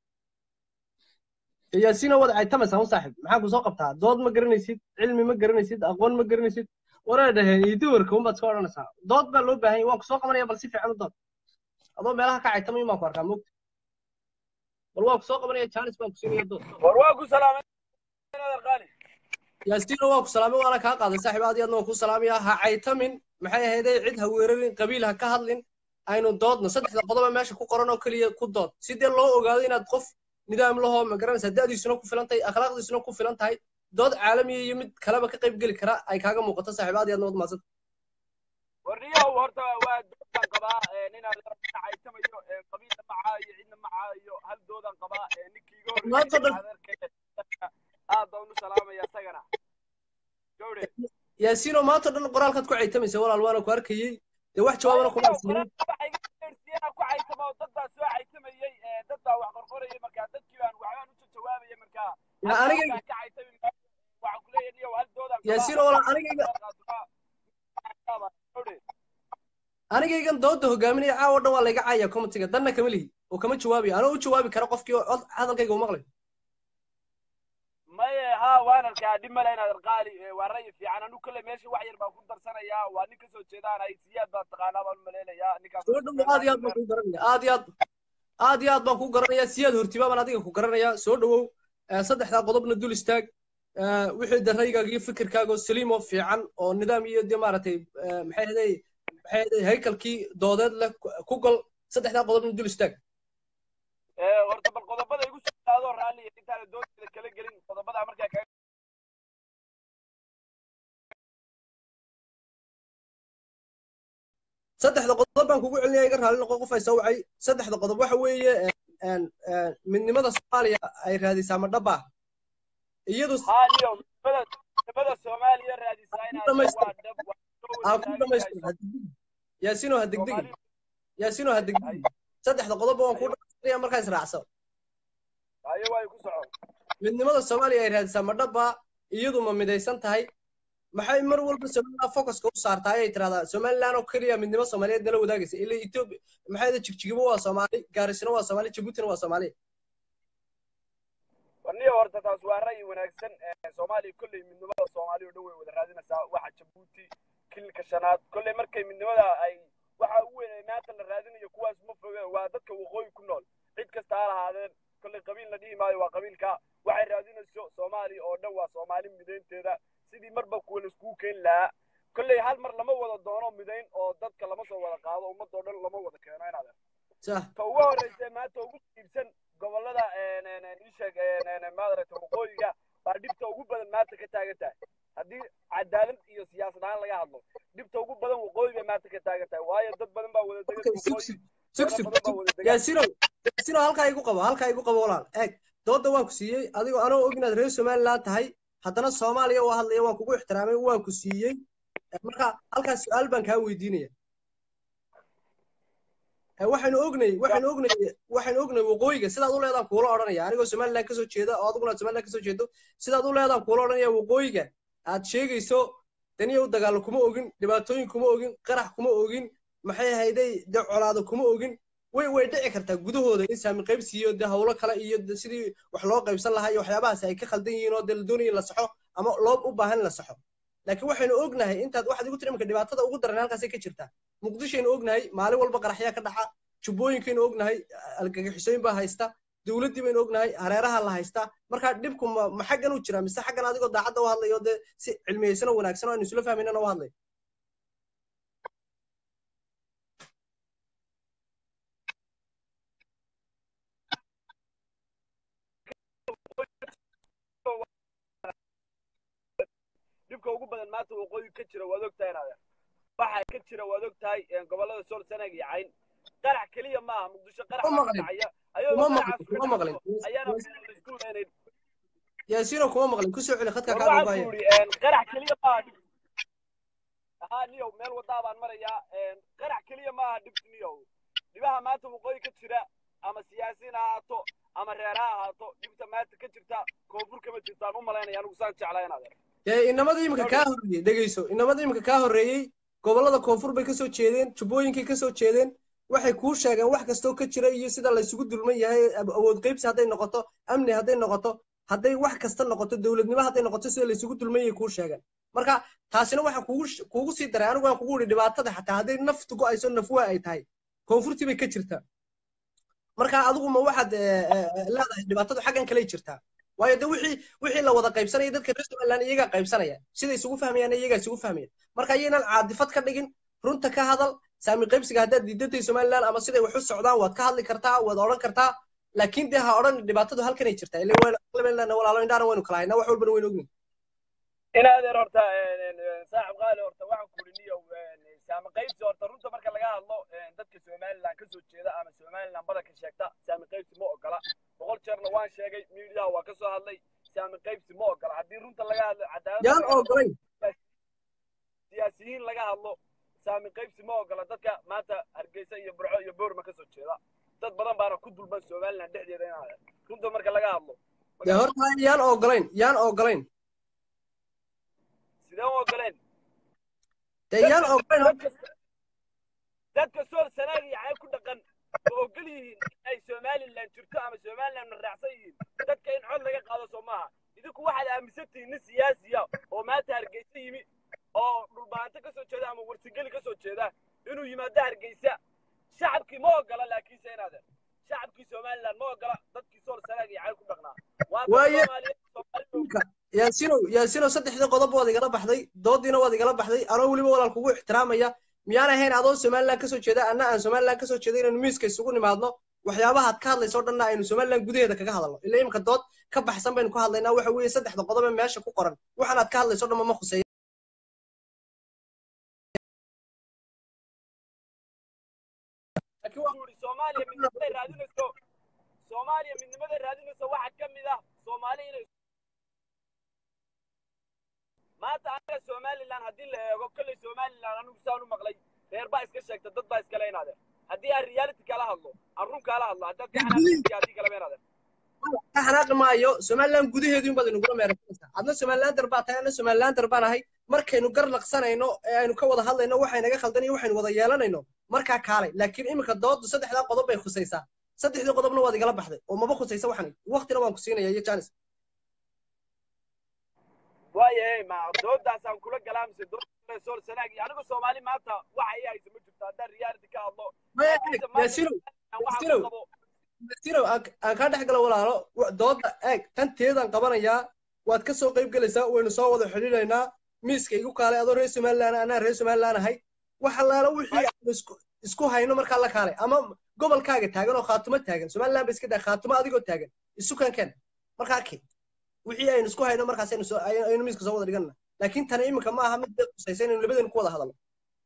yaasiino waad caytamaysaa un saaxib maxaa ku soo qabtaa dood ma garanaysid cilmi ma garanaysid aqoon ma garanaysid waraa dhaheen iyo duwarka unbaad iska odhanaysaa dood baa loo baahan yahay waan ku soo qabanaya bal si fiican u dood adoo meelaha ka caytamay maan ku arkaa mogta bal waan ku soo qabanaya jaanis baan ku siinaya dood war waa ku salaamay yaasiino waa ku salaamay waana kaa qaaday saaxib aad iyo aadna waan ku salaamaya ha caytamin maxay ahayday cid ha weerarin qabiil ha ka hadlin aynu doodno saddexda qodoba meesha ku qoran oo keliya ku dood sidee loo ogaado inaad qof nidaam lahoo ma garanaysaa da'diisuna ku filan tahay akhlaaqdiisuna ku filan tahay dood caalamiya iyo mid kaleba ka qayb geli kara ay kaaga muuqato saaxiib aad iyo aadna wad maadsanta warniyahow horta waa doodaan qabaa ninaan caytamayo qabiilna macaa iyo cidna macaa iyo hal doodaan qabaa ninkii iga horreeyay aad baan u salaamaya isagana gawre yaasiino maanta dhan qoraalkaad ku caytamaysa walaal waana ku arkayey dee wax jawaabana kuma arsiinin ku caytamo dad baa soo caytamayey dad baa wax qorqorayay markaa dadkii baan waxbaan u jawaabaya markaa aniga ka caytami waxaan ku leeyahay niyow hal doodaan yaasiino walaal anigayga anigaygan dooda hogaaminaya caawa dhan waa layga caaya comitiga danna kama lihi oo kama jawaabiyo anoo u jawaabi kara qofkii hadalkayga u maqlay maye ha waan arkaa dhib male inaad arqaali waa rayi fiican anu kale meesha wax yar baan ku darsanayaa waa nin kasoo jeedaanay siyaad baa taqaanaa baan umaleynayaa ninkaas soo dhowo aad iyo aad baan kuu garanaya aad iyo aad aad iyo aad baan kuu garanaya siyaad hortiba baan adiga ku garanaya soo dhowow Eh, saddexdaa qodobna dul istaag Eh, wixii de raygaaga iyo fikirkaaga oo saliim oo fiican oo nidaam iyo de maaragtay eh, maxay ahaday maxay ahaday haykalkii doodeed leh ku- ku gal saddexdaa qodobna dul istaag horta bal qodobada igu soo qaado raalli intaana doonteeda kala gelin qodobada markaa kaga saddexda qodob baan kugu celinaya iga raalli noqo qof ay soo wacay saddexda qodob waxa weeye een, een, midnimada soomaaliya ay raadisaa ma dhab ah iyadu haaliyo midnimada midnimada soomaaliya raadisaa inaad dhamaystir. waa dhab waa soo aa ku wadaagayso. dhamaystir ha degdegin yaasino ha degdegin yaasino ha degdegin saddexda qodob waan kuu dhamaystiraya markaa israacso hayo way ku socon midnimada soomaaliya ay raadisaa ma dhab ah iyadu ma midaysan tahay maxay mar walba somaliland focuska u saartaa ayay tirahdaa somaliland oo keliya midnimo soomaaliyeed nala wadaagaysa ila ethiopia maxay da jigjigibo waa soomaali gaarisina waa soomaali jabuutina waa soomaali warniyo horta taas waa ra'yi wanaagsan Eh, soomaaliya kolley midnimada soomaaliya oo dhan way wada raadinaysaa waxa jabuuti kilka shanaad kolley markay midnimada ay waxa ugu weyn ee maanta la raadinayo kuwaas ma foge waa dadka waqooyi ku nool cid kasta ha lahaadeen kolley qabiil la dhihi maayo waa qabiilka waxay raadinayso soomaaliya oo dhan waa soomaali midaynteeda sidii marba kuwa laiskugu keeni lahaa kolley hal mar lama wada doono midayn oo dadka lama soo wada qaado ummadoo dhan lama wada keeno inaad sah ta ugu horreysa maanta ugu iibsan gobolada isheeg maaragta waqooyiga baa dhibta ugu badan maanta ka taagan tahay haddii cadaalad iyo siyaasad ahaan laga hadlo dhibta ugu badan waqooyi bay maanta ka taagan tahay waayo dad badan baa wada degan Okay, sug waqooyi sug sug dad sug badan baa sug wada degan yaasino yaasino halkaa igu qabo halkaa igu qabo walaal eeg dooda waan ku siiyey adigoo anoo og inaad reer somaliland tahay haddana soomaaliya waa hadlaya waan kugu ixtiraamay waan ku siiyey Eh, marka halkaas su-aal baan kaa weydiinaya Eh, waxaynu ognay waxaynu ognay waxaynu ognay waqooyiga sidaad u leedaan kuula odhanaya anigoo somaliland kasoo jeeda oo adiguna somaliland kasoo jeedo sidaad u leedaan kuula odhanaya waqooyiga aad sheegayso daniya u dagaalo kuma ogin dhibaatooyin kuma ogin qarax kuma ogin maxay ahayday dee colaado kuma ogin way way dhici kartaa gudahooda in saami qaybsi iyo dee hawlo kale iyo dee sidii wax loo qaybsan lahaa iyo waxyaabahaas ay ka khaldan yihiin oo dee la doonaya in la saxo ama loo u baahan in la saxo laakiin waxaynu ognahay intaad waxaad igu tiri imika dhibaatada ugu daran halkaasay ka jirtaa muqdishaynu ognahay maalin walba qaraxyaa ka dhaca jubbooyinkaynu ognahay algagixisooyin baa haysta dowladdii baynu ognahay hareeraha la haystaa marka dhibku ma ma xaggan u jira mise xaggan adigoo daacadda u hadlayo dee si cilmiyeysan oo wanaagsan oo aynu isla fahmaynana u hadlay dhibka ugu badan maanta waqooyi ka jira waad ogtahay inaad waxa ka jira waad ogtahay gobolada sool sanaag iyo cayn qarax keliya maaha muqdisho qarax Kuma baa ka maqlin. dhacaya Kuma ayagoo maqlin, qaraxaas ka kuma maqlin. dhacdo ayaana laisku leenayn yaasiino kuma maqlin kusoo celi khadka war kaa waxaan googaya ku yidhi qarax keliya maaha dhib haa niyow meel wadaa baan marayaa qarax keliya maaha dhib niyow dhibaha maanta waqooyi ka jira ama siyaasiyiin ha ahaato ama reer ha ahaato dhibta maanta ka jirta koonfur kama jirtaan u malaynaya anigu saan jeclaa inaad dee inamada iminka kaa horreeyey dhegeyso inamada iminka kaa horreeyey gobollada koonfur bay kasoo jeedeen jubbooyinkay kasoo jeedeen waxay kuu sheegeen wax kastoo ka jira iyo sida laysugu dulman yahay ab- awood qaybsi hadday noqoto amni hadday noqoto hadday wax kasta noqoto dowladnimo hadday noqoto sida laysugu dulman yahay kuu sheegeen marka taasina waxa kugu sh- kugu sii daray anigu waan kugu idhi dhibaatada xataa hadday naftu go'ayso nafwaa ay tahay koonfurtii bay ka jirtaa marka adigu ma waxaad eh, eh, eh, leedahay dhibaatadu xaggan kaley jirtaa waayo de wixii wixii la wada qaybsanaya dadka reer somaliland iyagaa qaybsanaya siday isugu fahmayaan iyagaa isugu fahmaya marka ayaynan caadifad ka dhigin runta ka hadal saami qaybsiga haddaad diidatay somaliland ama siday wax u socdaan waad ka hadli kartaa waad odhan kartaa laakiin dee ha odhan dhibaatadu halkanay jirtaa ilaa waynu walaalo indhaana waynu kala haynaa wax walbana waynu ognin inaadeer horta saaxib qaali horta waxaan ku idhi niyow saami qaybsi horta runta marka laga hadlo dadka somaliland kasoo jeeda ama somaliland badanka sheegta saami qaybsi ma ogola boqol jeerna waan sheegay miidiyaha waa kasoo hadlay saami qaybsi ma ogola haddii runta laga hadlo cadaalad yaan ogolayn siyaasiyiin laga hadlo saami qaybsi ma ogola dadka maanta hargeysa iyo burco iyo boorma kasoo jeeda dad badan baana ku dulman somaliland dhexdeeda inaadeer runta marka laga hadlo dee horta yaan ogolayn yaan ogolayn sideen u ogoleen dee yaan ogolayn dadka dadka sool sanaag iyo cayb ku dhaqan ma ogol yihiin in ay somaliland jirto ama somaliland na raacsan yihiin dadka in cod laga qaado soo maaha idinku waxaad aaminsantihiin nin siyaasiya oo maanta hargeysa yimi oo dhulbaanto ka soo jeeda ama warsigeli ka soo jeeda inuu yimaado hargeysa shacabkii ma ogola laakiinse inaadeen shacabkii somaliland ma ogola dadkii sool sanaag iyo cayl ku dhaqnaa waa dad Waaye- soomaaliyeed soomaalidu yaasinow yaasinow saddexdii qodob waad igala baxday doodiina waad igala baxday anoo weliba walaal kugu ixtiraamaya miyaan ahayn adoo somaliland kasoo jeeda anna aan somaliland kasoo jeeda inaynu miiska isugu nimaadno waxyaabahaad ka hadlayso o dhanna aynu somaliland gudaheeda kaga hadalno ila imika dood ka baxsan baynu ka hadlaynaa waxa weeye saddexda qodob ee meesha ku qoran waxaanaad ka hadlayso o dhan ma khuseeya laakiin waa uri soomaaliya midnimaday raadinayso soomaaliya midnimaday raadinayso waxa ka mid ah soomaali inay maanta anaga somaliland haddii la eego kolley somaliland anigu saan u maqlay reer baa iska sheegta dad baa iskale inaadeen haddii aan reality kala hadlo aan run kala hadlo haddaad ka xanaaqaysa haddii kaleba inaadeen ka xanaaqi maayo somaliland gudaheedu in baad inugula meerasanaysaa adna somalilander baa tahay anna somalilander baan ahay markaynu gar laqsanayno ee aynu ka wada hadlayno waxaynaga khaldan iyo waxaynu wada yeelanayno markaa kaalay laakiin iminka doodu saddexdaa qodob bay khusaysaa saddexdii qodobna waad igala baxday oo maba khusaysa waxan waqtina waan ku siinaya iyo janis waayahay ma doodaasaan kula galaa mise dooda sool sanaag iyo anigu soomaali maanta waxa ii haysa ma jirto haddaan reality ka hadlo laakiinse maanta yaasinow waxaan yaasinow ku qabo yaasinow aan aan kaa dhex galo walaalo wa- dooda eeg tanteedaan qabanayaa waad ka soo qayb gelaysaa waynu soo wada xidhiidhaynaa miiska igu kaalay adoo reer somaliland anaa reer somaliland ahay wax allaala wixii aanu isku isku hayno markaa la kaalay ama gobolkaaga taagan oo khaatumo taagan somaliland ba iska daa khaatumo adigoo taagan isu kankeen markaa keen wixii aynu isku hayno markaas aynu soo ay- aynu miiska soo wada dhiganna laakiin tani iminka ma aha mid dad khusaysa inaynu labadeenu ku wada hadalno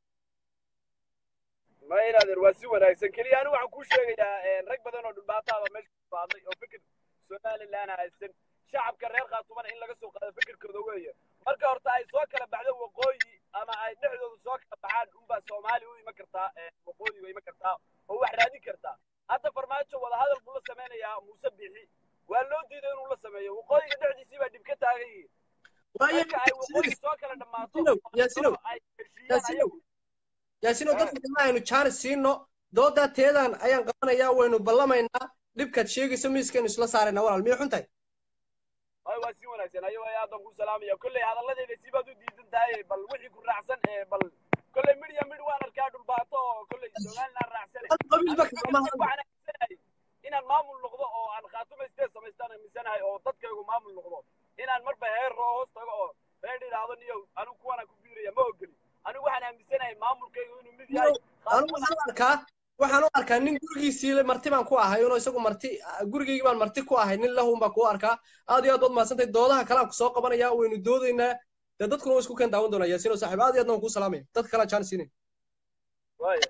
ma inaadeer waa si wanaagsan keliya anigu waxaan kuu sheegayaa rag badan oo dhulbaataaba meesha ku baaday oo fikir somaliland haysan shacabka reer khaatumana in laga soo qaado fikirkooda weeye marka horta ay soo kala baxdo waqooyi ama ay dhexdooda soo kala baxaan unbaa soomaali u iman kartaa waqooyi u iman kartaa oo wax raadin kartaa hadda farmaajo wadahadal buu la sameynayaa muuse bixi waa loo diiday inuu la sameeyo waqooyiga dhexdiisii baa dhib ka taagan yihiin waayo marka ay waqooyi soo kala dhammaato yaasinow yaasinow ay heshiiyaan yaasinow ayagu yaasinow dadka kama aynu jaanis siino doodaa teedaan ayaan qabanayaa waynu ballamaynaa dhibkaad sheegayso miiskaynu isla saaraynaa walaal miyay xun tahay ay waa si wanaagsan ayo ay aadan ku salaamaya kolley hadalladeeda si baad u diidan tahay bal wixii ku raacsan ee bal kolley midya midh waan arkaa dhulbaato oo kolley somaliland raacsane hal qabiilba anigu kama fikirkayga waxaan aaminsanahay inaan maamul noqdo oo aan khaatumaystee samaystaan aaminsanahay oo dadkaygu maamul noqdo inaan marba heer roo hoos tago oo reer idhaahdo niyo anigu kuwanaan ku biiraya ma ogeli anigu waxaan aaminsanahay maamulkaygu inuu mid yahay anigu waxaan u arkaa waxaan u arkaa nin gurigiisii le marti baan ku ahay inuu isagu marti gurigaygii baan marti ku ahay nin lahun baan ku arkaa aad iyo aad baad mahadsantahay doodaha kale aan kusoo qabanaya waynu doodaynaa dee dadkuna waa isku keen daawan doonaa yaasiino saaxiib aad iyo aadna waan kuu salaamaya dadka kale aan jaanis siinay waaya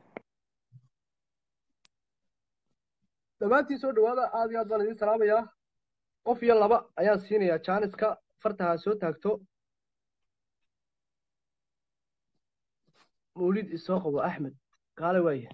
dhammaantiin soo dhawaada aad iyo aad baan idiin salaamayaa qof iyo laba ayaan siinayaa jaaniska fartaha soo taagto mawlid isoo qabo axmed kaale waaye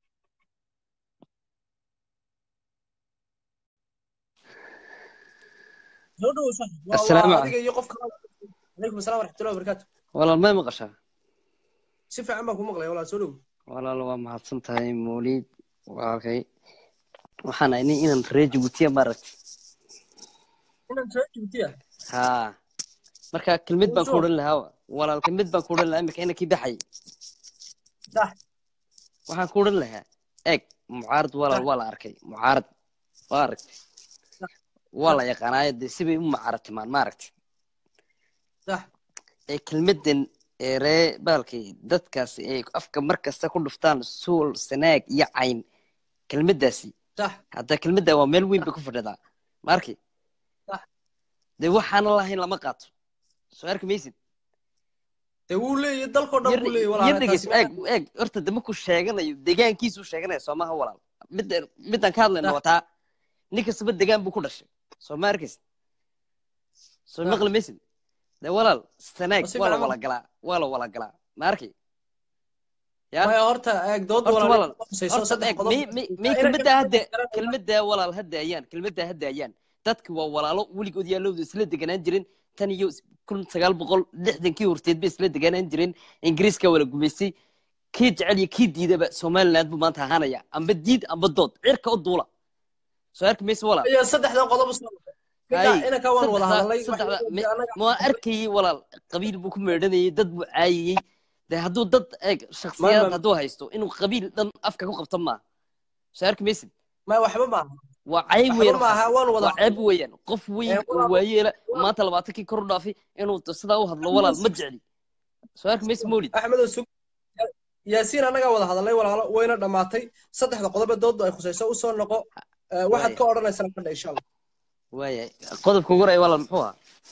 soo dhawow saaxiib waa Assalaamu waa calaykum. adiga iyo qof kale calaykum asalaam waraxmatullahi wabarakaatu walaal may maqashaa si fiican baan ku maqlaya walaal soo dhawow walaal waa mahadsan tahay mawliid walaalkay waxaan ahay nin inan reer jabuutiya maaragtay inaan soo jibtiya haa marka kelmid baan ku Sure. odhan lahaa walaal kelmid baan ku odhan lahaa imika inankii baxay sax waxaan ku odhan lahaa eeg mucaarad walaal waa la arkay mucaarad waa aragtay waa la yaqaanaayo dee sibay u mucaaratimaan maaragtay sax ee kelmaddan ee ree baalkay dadkaasi ay afka mar kasta ku dhuftaan suul sanaag iyo cayn kelmaddaasi sax hadda kelmadda waa meel weyn bay ku fadhidaa ma arki sax dee waxaana lahayn lama qaato soo arki maysid dee wuu leeyahay dalkoo dhan buu leeyahay yar walaal dhegeyso taasi eeg eeg horta de markuu sheeganayo degaankiisuu sheeganaya soo maha walaal midda midaan ka hadlayno waa taa nin kastaba degaan buu ku dhashay soo ma arkaysid soo Sax. maqli maysid de walaal sanaag Waa si waa la fiican wala galaa waa la wala galaa ma arki ya maya horta eeg dood horta walaal walaal khusayso horta saddex eeg qodob mi mi mi Inay kelmadda ka hadda garanayaan. kelmadda walaal hadda ayaan kelmadda hadda ayaan dadki waa walaalo weligood yaalowda isla deganaan jirin tan iyo kun sagaal boqol lixdankii horteed bay isla deganaan jireen ingiriiska wala gumaystay kii jecel iyo kii diidaba somaliland buu maanta ahaanaya amba diid amba dood cirka u duula soo arki maysa walaal iyo saddexda qodob usoo hay inanka waan wada saddexda hadalnay saddexda mi- ma waan arkayay walaal qabiil buu ku meedhanayay dad buu caayayey de hadduu dad eeg shakhsiyaad ma- hadduu haysto inuu qabiil dhan afka ku qabto maaha soo arki maysid ma waxba maaha waa cayb waxba weeyaan maaha waxaas waan wada waa ceeb weeyaan qof weyn Ee, oo walaal- waayeela maanta labaatankii kor u dhaafay inuu sidaa u hadlo walaal ma jecli soo arki maysid mawlid axmedow sug yaasiin annagaa wada hadalnay walaalo wayna dhammaatay saddexda qodob ee dooddu ay khusayso usoo noqo Ee, waxaad Waaya. ka odhanaysaan fadha insha allah waayahay qodobka ugu horaya walaal muxuu ahaa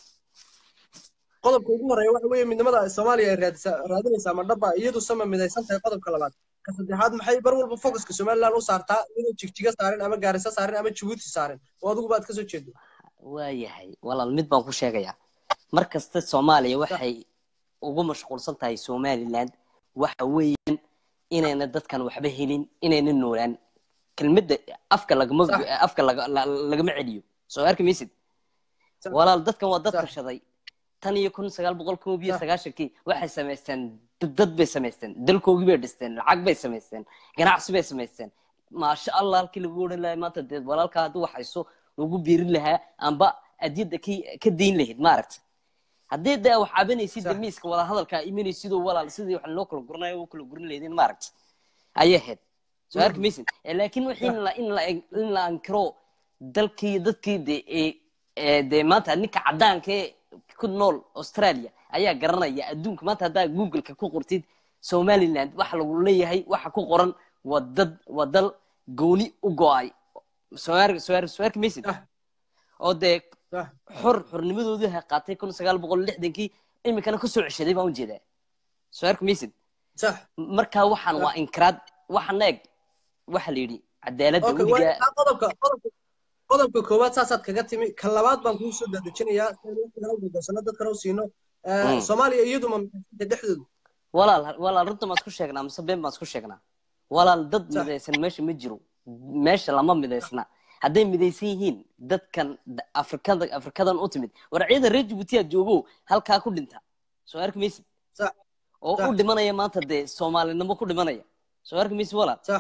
qodobka ugu horeeya waxa weeye midnimada soomaaliya ay raadisa- raadinaysaa ma dhaba iyadu sama midaysan tahay qodobka labaad ka saddexaad maxay bar walba focuska somaliland u saartaa inuu jigjiga saarin ama gaarisa saarin ama jabuuti saarin oo adigu baad kasoo jeedo waayahay walaal mid baan ku sheegayaa mar kasta soomaaliya waxay ugu mashquulsan tahay somaliland waxa weeyaan inayna dadkan waxba helin inayna noolaan kelmadda afka lagama Sax. afka laga- la- lagama celiyo soo arki maysid Sax. walaal dadkan waa dad Sax. tashaday tan iyo kun sagaal boqol koob iyo Sax. sagaashankii waxay samaysteen dad- dad bay samaysteen dalkoogii bay dhisteen lacag bay samaysteen ganacsi bay samaysteen maasha allah halkii lagu odhan lahaa maanta dee walaalkaa hadduu wax hayso lagu biirin lahaa amba adyadda ka ka dayn lahayd maaragta haddii dee wax cabanaysid Sax. dee miiska wada hadalkaa imanaysidoo walaal sidii wax loo kala guranayo u kala gurin lahaydin maaragta ayay ahayd soo arki maysid Eh, laakiin wixii in la in la in la ankiro dalkii dadkii de ee ee dee maanta ninka caddaanka ee ku nool australia ayaa garanaya adduunka maanta haddaa googleka ku qortid somaliland waxa lagu leeyahay waxa ku qoran waa dad waa dal gooni u go-ay soo arki soo arki soo arki maysid Sax. oo dee Sax. xor xornimadoodii ha qaatay kun sagaal boqol lixdankii iminkana kasoo ceshaday baan ujeedaa soo arki maysid sax markaa waxaan Sax. waa inkiraad waxaan eeg waxa la yidhi cadaaladda okay weligaa waa qodobka qodobka qodobka koowaad saasaad kaga timi ka labaad baan kuu soo dadejinayaa si aynu waqtiga u gudbasano dadkana u siino Ee, Mm. soomaaliya iyadu ma midaysan dhexdoodu walaal walaal runta maan isku sheegnaa mise been baan isku sheegnaa walaal dad Sax. midaysan meesha ma jiro meesha lama midaysna hadday midaysan yihiin dadkan d- afrikada afrikadan u timid war ciidan reer jabuutiya joogo halkaa ku dhinta soo arki maysid sax oo Sax. u dhimanaya maanta dee soomaalinimo ku dhimanaya soo arki maysid walaal sax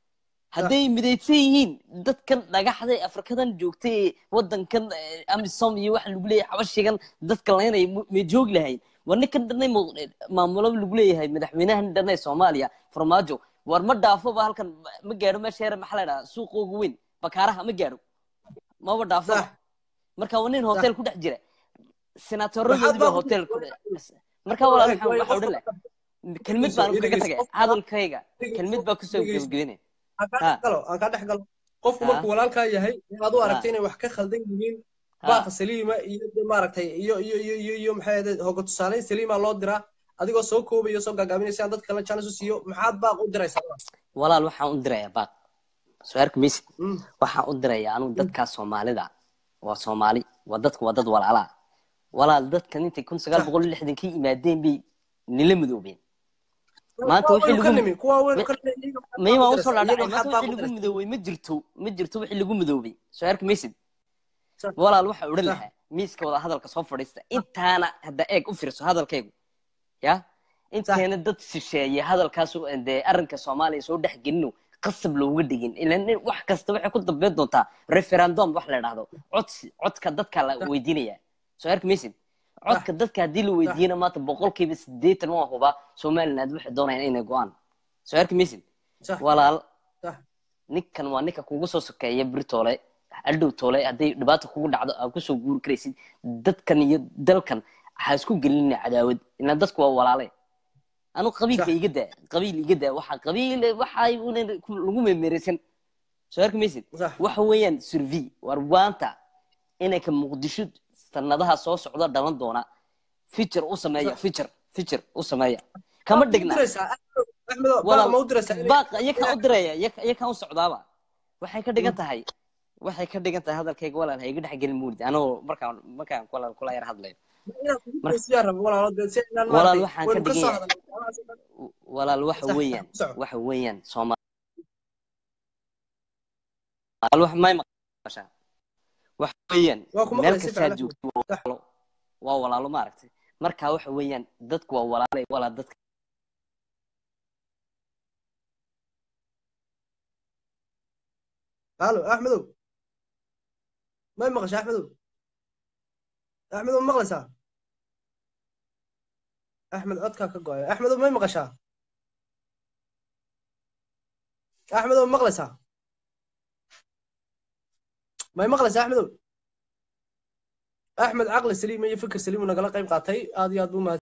hadday midaysan yihiin dadkan dhagaxda ee afrikadan joogtay ee wadankan eh, amisom iyo waxa lagu leeyahay xabashigan dadka laynay may joogi lahayn war ninkan dhanay mu- maamulo lagu leeyahay madaxweynahan dhanay soomaaliya farmaajo war ma dhaafoba halkan ma- ma gaadho meesha yar maxaa la dhahaa suuqa ugu weyn bakaaraha ma gaadho maba dhaafoba sax marka waa nin hotel ku dhex jira waxaad senaatoradoodii baa baa hotel ku dhex marka walaal maxaan waxa odhan lahaa kelmid baan kaga dhegeyso, tagay qofka- hadalkayga kelmid baa kusoo dhegeyso. gebagabeynaya aan kaa Ha. dhex galo aan kaa dhex galo qofku Ha. markuu walaalkaa yahay in aad u aragto Ha. inay wax ka khaldan yihiin Ha. baaqa saliima iyo de maaragtay iyo iyo iyo iyo iyo maxay ahayd hoga tusaaleyn saliima loo diraa adigoo soo koobaya soo gaagaabinaysa aan dad kale chance u siiyo maxaad baaq u diraysaa walaal waxaan u dirayaa baaq soo arki maysid Mm. waxaan u dirayaa anugu dadkaa soomaalida waa soomaali waa dadku waa dad walaala ah. walaal dadkan intay kun sagaal boqol iyo lixdankii yimaadeen bay nila midoobeen maanta Kuwa wixii waynu ka lagu nimi kuwa waynu Ma- ka nimi iyaga maxaad may baaq u waan usoo diraysaa? dhaadhacay Iyaga maanta maxaad baaq wixii u lagu diraysaa? midoobay ma jirto ma jirto wixii lagu midoobay soo arki maysid Sax. walaal waxa odhan Sax. lahaa miiska wada hadalka soo fadhiista intaana hadda eeg u fiirso hadalkaygu ya inteena dad shisheeye hadalkaas u- dee arrinka soomaaliya soo dhex gelino qasab looga dhigin ilan nin- wax kasta waxay ku dambeyn doontaa referendum wax la idhaahdo codsi codka dadka la weydiinaya soo arki maysid codka dadka haddii la weydiiyana maanta boqolkiiba sideetan waa hubaa somaliland waxay doonayaan inay go-aan soo arki maysid Sax. walaal Sax. ninkan waa ninka kugu soo sokeeya birtoole adhow toole hadday dhibaata kugu dhacdo aad kusoo guuri karaysid dadkan iyo dalkan ha isku gelina cadaawad ila dadku waa walaale anu qabiilka iga daa qabiil iga daa waxa qabiil waxa una lagu memereysan soo arki maysid waxa weeyaan survey war waanta inanka muqdisho sanadaha soo socda dhalan doona feature u sameeya feature feature u sameeya kama dhigna baaq iyakaa u diraya iyakaa u socdaaba waxay ka dhigan tahay waxay ka dhigan tahay hadalkayga walaal ha iga dhex gelin muulid anoo markaan markaan walaal kula yar hadlayo walaal waxaan ka dhigan yahay walaal waxa weeyaan waxa weeyaan soomaal wax may maqashaa waxa weeyaan meel kastaa joogto waa walaalo waa walaalo maaragtay marka waxa weeyaan dadku waa walaalay walaa dadka halo axmedow may maqasha axmedow axmed ma maqlaysaa axmed codkaa ka go-ay axmed may maqashaa axmed ma maqlaysaa may maqlaysaa axmedow axmed caqli saliim iyo fikir saliim uu nagala qayb qaatay aad iyo aad buu mahad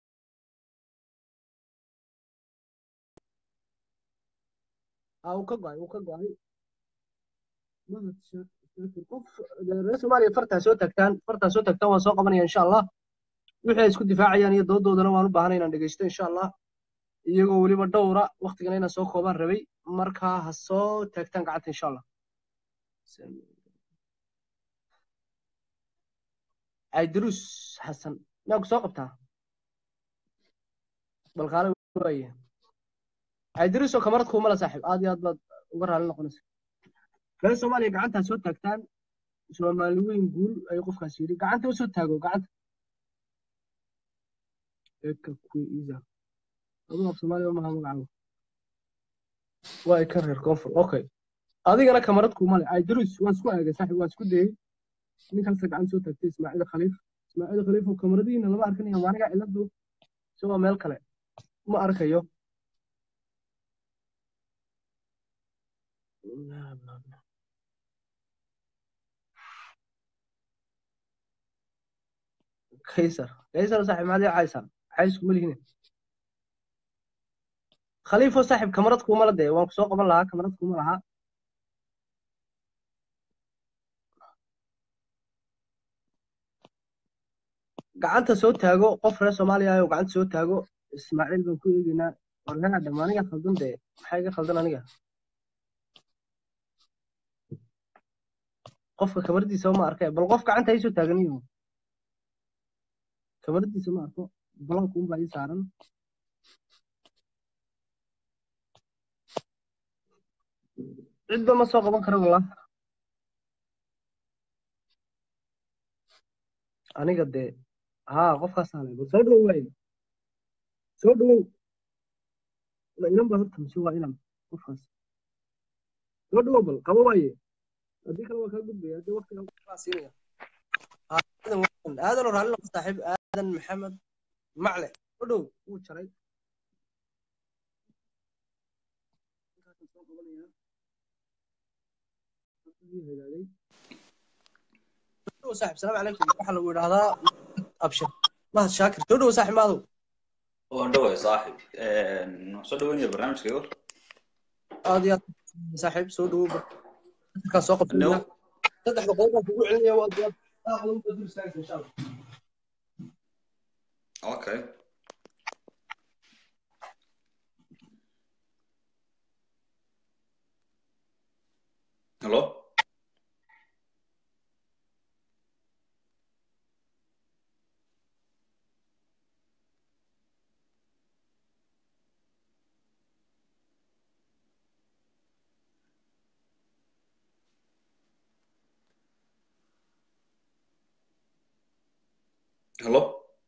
aa uu ka go-ay uu ka go-ay mahad shaakir qof reer soomaaliya fartaa soo tagtaan fartaa soo tagtaan waan soo qabanaya insha allah wixii ay isku difaacayaan iyo doodoodana waan u baahanay inaan dhegeysto insha allah iyagoo weliba dhowra waktigana inaan soo koobaan rabay markaa ha soo taagtaan gacanta insha allah عيدروس حسن ناك سوق بتاع بالقالة وياه عيدروس وكاميرات كوملا صاحب آدي آد باد ورا لنا قناس كان سومالي قعنتها سو تاكتان سومالوين قول أي قف كاسيري قعنتها وسو تاكو قعنت إيكا كوي إيزا أبو سومالي وما هم معه واي كرر كونفر أوكي هذه أنا كاميرات كوملا عيدروس وان سكو أجا صاحب وان سكو دي ninkaas gacan soo taagtay ismaaciil khaliif ismaaciil khaliif oo kamaradiina lama arkanayo maaniga ciladu isagoo meel kale ma arkayo kaysar kaysar saaxib maad ii caysaan cays kuma lihine khaliifo saaxib kamarad kuma la dee waan ku soo qaban lahaa kamarad kuma lahaa gacanta soo taago qof reer soomaaliya ah oo gacanta soo taago ismaaciil baan ku eegaynaa warnaa dham aniga khaldan dee maxaa iga khaldan aniga qofka kamaradiisa ma arkay bal qof gacanta ii soo taaganiyo kamaradiisa ma arko balanka unbaa ii saaran cidba ma soo qaban karo wallah aniga dee ها qofkaas aan bal soo dhawow waay soo dhawow la inan baa horta mise waa inan qofkaas soo dhawow bal qabo waaye haddii kale waa kaa gudbaya haddii waqtiga kaa siinaya aadan aadan oo raalli noqo saaxiib aadan maxamed macle soo dhawow wuu jaray hagaagay صاحب السلام عليكم waxaa lagu yidhaahdaa abshir mahad shaakir soo dhowo saaxib maadow waan dhaway saaxib soo dhaweynaya barnaamijka gor aad iyo aad saaxiib soo dhowo markaa soo qabto saddexda qodob baan kugu celinaya waad waad dur istaagaysa insha allah okay hello Hello?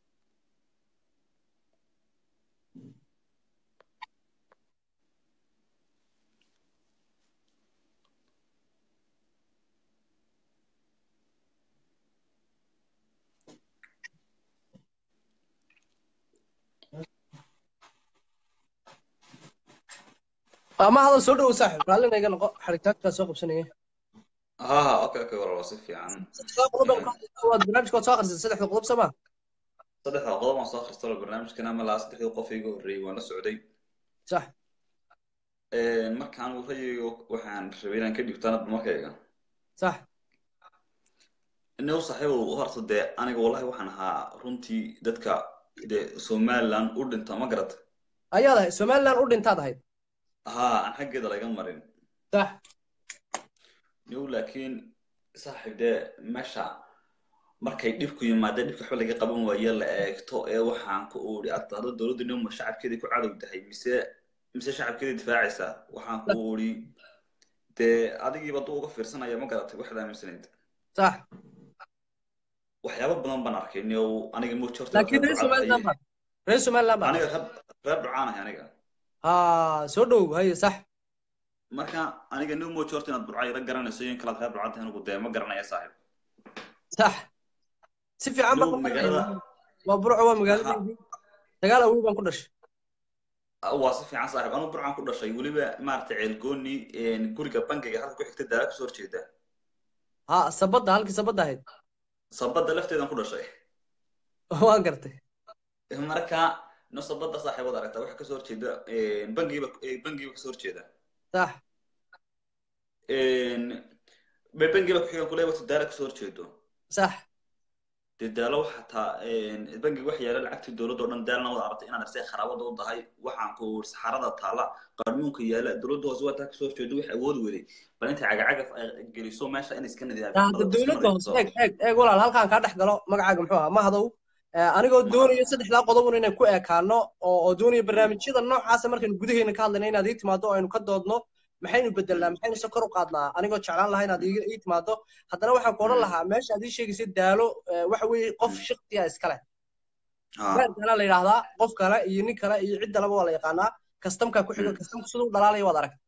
ama hadal soo dhowo saaxib raallina iga noqo xaritaankaa soo qabsanaya ها ها اوكي اوكي والله وصف يعني waad barnaamijka waad soo akhrisay saddexda qodob sama صدح qodob aan soo akhristay oo barnaamijkan ama laa saddexdii qof iiga horreeyay waan la socday sax markaan uu rayayo waxaan rabay inaan ka dhibtaan markayga sax inuu saaxiibow horta dee aniga wallahi waxaan ahaa runtii dadka dee somaliland u dhinta ma garata ayaad ahayd somaliland u dhintaad ahayd haa aan xaggeeda laga marin sax niw laakiin saaxiib dee meesha markay dhibku yimaada dhibka waxba laga qaban waaye la eegto ee waxaan ku uri ardaada dowladda nima shacabkeedii ku cadow tahay mise mise shacabkeedii difaacaysaa waxaan ku uri dee adigiiba duu uga fiirsanaya ma garatay waxaad aaminsanayd sax waxyaabo badan baan arkay niw aniga mo jorta laakiin reer somaliland baa reer somaliland baa aniga reer reer ducaanahay aniga ha soo dhow haye sax marka aniga new mojo horta inaad burca ila garanayso in kalaad reer burcad tahay anigu dee ma garanaya saaxiib sax si fiican baan Dhow, ku magaalada waa burco waa magaaladeydii dagaal awow baan ku dhashay waa si fiican saaxiib anuu burcaan ku dhashay weliba maaragtay ceelgooni guriga bangiga halka ku xigta daara kasoo horjeeda ha sabadda halkii sabadda ahayd sabadda lafteedan ku dhashay waan gartay marka no sabadda saaxiibada aragta waxa kasoo horjeeda bangigiiba bangigiiba kasoo horjeeda sax bay bangigiiba ku xigan kule wata daara kasoo horjeedo sax dee daalo xataa bangiga wax yaala lacagtii dowladda oo dhan daalna wada aragtay inaad arsay kharaabada u tahay waxaan ku saxarada taala qarmuunka yaala dowladda hoose waa taa kasoo horjeedo wax awood weday bal intay cagacagaf ay geliso meesha in iska hadda dowladda hoose eeg eeg eeg walaal halkaan kaa dhex galo magacaaga muxuu ahaa mahadow anigoo doonayo saddexdaa qodobun inaan ku ekaano oo oo doonaya barnaamijyada noocaasa markaynu gudaheena ka hadlayna inaad ii timaado oo aynu ka doodno maxaynu bedelnaa maxaynu se kor u qaadnaa anigoo jeclaan lahaa inaad ii timaado haddana waxaan ku odhan lahaa meesha aad ii sheegaysay daalo waxa weeye qof shaktiya iskale daala la yidhaahdaa qof kale iyo nin kale iyo cid dalaba waa la yaqaanaa kastamkaa ku xigo kastamku siduu dhalaalaya waad aragta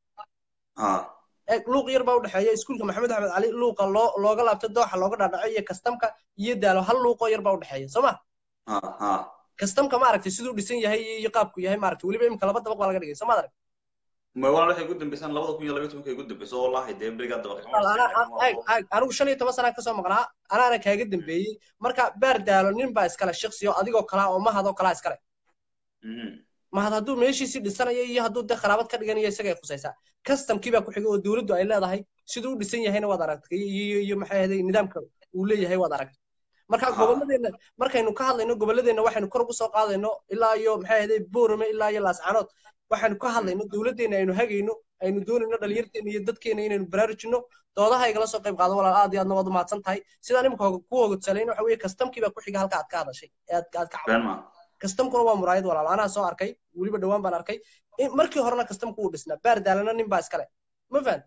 eeg luuq yar baa udhexeeya iskuulka maxamed axmed cali luuqa loo looga laabto dooxa looga dhaadhaco iyo kastamka iyo daalo hal luuqoo yar baa udhexeeya soo ma kastamka ma aragtay siduu dhisan yahay iyo qaabku yahay ma aragtay weliba imika laba dabaq baa laga dhigay soo ma arag ma waa waxay ugu dambeysaan labada kun iyo labaiyo tobanka ugu dambeyso wallahi dee berigaa dabaq anigu shan iyo toban sanaa kasoo maqnaa anaana kaaga dambeeyey marka baar daalo nin baa iskale shaqsi oo adigoo kalaa oo mahadoo kalaa iskale mahad hadduu meeshiisii dhisanayo iyo hadduu dee kharaabad ka dhiganayo isagay khusaysaa kastamkii baa ku xigay oo dowladdu ay leedahay siduu u dhisan yahayna waad aragtay iyo iyo maxay ahaday nidaamka uu leeyahay waad aragtay marka gobolladeenna markaynu ka hadlayno gobolladeenna waxaynu kor ugu soo qaadayno ilaa iyo maxay ahaday boorame ilaa iyo laascanood waxaynu ka hadlayno dowladdeena aynu hagayno aynu doonayno dhalinyarteena iyo dadkeena inaynu baraarujino doodaha igala soo qayb qaado walaal aad iyo aadna waad umahadsan tahay sidaan imika ku hogodsalayn waxa weeye kastamkii baa ku xiga halka aad ka hadashay ee aad aad ka caawin kastamkuna waa muraayad walaal anaa soo arkay weliba dhowaan baan arkay markii horena kastamku uu dhisnaa baar daalana nin baa iskale ma fahan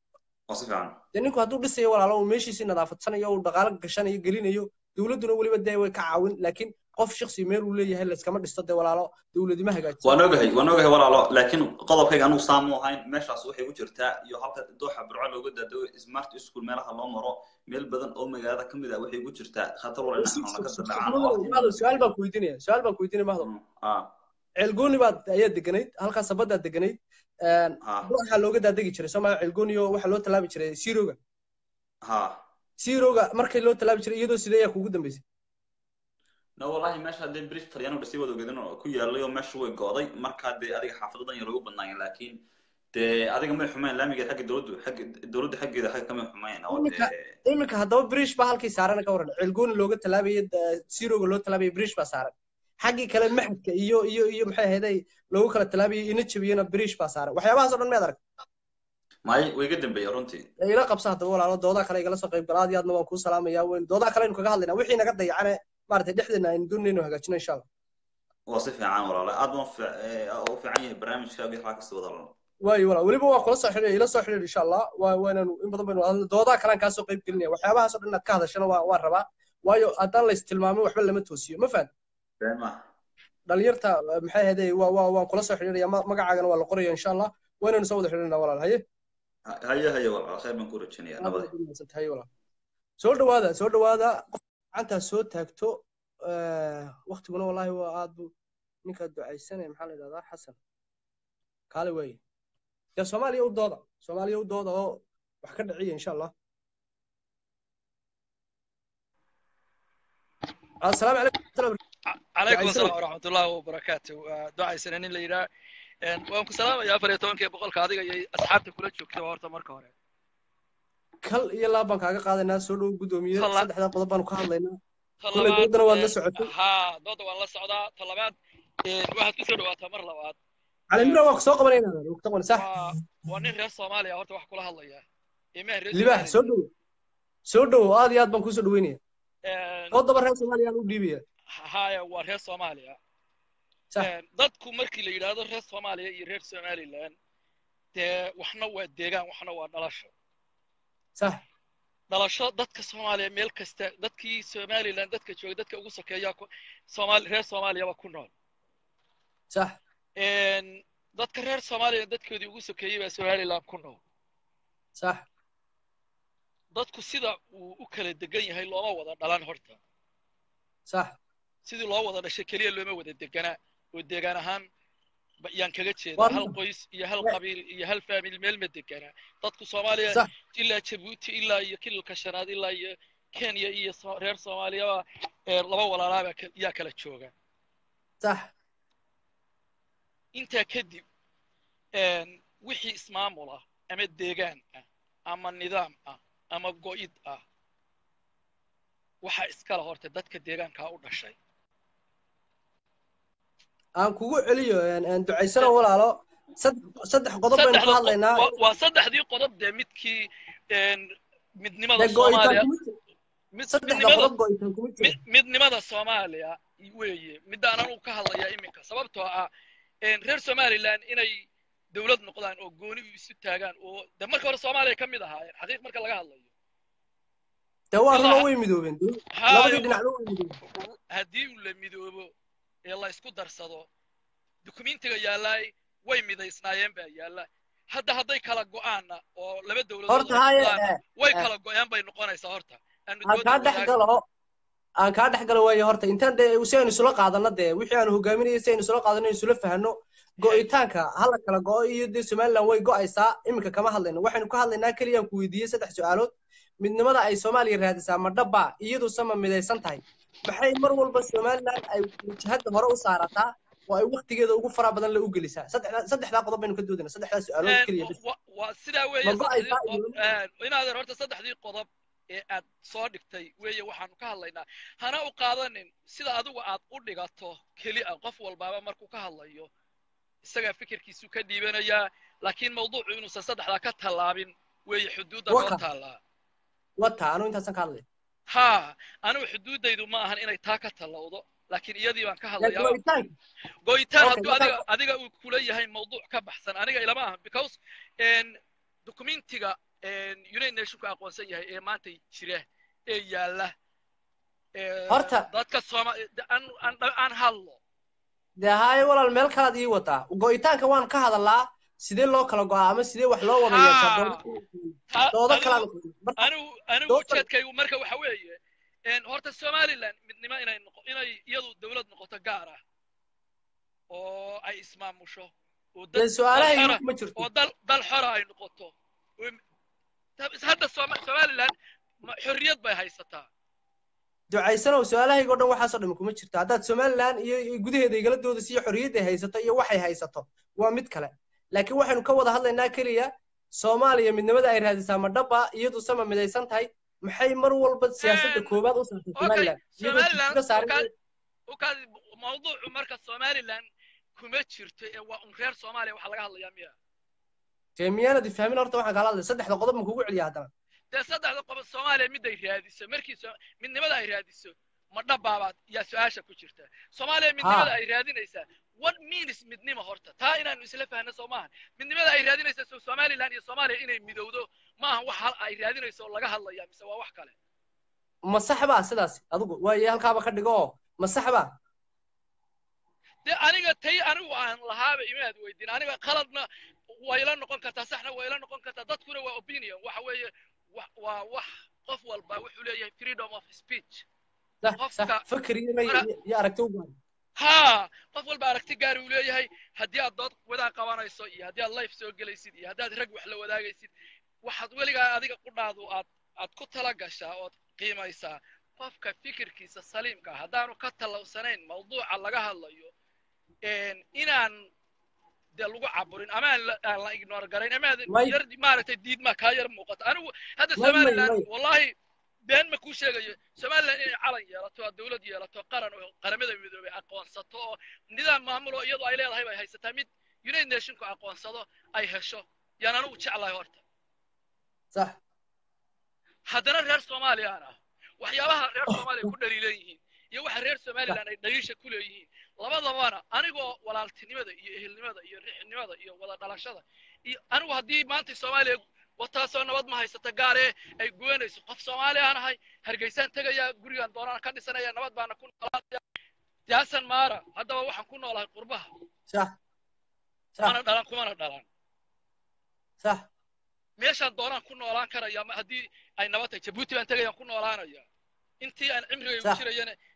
dee ninku hadduu dhisayo walaalo uu meeshiisii nadaafadsanayo uu dhaqaalo gashanayo gelinayo dowladduna weliba dee way ka caawin laakiin qof shaksi meel uu leeyahay layskama dhisto dee walaalo dowladima hagaajiso waan ogahay waan ogahay walaalo laakiin qodobkayga anugu saamu ahayn meeshaas waxay u jirtaa iyo halka dooxa burco looga daado smart school meelaha loo maro meel badan oo magaalada ka mid ah waxay ugu jirtaa khatar wala mahdo su-aal baan ku weydiinaya su-aal baan ku weydiinaya mahdo ceelgooni baad ayaa deganayd halkaa sabadaad deganayd waxaa looga daadegi jiray soomaa ceelgooni oo waxaa loo tallaabi jiray siroga siroga markay loo tallaabi jiray iyadoo sidee ayaa kuugu dambeysay no wallahi meesha dee bridge talyaano dhisay wada ogeedin oo ku yaalay oo meesha way go'day markaa dee adiga xaafadadan yar ugu badnaayeen laakiin dee adiga may xumayn laamigeed xagga dowladdu xagga dowladda xaggeeda xagga kamay xumayn oo dee iminka haddaba bridge baa halkii saaran ka waran ceelgooni looga tallaabayay siroga loo tallaabayay bridge baa saaran xaggii kale maxadka iyo iyo iyo maxay ahaday loogu kala tallaabayay ina jabiyana bridge baa saaran waxyaabahaas oo dhan miyaad arag may way iga dambeeya runtii ila qabsa haddaba walaalo doodaa kale igala soo qayb gala aad iyo aadna waan kuu salaamayaa weyn doodaa kale aynu kaga hadlaynaa wixii naga dayacane maaragtay dhexdeena aynu doonayno hagaajino insha allah waa si fiican walaale aad baan u fiican yahay barnaamijkaaga waxaa kasta wada lan waayo walaal weliba waa kula soo xidhiir ila soo xidhiir insha allah waa waananu in badan baynu hadla doodaa kalean kaa soo qayb gelinaya waxyaabahaas oo dhan inaad ka hadashana waa waan rabaa waayo haddaan lays tilmaamin waxba lama toosiyo ma fahan dhalinyarta maxay ahaydee waa waa waan kula soo xidhiiraya magacaagana waa la qoraya insha allah waynanu soo wada xidhiirnaa walaal haye haye haye walaal khayr baan ku rajaynayaa nabada haye walaal soo dhawaada soo dhawaada gacantaa soo taagto waktiguna wallahi waa aad bu ninkaa ducaysanaya maxaa la yidhahdaa xasan kaale waaye dee soomaaliya u dooda soomaaliya u dooda oo wax ka dhiciya insha allah asalaamu calaykum calaykum asalaam waraxmat ullahi wabarakaatu ducaysana nin la yidhaha waan ku salaamayaa afar iyo tobankii boqolka adiga iyo asxaabta kula joogta horta marka hore kal iyo laab baan kaaga qaadaynaa soo dhow guddoomiye saddexdaa qodob baanu ka hadlaynaa kulley dooddana waad la socotay ha doodda waan la socdaa ta labaad waxaad kusoo dhawaataa mar labaad calimira waa ku soo qabanaynaa sax waa nin reer soomaaliya horta wax kula hadlaya libaax soo dhowo soo dhowo aad iyo aad baan kusoo dhaweynaya qodoba reer soomaaliya aan u dhiibaya haya waa reer soomaaliya dadku markii la yidhaahdo reer soomaaliya iyo reer somaliland dee waxna waa deegaan waxna waa dhalasho sax dhalasho dadka soomaaliya meel kasta dadkii somaliland dadka jooga dadka ugu sokeeya soomaali reer soomaaliyaba ku nool sax dadka reer soomaaliya dadkoodii ugu sokeeyey baa somaliland ku nool sax dadku sida uu u kala degan yahay looma wada dhalan horta sax sidii loo wada dhashay keliya looma wada deganaa oo deegaan ahaan ba- yaan kaga jeedaa Waa hal runta. qoys iyo hal Wa- qabiil iyo hal faamil meel ma deganaa dadku soomaaliya sax ilaa jabuuti ilaa iyo kililka shanaad ilaa iyo kenya iyo so- reer soomaaliyaba ee laba walaalaabaa ka- yaa kala jooga sax intaa kadib een, wixii ismaamul ah ama deegaan ah ama nidaam ah ama go'id ah waxaa iskala horta dadka deegaankaa u dhashay aan kugu celiyo een, een, ducaysano walaalo saddex saddex qodob baynu ka saddexda qodob hadlaynaa waa- waa saddexdii qodob dee midkii een, midnimada dee go'itaan soomaaliya kuma jiro mid saddexda midnimada qodob go'itaan kuma jiro mid- midnimada soomaaliya weeye midaanan u ka hadlayaa iminka sababtoo ah een, reer somaliland inay dowlad noqdaan oo gooni u isu taagaan oo de marka hore soomaaliya ka mid ahaayeen xaqiiq marka laga hadlayo dee waa ilaa runo ha- way midoobeen dee haayo labadii dhinacba way midoobeen haddii uu la midoobo ee la isku darsado dukumentiga yaalaay way midaysnaayeen baa yaalla hadda hadday kala go'aanna oo laba dowladood horta ay haye noqdaanna eh, way eh, kala go'een bay noqonaysaa horta aanu aan dooda kaa dhex wadaag galo aan kaa dhex galo waayo horta intaan dee si aynu isula qaadano dee wixii aanu hogaaminayay si aynu isula qaadano aynu isula fahanno go'itaanka hala kala go'o iyo dee somaliland way go'aysaa iminka kama hadlayno waxaynu ka hadlaynaa keliya aan ku weydiiyey saddex su'aalood midnimada ay soomaaliya raadisaa ma dhaba iyadu sama midaysan tahay maxay mar walba somaliland ay jihada hore u saarataa oo ay waqtigeeda ugu fara badan la u gelisaa saddexdaa saddexdaa qodob baynu ka doodayna saddexdaa su'aalood Een, keliya bas wa- waa sidaa ma weeye saddexdii go'aysaa qo- iyo een, inaadan horta saddexdii qodob ee aad soo dhigtay weeye waxaanu ka hadlaynaa hana u qaadanin sida adigu aad u dhigato keli a qof walbaaba markuu ka hadlayo isagaa fikirkiisu ka dhiibanayaa laakiin mawduucu inuusan saddexdaa ka tallaabin weeye xuduudda noo waka taallaa wata anu intaasaan ka hadlay haa anigu xuduuddaydu ma ahan inay taa ka tallawdo laakiin iyadii baan ka dee hadlayaa go'itaanka go'itaan okay hadduu markaa adiga adiga uu kula yahay mawduuc ka baxsan aniga ilama ahan because een, documentiga een, united nationku aqoonsan yahay ee maanta jira ee yaalla ee, horta dadka sooma de- aan aan aan hadlo dee haaye walaal meel kalaad ii wataa go'itaanka waan ka hadalaa sidee loo kala go'aa ama sidee wax loo wada yeeshaa haa ta doodo anigu kalaan marka anigu anigu dooda ujeedkaygu marka waxa weeye een, horta somaliland midnimo inay noqo inay iyadu dowlad noqoto gaar ah oo ay ismaamusho oo dad dee dal su'aalahayga xora kuma jirto oo dal dal xora ay noqoto oo m- tab- hadda Sooma- somaliland ma- xorriyad bay haysataa ducaysanow su'aalahayga oo dhan waxaasoo dhan kuma jirto haddaad somaliland iyo iyo gudaheeda igala doodayso iyo xorriyadda ay haysato iyo waxay haysato waa mid kale laakiin waxaynu ka wada hadlaynaa keliya soomaaliya midnimada ay raadisaa ma dhaba iyadu sama midaysan tahay maxay mar walba siyaasadda Een, koowaad u saartay okay somaliland iyadoo somaliland jidka saaran ukaad ukaad mawduucu marka somaliland kuma jirto ee waa un reer soomaaliya waxaa laga hadlayaa miya dee miyaanad ifahmin horta waxaan kala hadlay saddexda qodob ma kugu celiya haddana dee saddexda qodob soomaaliya miday raadiso markii so- midnimada ay raadiso ma dhabaabaad yaa su-aasha ku jirta soomaaliya midnimada haa ay raadinaysaa what means midnimo horta taa inaanu isla fahno soo maaha midnimada ay raadinaysa so somaliland iyo soomaaliya inay midowdo maaha wax hal ay raadinayso oo laga hadlaya mise waa wax kale ma sax baa sidaas adigu waaye halkaaba ka dhigo oo ma sax baa dee aniga tay anigu aan lahaaba imaad weydiin aniga qaladna way la noqon kartaa saxna way la noqon kartaa dadkuna waa opinion waxa weeye wa- waa wax qof walba wuxuu leeyahay freedom of speech sax qofka sax fakir iyo mara iyo aragti u baahan haa qof walba aragti gaar uu leeyahay haddii aad dood wadaa qabanayso iyo haddii aad life soo gelaysid iyo haddaad rag wax la wadaagaysid waxaad weligaa adiga qudhaadu aad aad ku tala gashaa ood qiimaysaa qofka fikirkiisa saliimka ah haddaanu ka tallawsanayn mawduuca laga hadlayo een, inaan dee lagu caburin ama aan la aan la ignore garayn ama aad may yar maaragtay diidmaa kaa yar muuqata anigu hadda may may somaliland may wallahi been ma kuu sheegayo somaliland inay calan yeelato oo dowlad yeelato qaran oo qaramada midoobay aqoonsato oo nidaam maamulo iyadoo ay leedahay bay haysataa mid united nationku aqoonsado ay hesho yaan anigu jeclahay horta sax haddana reer soomaaliyaan ah waxyaabaha reer soomaaliya ku dhaliilan yihiin iyo waxa reer sax somaliland ay dhaliisha ku leeyihiin labadabana anigoo walaaltinimada iyo ehelnimada iyo rixnimada iyo wada dhalashada iyo anigu haddii maanta soomaaliya wataasoo nabad ma haysata gaaree ay goynayso qof soomaali aan ahay hargeysaan tegayaa gurigaan doonaan ka dhisanaya nabad baana ku noolaanaya jaasan maara haddaba waxaan ku noolahay qurbaha sax sax mana dhalan kumana dhalan sax meeshaan doonaan ku noolaan karaya ma- haddii ay nabad tahay jabuuti baan tegayaan ku noolaanaya intii aan cimrigaygu sax jirayana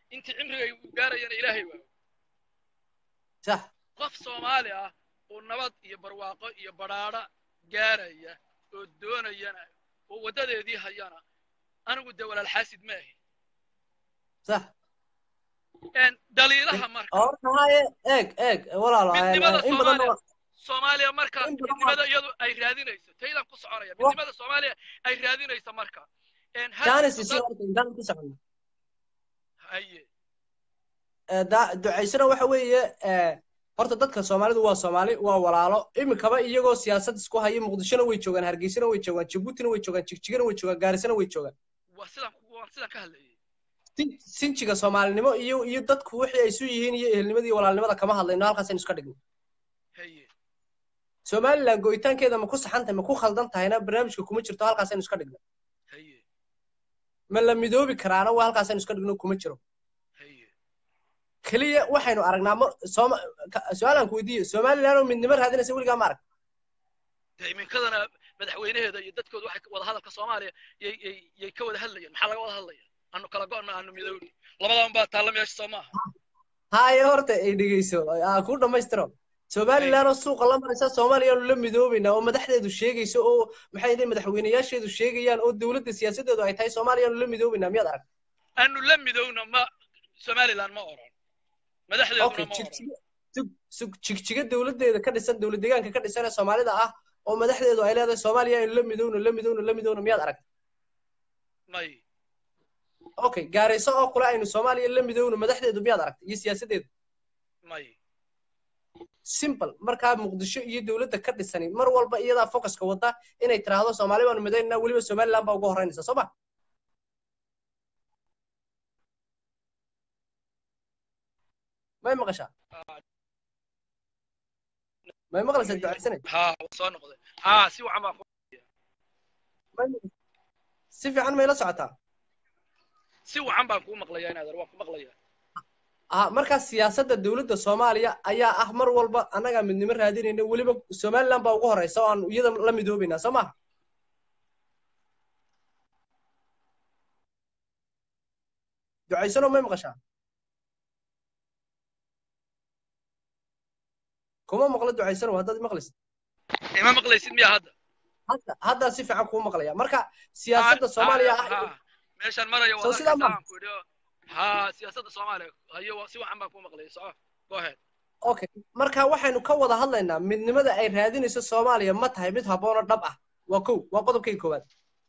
intii cimrigay u gaarayana ilaahay waa sax qof soomaali ah oo nabad iyo barwaaqo iyo badhaadha gaaraya oo doonayana oo waddadeedii hayana anigu dee walaal xaasid ma ahi sax daliilaha marka horta haye eeg eeg walaalo midnimada in badan soomaaliya soomaaliya marka midnimada iyadu ay raadinayso taydan ku soconaya midnimada soomaaliya ay raadinayso marka janis isi horta intaan ku socono haye ducaysana waxa weeye horta dadka soomaalidu waa soomaali waa walaalo iminkaba iyagoo siyaasad isku haya muqdishona way joogaan hargeysana way joogaan jabuutina way joogaan jigjigana way joogaan gaarisana way joogaan waa sidaan waan sidaan ka hadlayay sinjiga soomaalinimo iyo iyo dadku wixii ay isu yihiin iyo ehelnimada iyo walaalnimada kama hadlayno halkaasaynu iska dhigno haye somaliland go'itaankeeda ma ku saxan tahay ma ku khaldan tahayna barnaamijka kuma jirto halkaasaynu iska dhigno haye ma la midoobi karaana waa halkaasaynu iska dhigno kuma jiro haye keliya waxaynu aragnaa mar sooma su-aalaan ku weydiiyo somaliland oo midnimo raadinaysa weligaa ma arag dee iminkadana madaxweynaheeda iyo dadkooda waxay wada hadalka soomaaliya yay yay yay ka wada hadlayaan maxaa laga wada hadlaya anu kala go'na aanu midowni labadan baa taalla meesha soo maaha haye horta ay dhegeyso aa ku dhammaystiro somaliland oo suuqa la maraysa soomaaliya aanu la midoobaynaa oo madaxdeedu sheegayso oo maxay yihiin madaxweynayaasheedu sheegayaan oo dowladda siyaasadeedu ay tahay soomaaliya aanu la midoobaynaa miyaad arag aanu la midowna ma somaliland ma oran madaxdeeduna ma oran jigjiga dowladdeeda ka dhisan dowlad deegaanka ka dhisan ee soomaalida ah oo madaxdeedu ay leedahay soomaaliya aynu la midowno la midowno la midowno miyaad arag may okay gaarayso oo kule aynu soomaaliya la midowno madaxdeedu miyaad aragtay iyo siyaasadeedu may simple markaa muqdisho iyo dowladda ka dhisani mar walba iyadaa focuska wada inay tiraahdo soomaali baanu midaynaa weliba somaliland baa uga horreynaysa soo ma may maqashaa may maqlaysaa ducaysanay ha soo noqday ha si wacan baa si fiican may la socotaa si wacan baan kuu maqlayaa inaadar waan ku maqlayaa ah markaa siyaasadda dowladda soomaaliya ayaa ah mar walba annagaa midnimo raadinayna weliba somaliland baa ugu horeysa oo aan iyada la midoobaynaa soo maha ducaysano may maqashaa kuma maqlo ducaysano haddaad maqlaysid ima maqlaysid miya hadda hadda haddaa si fiican kuu maqlaya marka siyaasadda soomaaliya ah meeshaan maraya soo sidaa ma ku idhi ha siyaasadda soomaaliya hayo si wacan baan kuu maqlaya soco go ahead okay marka waxaynu ka wada hadlaynaa midnimada ay raadinayso soomaaliya ma tahay mid habboonoo dhab ah waa kow waa qodobkayga koowaad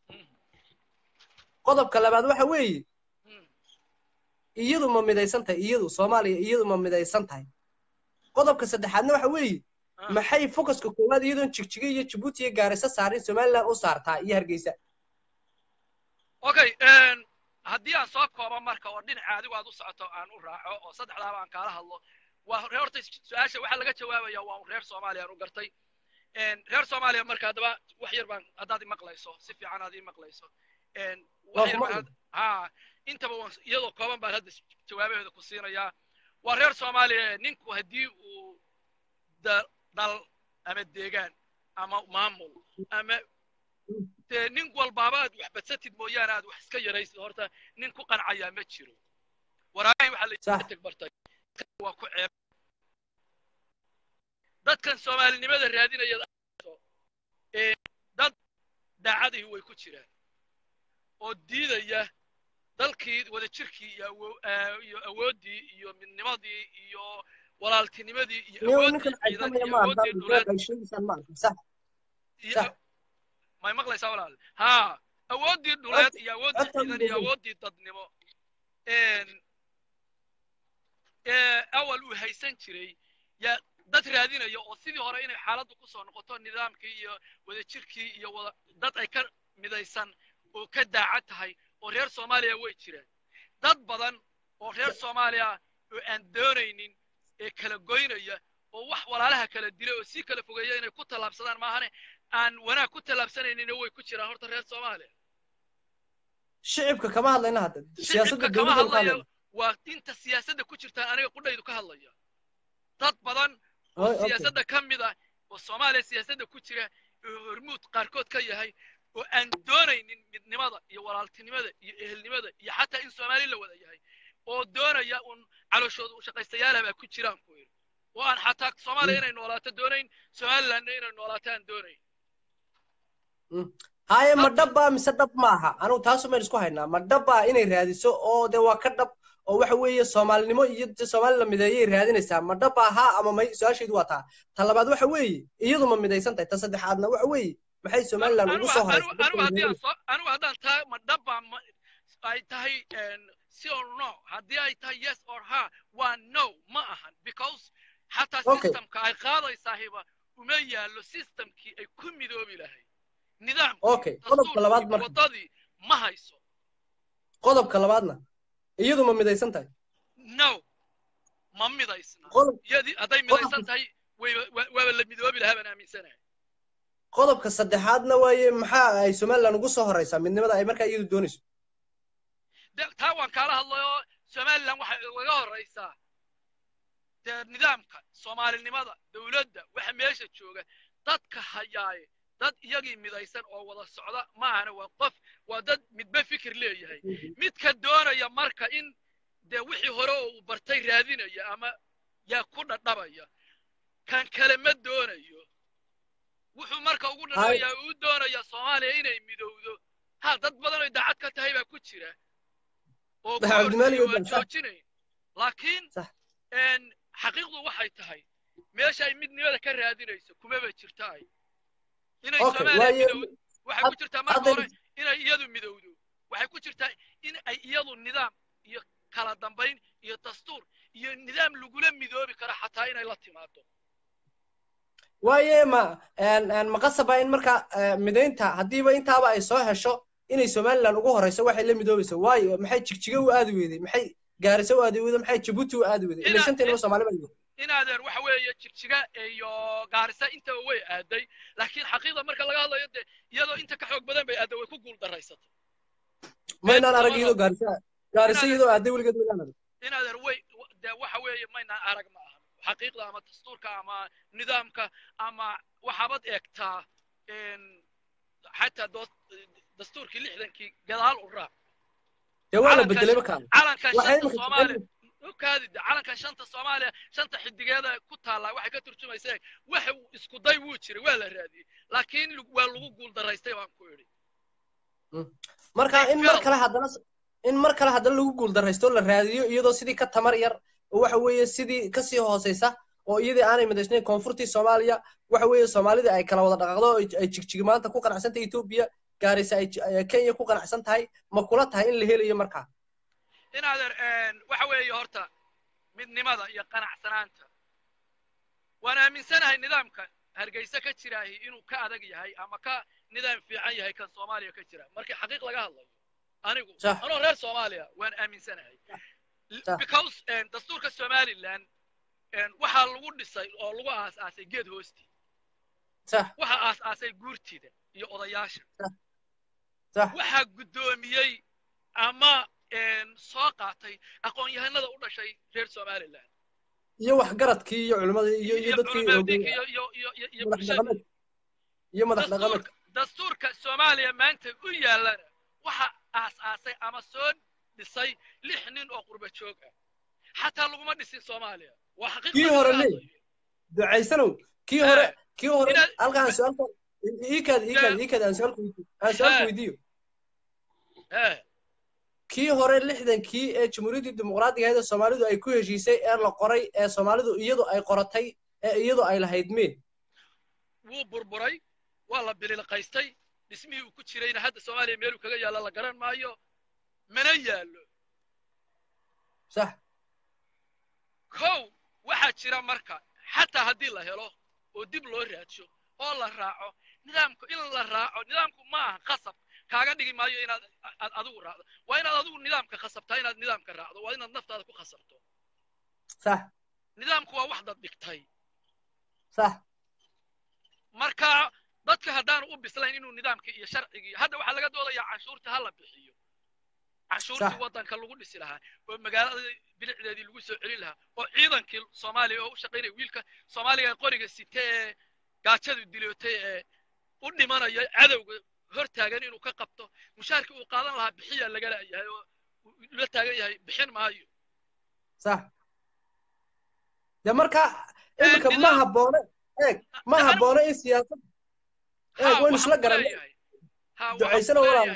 qodobka labaad waxa weeye iyadu ma midaysan tahay iyadu soomaaliya iyadu ma midaysan tahay qodobka saddexaadna waxa weeye maxay focuska koowaad iyadoon jigjiga iyo jabuuti iyo gaarisa saarin somaliland u saartaa iyo hargeysa okay haddii aan soo koobo marka oo dhinaca adigu aad u socoto aan u raaco oo saddexdaaba aan kaala hadlo waa horta su-aasha waxaa laga jawaabaya waa reer soomaaliya aan u gartay reer soomaaliya marka haddaba wax yar baan haddaad imaqlayso si fiican aad imaqlayso wax yar baan ha intaba iyadoo kooban baan hadda jawaabaheeda ku siinayaa waa reer soomaaliya ninku haddii uu dal ama deegaan ama maamul ama dee nin walbaaba aad wax badsatid mooyaane aad wax iska yaraysid horta nin ku qancayaa ma jiro waraay waxaa la teg bartay waa ku ceeb dadkan soomaalinimada raadinaya dad daacadii way ku jiraan oo diidaya dalkii wadajirkii iyo awooddii iyo midnimadii iyo walaaltinimadii iyo awooddii ciidan iyo awooddii dhuleed may maqlaysaa walaal ha awooddii dhuleed iyo awooddii ciidan iyo awooddii dadnimo awal uu haysan jiray yaa dad raadinaya oo sidii hore inay xaaladdu ku soo noqoto nidaamkii iyo wadajirkii iyo wada dad ay ka midaysan oo ka daacad tahay oo reer soomaaliya way jiraan dad badan oo reer soomaaliya oo aan doonaynin ee kala goynaya oo wax walaalaha kala dila oo sii kala fogeeya inay ku tallaabsadaan maahane aan wanaag ku tallaabsanaynin way ku jiraan horta reer soomaaliya shicibka kama hadlayna hadda siyaasadda shicibka kama dowladda ka hadlaya hadlayna waa inta siyaasadda ku jirtaan aniga qudhaydu ka hadlaya dad badan Oy, oo okay. siyaasadda ka mid ah oo soomaaliya siyaasadda ku jira oo hormuud qaarkood ka yahay oo aan doonaynin midnimada iyo walaaltinimada iyo ehelnimada iyo xataa in soomaali la wada yahay oo doonaya un calooshooda u shaqaystayaala baa ku jiraan ku yidhi oo aan xataa soomaaliya inay noolaato doonayn somalilandna inay noolaato aan doonayn haye ma dhabbaa mise dhab maaha anugu taasu mayn isku haynaa ma dhabbaa inay raadiso oo de waa ka dhab oo waxa weeye soomaalinimo iyo de soomaali la mideeyay raadinaysaa ma dhab ahaa ama may su-aashaydu waa taa ta labaad waxa weeye iyadu ma midaysan tahay ta saddexaadna waxa weeye maxay somaliland ugu soo horaysa anigu haddii aan soo anigu haddaan taa ma dhabbaa ma ay tahay si or no haddii ay tahay yes or ha waa no ma ahan because xataa systemka ay qaadaysaahiba uma yaallo systemkii ay ku midoobi lahayd okay qodobka labaad marka wadadii ma hayso qodobka labaadna iyadu ma midaysan tahay no ma midaysna iyadii hadday midaysan tahay waaba la midoobi lahaa baan aaminsanahay qodobka saddexaadna waaye maxaa ay somaliland ugu soo horaysaa midnimada ay markaa iyadu doonayso taa waan kaala hadlayoo somaliland waxay ugaga horaysaa dee nidaamka soomaalinimada dowladda waxa meesha jooga dadka hayaaye dad iyagii midaysan oo wada socda maahana waa qof waa dad midba fikir leeyahay midka doonaya marka in dee wixii hore oo uu bartay raadinaya ama yaa ku dhadhabaya kan kale ma doonayo wuxuu marka ugu dhadhabayaa uu doonaya soomaaliya inay midowdo ha dad badan oo daacad ka tahay baa ku jira oo aan joojinayn laakiin xaqiiqdu waxay tahay meesha ay midnimada ka raadinayso kumaba jirta ay inay soomaaliya midowdo waxay ku jirtaa marka hore inay iyadu midowdo waxay ku jirtaa in ay iyadu nidaam iyo kala dambayn iyo dastuur iyo nidaam lagula midoobi karo xataa inay la timaado waaye ma ma qasaba in marka midaynta haddiiba intaaba ay soo hesho inay somaliland ugu horeyso waxay la midoobaysa waayo maxay jigjiga u aadi weyday maxay gaarisa u aadi weyday maxay jabuuti u aadi weyday ilaa shanteeniba soomaali baa inaadeer waxa weeye jigjiga iyo gaarisa intaba way aaday laakiin xaqiiqda marka laga hadlayo dee iyadoo inta ka xoog badan bay aaday way ku guul daraysatay maynaan arag iyadoo gaarisa gaarisa iyadoo aaday weligeed maynaan arag inaadeer way dee waxa weeye maynaan arag ma aha xaqiiqda ama dastuurka ama nidaamka ama waxaabad eegtaa xataa dastuurkii lixdankii gadaal u raac dee waa la bedelay markaan calankan shanta soomaaliya kaadida calankan shanta soomaaliya shanta xidigeeda ku taallaa waxay ka turjumaysaa waxa isku day wuu jiray waa la raadiyey laakiin waa lagu guul daraystay baan ku idhi marka in mar kale haddana in mar kale haddana lagu guul daraysto la raadiyo iyadoo sidii ka tamar yar oo waxa weeye sidii kasii hooseysa oo iyadii aanay midaysnayn koonfurtii soomaaliya waxa weeye soomaalida ay kala wada dhaqaaqdo ay jigjigi maanta ku qanacsan tahay etoobiya gaaraysa ay kenya ku qanacsan tahay ma kula tahay in la helayo markaa inaadeer waxa weeye horta midnimada iyo qanacsanaanta waan aaminsanahay nidaamka hargeysa ka jiraahi inuu ka adag yahay ama ka nidaam fiican yahay kan soomaaliya ka jira markii xaqiiq laga hadlayo anigu anoo reer soomaaliya waan aaminsanahay because dastuurka somaliland waxaa lagu dhisay oo lagu aas-aasay geed hoostii waxaa aas-aasay guurtida iyo odayaasha waxaa guddoomiyey ama soo qaatay aqoon-yahanada u dhashay reer somaliland iyo waxgaradkii iyo culimadii iyo iyo dadkii iyo madax dhaqameed dastuurka soomaaliya maanta u yaallana waxa aas-aasay ama soo dhisay lix nin oo qurba joog ah xataa laguma dhisin soomaaliya waa xaqiiq kii hore le ducaysanow kii hore kii hore halkaan su-aalka iikaad iikaad iikaad aan su-aalku aan su-aalku weydiiyo kii hore lixdankii ee jamhuuriyaddii dimuqraadiga ahayd ee soomaalidu ay ku heshiisay ee la qoray ee soomaalidu iyadu ay qoratay ee iyadu ay lahayd mee wuu burburay waa la bililqaystay dhismihii uu ku jirayna hadda soomaaliya meeluu kaga yaalla la garan maayo mana yaallo sax kow waxaa jira marka xataa haddii la helo oo dib loo raadsho oo la raaco nidaamku in la raaco nidaamku ma aha qasab kaaga dhigi maayo inaad aad adigu raacdo waa inaad adigu nidaamka khasabtaa inaad nidaamka raacdo waa inaad naftaada ku khasabto sax nidaamku waa wax dad dhigtay sax marka dadka haddaanu u bislayn inuu nidaamkii iyo sharcigii hadda waxaa laga doodayaa canshuurta ha la bixiyo canshuurtii waddanka lagu dhisi lahaa oo magaalada bilicdeedii lagu soo celin lahaa oo ciidankii soomaaliya oo u shaqaynaya wiilka soomaaliga qoriga site ee gaajadu dilootay ee u dhimanaya cadowga hor taagan inuu ka qabto mushaarkii uu qaadan lahaa bixiyaa laga la'yahay oo la taagan yahay bixin maayo sax de marka iminka ma haboono eeg ma haboono in siyaasad eeg waynu isla garanay ducaysana walaal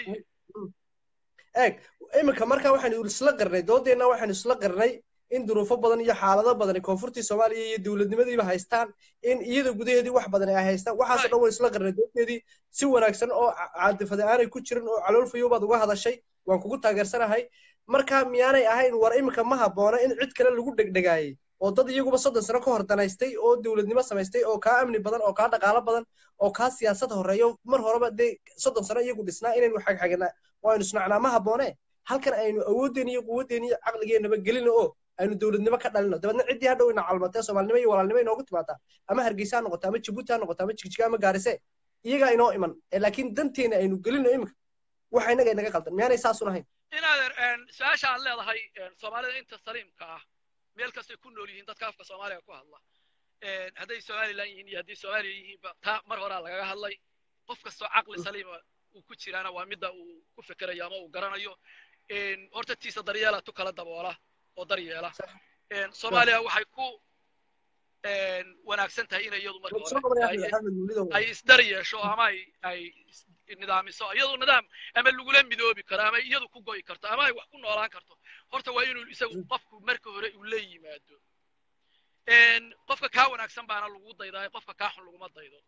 eeg iminka marka waxaynu isla qarnay doodeenna waxaynu isla qarnay in duruufo badan iyo xaalado badan koonfurtii soomaaliya iyo dowladnimadiiba haystaan in iyada gudaheedii wax badan ay haystaan waxaasoo dhan waynu isla qarnay doodeedii si wanaagsan oo caadifada aanay ku jirin oo caloolfayo baad uga hadashay waan kugu taageersanahay marka miyaanay ahayn war iminka ma haboono in cid kale lagu dhegdhegaayey oo dad iyaguba soddon sano ka hor danaystay oo dowladnimo samaystay oo kaa amni badan oo kaa dhaqaalo badan oo kaa siyaasad horeeyo mar horeba dee soddon sano iyagu dhisnaa inaynu xagxagnaa waaynu isnacnaa ma habboone halkan aynu awooddeena iyo quwaddeena iyo caqligeennaba gelino oo aynu dowladnimo ka dhalino dabeedna ciddii hadhow ina calmatee soomaalinimo iyo walaalnimo inoogu timaadaa ama hargeysa ha noqoto ama jabuuti ha noqoto ama jigjiga ama gaarise iyagaa inoo iman laakiin danteena aynu gelino iminka waxa inaga inaga qaldan miyaanay saasun ahayn inaadeer su-aasha aad leedahay soomaalida inta saliimka ah meel kastay ku nool yihiin dadka afka soomaaliga ku hadla hadday somalilan yihiin iyo hadday soomaaliya yihiinba taa mar horaa lagaga hadlay qof kastoo caqli saliima uu ku jiraana waa midda uu ku fekerayo ama uu garanayo horta tiisa daryeela tu kala daboola oo daryeela soomaaliya waxay ku wanaagsan tahay inay iyadu marka hore ay isdar yeesho ama ay ay nidaamiso iyadu nidaam ama lagula midoobi karo ama iyadu ku go'i karto ama ay wax ku noolaan karto horta waa inuu isagu qofku marka hore uu la yimaado qofka kaa wanaagsan baana lagu daydaa qofka kaa xun laguma daydo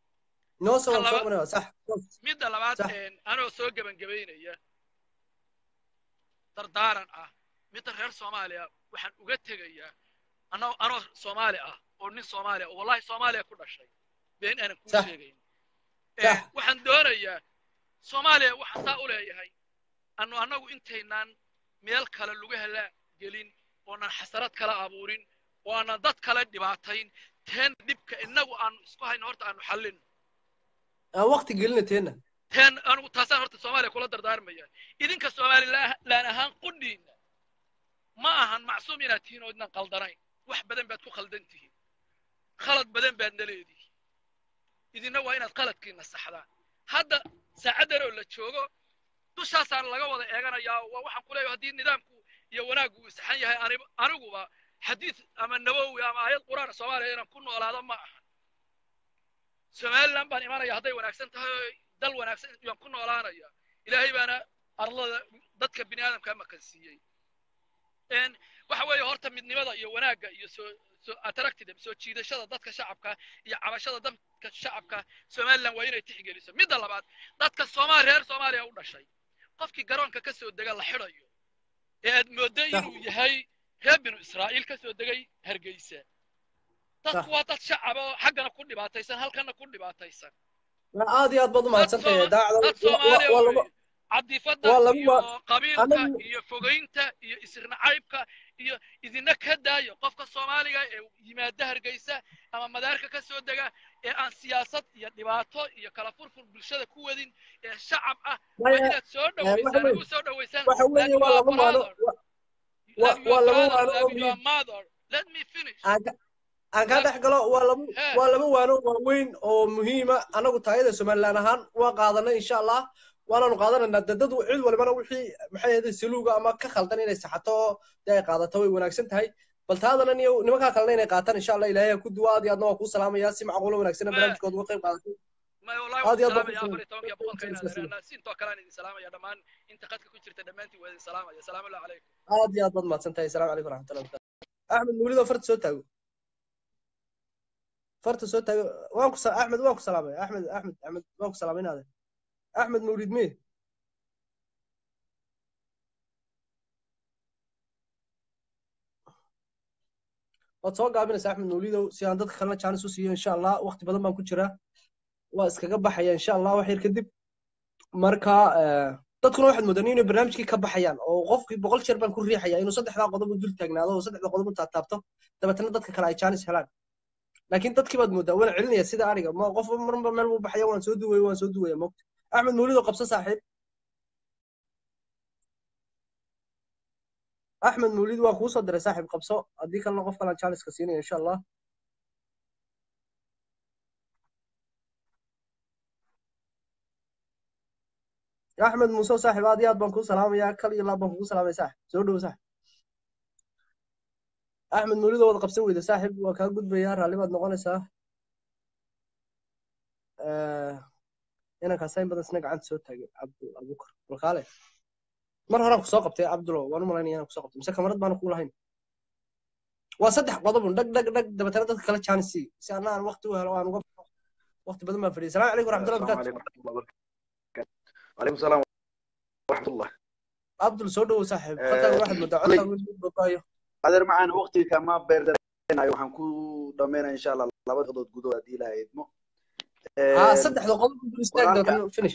midda labaad anoo soo gebangebaynaya dardaaran ah midda reer soomaaliya waxaan uga tegayaa anoo anoo soomaali ah oo nin soomaaliya oo wallahi soomaaliya ku dhashay been aanan kuu sheegayn waxaan doonayaa soomaaliya waxaan saa u leeyahay anu annagu intaynaan meel kale lagu hela gelin oonan xasarad kala abuurin oo aanan dad kale dhibaatayn teen dhibka innagu aanu isku hayno horta aanu xallin aan waqti gelina teena teen anigu taasaan horta soomaaliya kula dardaarmaya idinka somalilaan ahaan qudhiinna ma ahan macsuum inaad tihiin oo idnan qaldanayn wax badan baad ku khaldan tihiin khalad badan baadna leedihiin idinna waa inaad qaladkiina saxdaan hadda saacaddan oo la joogo dushaasaan laga wada eeganayaa waa waxaan ku leeyahay haddii nidaamku iyo wanaaggu uu saxan yahay aniguba xadiid ama nabowi ama aayad qur'aan soomaaliya inaan ku noolaado ma aha somaliland baan imanaya hadday wanaagsan tahay dal wanaagsan yaan ku noolaanaya ilaahay baana arlada dadka bini aadamka makansiiyey waxa weeye horta midnimada iyo wanaagga iyo soo soo attractive soo jiidashada dadka shacabka iyo cabashada dadka shacabka somaliland waa inay tixgeliso midda labaad dadka soomaali reer soomaaliya u dhashay qofkii garoonka ka soo dega la xidhayo ee aad mooddo inuu yahay reer binu israa'iil ka soo degay hargeysa dadku waa dad shacaba oo xaggana ku dhibaataysan halkana ku dhibaataysan aad iyo aad baad umahadsantahay dad soomaaliya wey cadifada iyo qabiilka anagu- iyo fogaynta iyo isirnacaybka iyo idina ka daayo qofka soomaaliga ee yimaada hargeysa ama madaarka ka soo dega ee aan siyaasad iyo dhibaato iyo kala furfur bulshada ku wadin ee shacab ah waa Maya, inaad soo eh, waxa dhoweysaan weeye- ugu soo dhoweysaan waxa weeye like waa your laba waano brother wa- like wa- waa your laba brother waano oo like your muhiim mother let me finish aan ka aan kaa dhex galo waa laba He. waa laba waano waaweyn oo muhiima anagu taayada somaliland ahaan waa qaadanay insha allah waanaanu qaadanaynaa de dad cid walibana wixii maxay ahayd saluuga ama ka khaldan inay saxato oo dee ay qaadato way wanaagsan tahay bal taadana niyo nimankaa kalena inay qaataan insha allah ilaahay ha ku duwa aad iyo aadna waa kuu salaamayaa si macquulo wanaagsan barnaamijkooda uga qayb qaadatay ما والله aad iyo aad وسلام baan يا ku أفر تومك يا بقولك هنا salaamay أنا سين توكلان إذا سلام يا دمان أنت قد كنت شرت دمانتي وهذه سلام يا سلام الله عليكم aad iyo aad baad mahadsan tahay asalaamu calaykum waraxmatullahi wabarakaatu axmed mawlido farta soo taago farta soo taago waan ku sa- axmed waan ku salaamay axmed axmed axmed waan ku salaamay inaade axmed mawlid mee waad soo gaabinaysa axmed mawlidow si aan dadka kalena jaanis u siiyo insha allah waqti badan baan ku jiraa waa iskaga baxaya insha allah wax yar kadib marka eh, dadkuna waxaad moodaan inay barnaamijkii ka baxayaan oo qofkii boqol jeer baan ku riixaya inuu saddexdaa qodob u dul taagnaado oo saddexda qodob u taataabto dabeetana dadka kale ay jaanis helaan laakiin dadkii baad moodaa waan celinaya sida aniga ma qof marba meel buu baxaya waan soo duwaya waan soo duwaya mogta axmed mawlido qabso saaxiib axmed mawlid waan kuu soo diray saaxiib qabso haddii kalena qof kalaan jaaniska siinaya insha allah axmed muuse saaxiib aad iyo aad baan kuu salaamayaa kal iyo laab baan kugu salaamaya saaxiib soo dhowo saaxiib axmed mawlid oo wada qabsan weyda saaxiib waa kaa gudbayaa raalli baad noqonaysaa Eh, inankaas in badan isna gacanta soo taagay cabdul abukar walkaale mar horaan kusoo qabtay cabdulo waan u malaynaya inaan kusoo qabtay mise kamarad baana kuu lahayn waa saddex qodobun dhag dhag dhag dabeetana dadka kala jaanisi si anna aan waqti u helo aan uga baxo waqti badan baan fadhiyay salaamu calaykum waraxmatullahi السلام wabarakaatu عليكم ورحمة الله وبركاته وعليكم السلام ورحمة الله cabdul soo dhowow saaxiib khadkaaga waxaad moodaa كلي codkaaga inuu bogaayo قادر معنا وقتي كما بيردنا وحن كو دمينا إن شاء الله لابد قدود قدود دي لها يدمو haa saddexda qodob dul istaag قرآنك dabeetana finish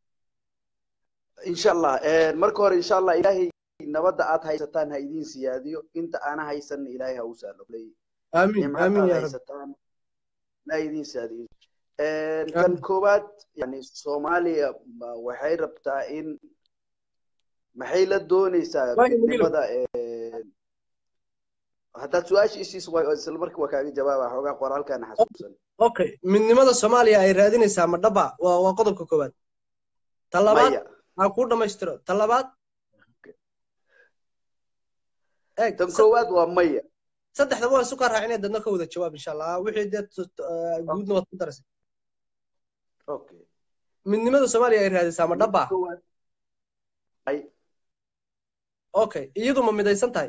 إن شاء الله مركور إن شاء الله إلهي نبدا آت هايستان هايدين سياديو انت أنا هايسن إلهي هوسالو لي aamin نعمة aamin آت yaa rabbi هايستان لا يدين سياديو كان aamin كوبات يعني سوماليا waxay rabtaa in maxay la doonaysaa waayo mugilow midnimada ee, haddaad su-aasha isiis waa isla markii waa kaaga jawaaba xoogaa qoraalkaana xasuusan okay midnimada soomaaliya ay raadinaysaa ma dhaba waa waa qodobka koowaad ta labaad maya ha kuu dhammaystiro ta labaad eeg tan sa- koowaad waa maya saddexdaba waan isu kaa raacinaya dadna ka wada jawaab insha allah wixii dee tu- tu- eh, guudna waad ku darasay okay midnimada soomaaliya ay raadisaa ma midda dhaba koowaad may okay iyadu ma midaysan tahay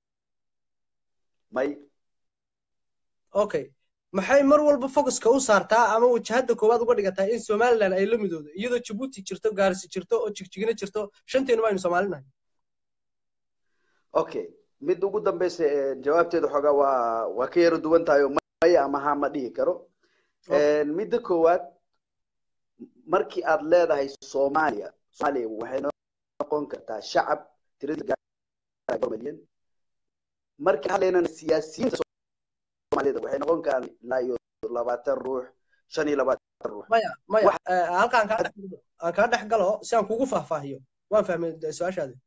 may okay maxay mar walba focuska u saartaa ama wajahada koowaad uga dhigataa in somaliland ay la midoodo iyadoo jabuuti jirto gaarsi jirto oo jigjigina jirto shanteenuba aynu soomaalinahay okay midda ugu dambeysa ee, jawaabteeda xoogaa waa waa ka yaro duwan tahay oo maya ama haa ma dhihi karo okay midda koowaad markii aad leedahay soomaaliya soomaaliya waxay noqon kartaa shacab tirada gaaraya milyan markii hadlaynana siyaasiyiinta soomaalida waxay noqon karaan ilaa iyo labaatan ruux shan iyo labaatan ruux maya maya wax eh, halka aan kaa dhex aan kaa dhex galo si aan kugu faahfaahiyo waan fahmay de- su-aashaadi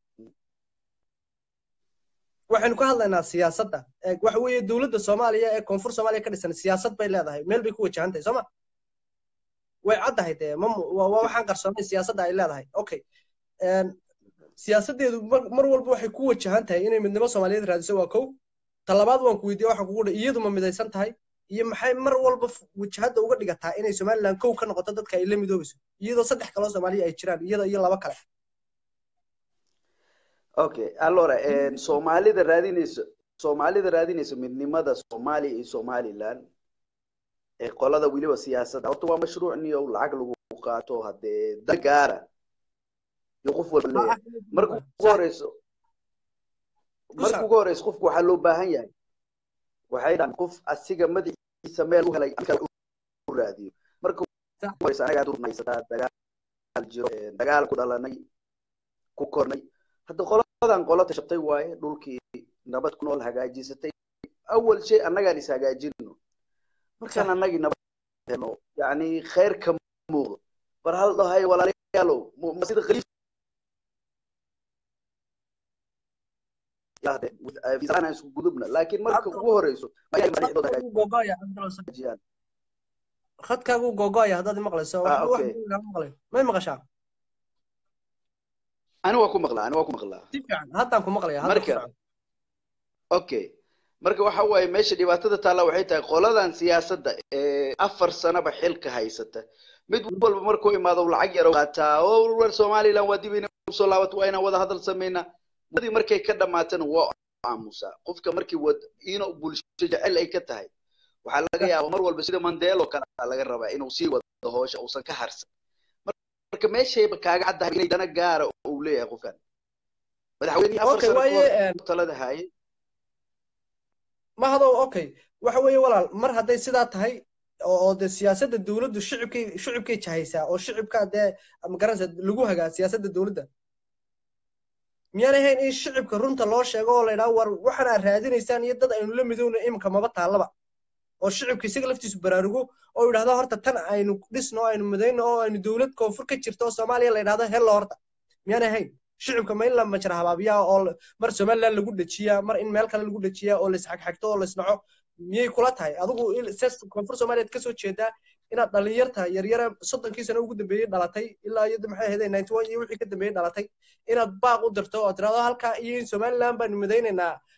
waxaynu ka hadlaynaa siyaasadda Eh, waxa weeye dowladda soomaaliya ee koonfur soomaaliya ka dhisan siyaasad bay leedahay meel bay ku wajahan tahay sooma way caddahay dee ma mu- waa waa waxaan qarsoonay siyaasadda ay leedahay okay En, siyaasaddeedu mar mar walba waxay ku wajahan tahay inay midnimo soomaaliyeed raadiso waa kow ta labaad waan ku weydiiye waxaan kugu dhahay iyadu ma midaysan tahay iyo maxay mar walba f- wajahadda uga dhigataa inay somaliland kow ka noqoto dadka ay la midoobayso iyadoo saddex kaloo soomaaliya ay jiraan iyada iyo laba kale okay allora soomaalida raadinayso soomaalida raadinayso midnimada soomaaliya iyo somaliland ee qolada weliba siyaasadda horta waa mashruuc niyo lacag lagu qaato haddee dal gaara iyo qof walba ha leeyahay axmed marka ugu sax horeyso ku marka sac ugu horeyso qofku waxaa loo baahan yahay waxay dhahan qof asiga madaxiisa meel u helay kale u raadiyo marka sax ugu horeyso anagaa durmaysataa dagaal jiro ee, dagaal ku dhalanay ku kornay hadda qoladan qola tashatay waaye dhulkii nabad ku nool hagaajisatay awal shay annagaan is hagaajino markaan sax annagii nabad helo yani khayr ka muuqdo bar hal dhahay walaalayaalow mu- ma sida khaliif yahde fiisaana isku gudubna laakiin marka cabdul ugu horeyso ayaa madaxdooda khadkaagu gogoaya cabdul hagaajiyaan khadkaagu gogoaya haddaad maqlayso ah waxba wax okay weyn lama maqlayo may maqashaa ani waa ku maqlaa ani waa ku maqlaa si fiican haddaan ku maqlaya hadda ku marka soco okay marka waxa waaye meesha dhibaatada taalla waxay tahay qoladan siyaasadda ee afar sanaba xilka haysata mid walba markuu imaado uu lacag yaro qaataa oo war somaliland waa dib inay usoo laabato waa inaan wada hadal sameynaa muddadii markay ka dhamaatana waa aamusaa qofka markii wad inuu bulsho jecel ay ka tahay waxaa laga yaabaa mar walba sida mandelo kale aa laga rabaa inuu sii wado hoosha uusan ka harsan marka meeshayba kaaga caddahay inay dana gaara uu leeyahay qofkan madaxweynihii afar okay sano ka waaye hor en, talada hayay ma hadow okay waxa weeye walaal mar hadday sidaa tahay oo oo dee siyaasadda dowladdu shicibkay shicibkay jahaysaa oo shicibka dee magaranaysa lagu hagaa siyaasadda dowladda miyaan ahayn in shicibka runta loo sheego oo la yidhaha war waxaan aad raadinaysaan iyo dad aynu la midowna iminka maba taallaba oo shicibka isaga laftiisu baraarugo oo yidhahdo horta tan aynu dhisno oo aynu midayno oo aynu dowlad koonfur ka jirto oo soomaaliya la yidhahdo hello horta miyaan ahayn shicibka ma in la majra habaabiyaa oo la- mar somaliland lagu dejiyaa mar in meel kale lagu dejiyaa oo laisxagxagto oo laisnaco miyay kula tahay adigu il- ses koonfur soomaaliyaad kasoo jeedaa inaad dhalinyarta yaryara soddonkii sano ugu dambeeyey dhalatay ilaa iyo maxay ahayd ninety one iyo wixii ka dambeeyey dhalatay inaad baaq u dirto oo tirahdo halkaa iyo in somaliland baanu midaynaynaa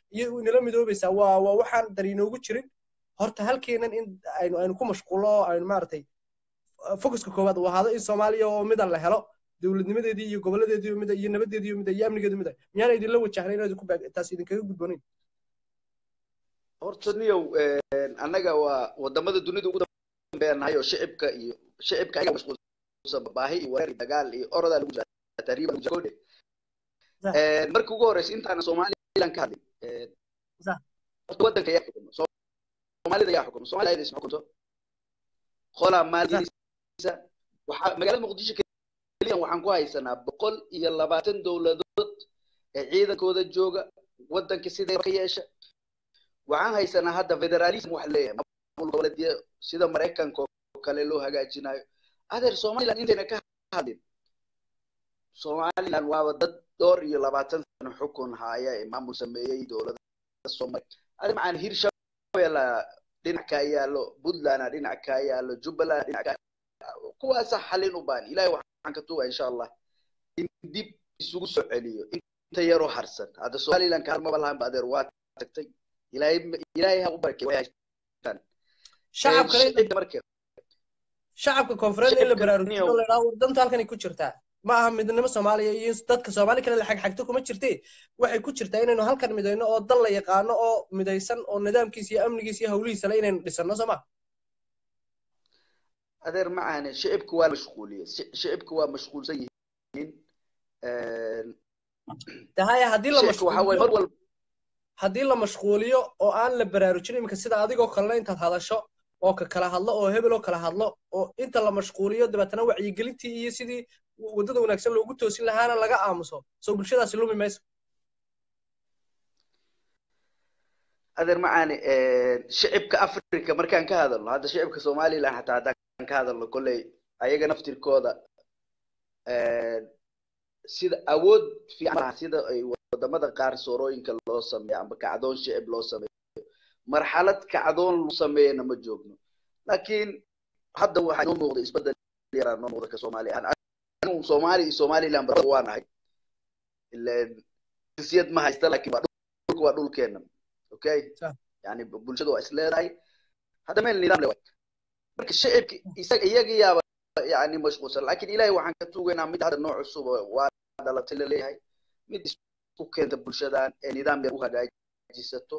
iyo inala midoobaysaa waa waa waxaan dar inoogu jirin horta halkeenan in aynu aynu ku mashquulno oo aynu maaragtay focuska koowaad uu ahaado in soomaaliya oo midan la helo dowladnimadeedii iyo gobolladeedii mida iyo nabadeedii mida iyo amnigeedu mida miyaana idinla wajahna inaad ku baag taas idinkaga gudboonayn horta niyow annaga waa wadamada dunida ugu dambeeya nahay oo shicibka iyo shicibka ayaga mashquulsan baahi iyo wareer iyo dagaal iyo orodaa lagu jira tahriiba lagu jira kodhe markii ugu horeysa intaana somalilan ka hadlin horta wadanka yaa xukumo soomaalida yaa xukumo soomaalida ayada isma xukunto qolaa maalgelisa waxaa magaalada muqdisho keliyan waxaan ku haysanaa boqol iyo labaatan dowladood ee ciidankooda jooga wadanka siday ka yeesha waxaan haysanaa hadda federalism wax leeyahay maamul goboleedyo sida maraykanka oo kale loo hagaajinayo adeer somaliland intayna ka hadlin somaliland waaba dad dhowr iyo labaatan sano xukun haya ee maamul sameeyey dowladda soomaali adi macaan hirshabela dhinac kaa yaalo puntland dhinac kaa yaalo jubbaland dhinac kaa kuwaasa xalin u baan ilahay waxaan ka tuuga insha allah in dib isugu soo celiyo inta yaroo harsan hadda somaliland ka maba lahan ba adeer waa tagtay ilaahay ilaahay ha u barakay way haystaan shacabka marka shacabka koonfureed in la baraarujiyo la yidhaha war danta halkan ay ku jirtaa ma aha midnimo soomaaliya iyo dadka soomaali kale la xagxagto kuma jirte waxay ku jirtaa inaynu halkan midayno oo dal la yaqaano oo midaysan oo nidaamkiisa iyo amnigiisa iyo hawlihiisa le inaynu dhisano soo ma adeer macaane shicibka waa mashquuliye shicibka waa mashquulsan yihiin tahaya haddii la shicibka waxaa waye mar walba haddii la mashquuliyo oo aan la baraarujin iminka sida adigoo kalena intaad hadasho oo ka kala hadlo oo hebel oo kala hadlo oo inta la mashquuliyo dabeetana wacyigelintii iyo sidii waddada wanaagsan loogu toosin lahaana laga aamuso soo bulshadaasi lumi mayso adeer macaane shicibka africa markaan ka hadalno hadda shicibka somaliland xataa haddaan ka hadalno kolley ayaga naftirkooda sida awood fiican laha sida ay wadamada qaar soorooyinka loo sameeyo amba kacdoon shicib loo sameeyo marxalad kacdoon lagu sameeyana ma joogno laakiin hadda waxaa inoo muuqda isbedel yaraa noo muuqda ka soomaaliya anigu soomaali iyo somaliland barada waa nahay ileen jinsiyad ma haysta laakiin waa dhulka waa dhulkeena okay yani bulshada waa isleedahay hadda meel nidaam le waay marka shicibka isaga iyaga yaaba yani mashquulsan laakiin ilahay waxaan ka tuugaynaa mid hadda nooc cusub waa dhalatay laleeyahay mid isku keenta bulshadan ee nidaam yar u hagaajisato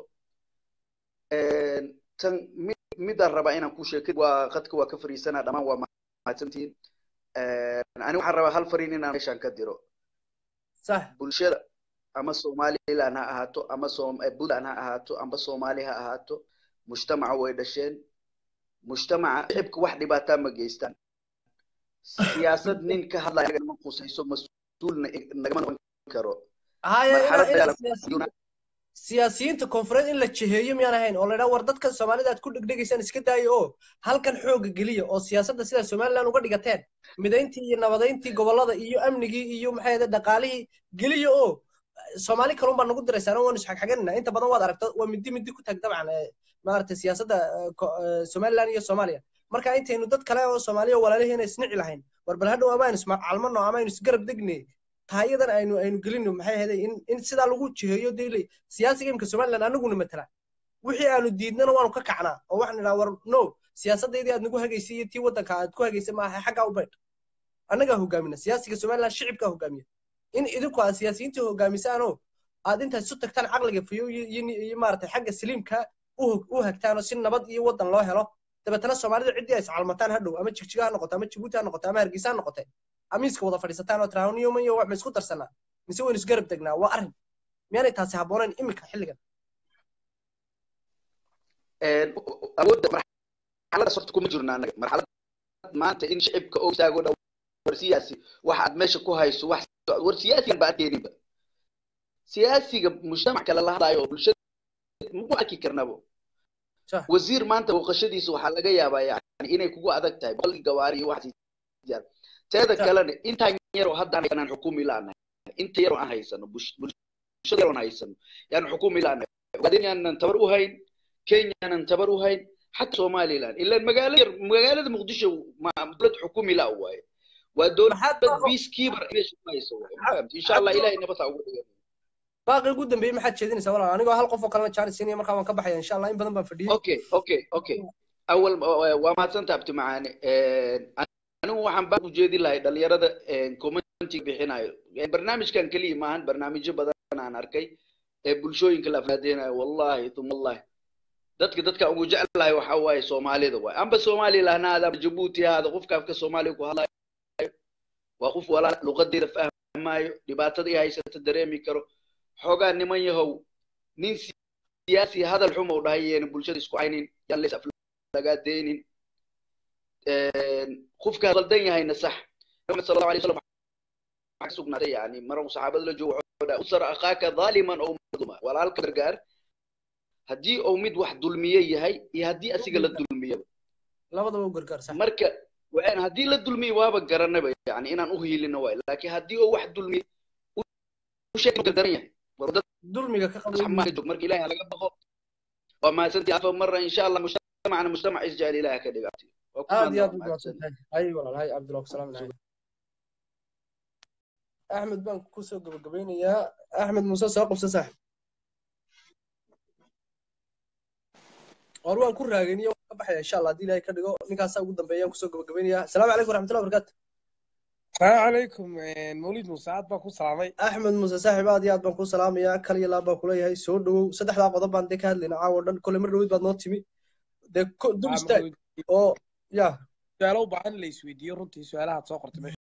tan midaan rabaa inaan ku sheekay waa qadka waa ka fariisanaa dhammaan waa mahadsantihiin ani waxaan rabaa hal fariin inaan meeshaan ka diro bulshada ama somaliland ha ahaato ama puntland ha ahaato amba soomaali ha ahaato mujtamaca way dhasheen mujtamaca shicibka wax dhibaataa ma geystaan siyaasad nin ka hadlaya ma qusayso mas-uulna nagama noqon karo siyaasiyiinta koonfureed in la jiheeyo miyaan ahayn oo la yidhaha war dadkan soomaalida aad ku dhegdhegaysaan iska daayo oo halkan xooga geliya oo siyaasadda sidaa somaliland uga dhigateen midayntii iyo nabadayntii gobollada iyo amnigii iyo maxay ahde dhaqaalihii geliya oo soomaali kalun baa nagu diraysaan waanu isxagxaganina inta badan waad aragta waa midi midi ku tag dabcan maaragtay siyaasadda somaliland iyo soomaaliya marka intaynu dad kale oo soomaaliya walaalihiina isnici lahayn war bal hadhow ama aynu iscalmano ama aynu isgarab degne tahayadan aynu aynu gelino maxay ahayd in in sidaa lagu jiheeyo daily siyaasiga imka somaliland anaguna matala wixii aanu diidnana waanu ka kacnaa oo waxaan idhaha war no siyaasaddaydii aad nagu hagaysay iyo tii waddanka aad ku hagaysay maaha xaggaa u baydh annagaa hogaamina siyaasiga somaliland shicibkaa hogaamiya in idinku aad siyaasiyiintii hogaamisaanoo aad intaad isu tagtaan caqliga fiyo iyo maaragtay xagga saliimka u hagtaanoo si nabad iyo waddan loo helo dabeetana soomaalida ciddii ay iscalmataan hadhow ama jigjiga ha noqoto ama jibuuti ha noqoto ama hargeysa ha noqote amiiska wada fadhiisataan oo tiraahuniyoman iyo wax ma isku darsanaa mise waynu isgarab degnaa waa arrin miyaanay taasi habboonayn imika xilligan awoodda marxaladaas horta kuma jirno annaga marxalad maanta in shicibka oo istaago dhow war siyaasi waxa aad meesha ku hayso wax war siyaasigan ba arkeeninba siyaasiga mujtamac kale la hadlaayo oo bulshada maku arki karnabo wasiir maanta booqashadiisa waxaa laga yaabaa yani inay kugu adag tahay boqol gawaari iyo wax teeda kalena intaan yaroo haddaan aan xukumi laanahay inta yaroo aan haysano bulshada yaroo aan haysano yaan xukumi laanahay ugaadin yaanan tabar u hayn kenya yaanan tabar u hayn xataa somaliland ilaan magaalo yar magaalada muqdisho dowlad xukumi la waaye waa dowlad peacekeeper meesha ku hayso insha allah ilahay nabad ha ugu dhigan baaqi ugu dambeeyey maxaad jeedinaysaa walaal anigoo hal qof oo kalena jaanis siinaya markaa waan ka baxaya insha allah in badan baan fadhiyey okay okay okay awal waa mahadsantaha abti macaane anigu waxaan baa ujeedin lahay dhalinyarada commenti bixinayo barnaamijkan keliya maahan barnaamijyo badan aan arkay ee bulshooyinka la afraadeynayo wallahi uma wallahi dadka dadka ugu jeclahay waxa waaye soomaalida waay amba soomaaliya lahnaada amba jabuuti haada qofka afka soomaaliya ku hadlayo waa qof walaal luqadeeda fahmayo dhibaatada i haysata dareemi karo xoogaa niman yahow nin siyaasi hadal xum ou dhahay yeena bulshada isku caynin yaan leys lagaa deynin qofkaa qaldan yahayna sax maxamed sal allahu alay wasalam waxaa ka sugnaatay yani maruu saxaabada la joogo wuxuu dhahay usar akhaaka dhaaliman ow madluma walaalka gargaar haddii uu mid wax dulmiye yahay iyo haddii asiga la dulmiyaba labadaba u gargaar sax marka waan haddii la dulmiye waaba garanaba yani inaan u hiilino waay laakiin haddii uu wax dulmiye u sheeg gardaran yahay dulmiga ka qabo marka ilaahay laga baqo waa mahadsantii afa mara insha allah mujtamacna mujtamac isjecel ilaah ka dhigaatay aad iyo aad u mahadsantahay hay walaal hay cabdillah salaam calaykum axmed baan kusoo gabagabeynayaa axmed muuse soo qabsa saaxib war waan ku raageniyo waan ka baxaya insha allah haddii ilaahay ka dhigo ninkaasaa ugu dambeeyaan kusoo gabagabeynayaa asalaamu calaykum waraxmatullahi wabarakaatu السلام عليكم مولد مساعد باكو سلامي axmed muuse saaxib aad iyo aad baan kuu salaamayaa kal iyo laab baan kuleeyahay soo dhowow saddexdaa qodob baan dee ka hadlayna caawa dhan kole mar dhowid baad noo timi dee dul istaag oo ya su'aalo u baahan la isweydiiyo runtii su'aalahaad soo qortay meesha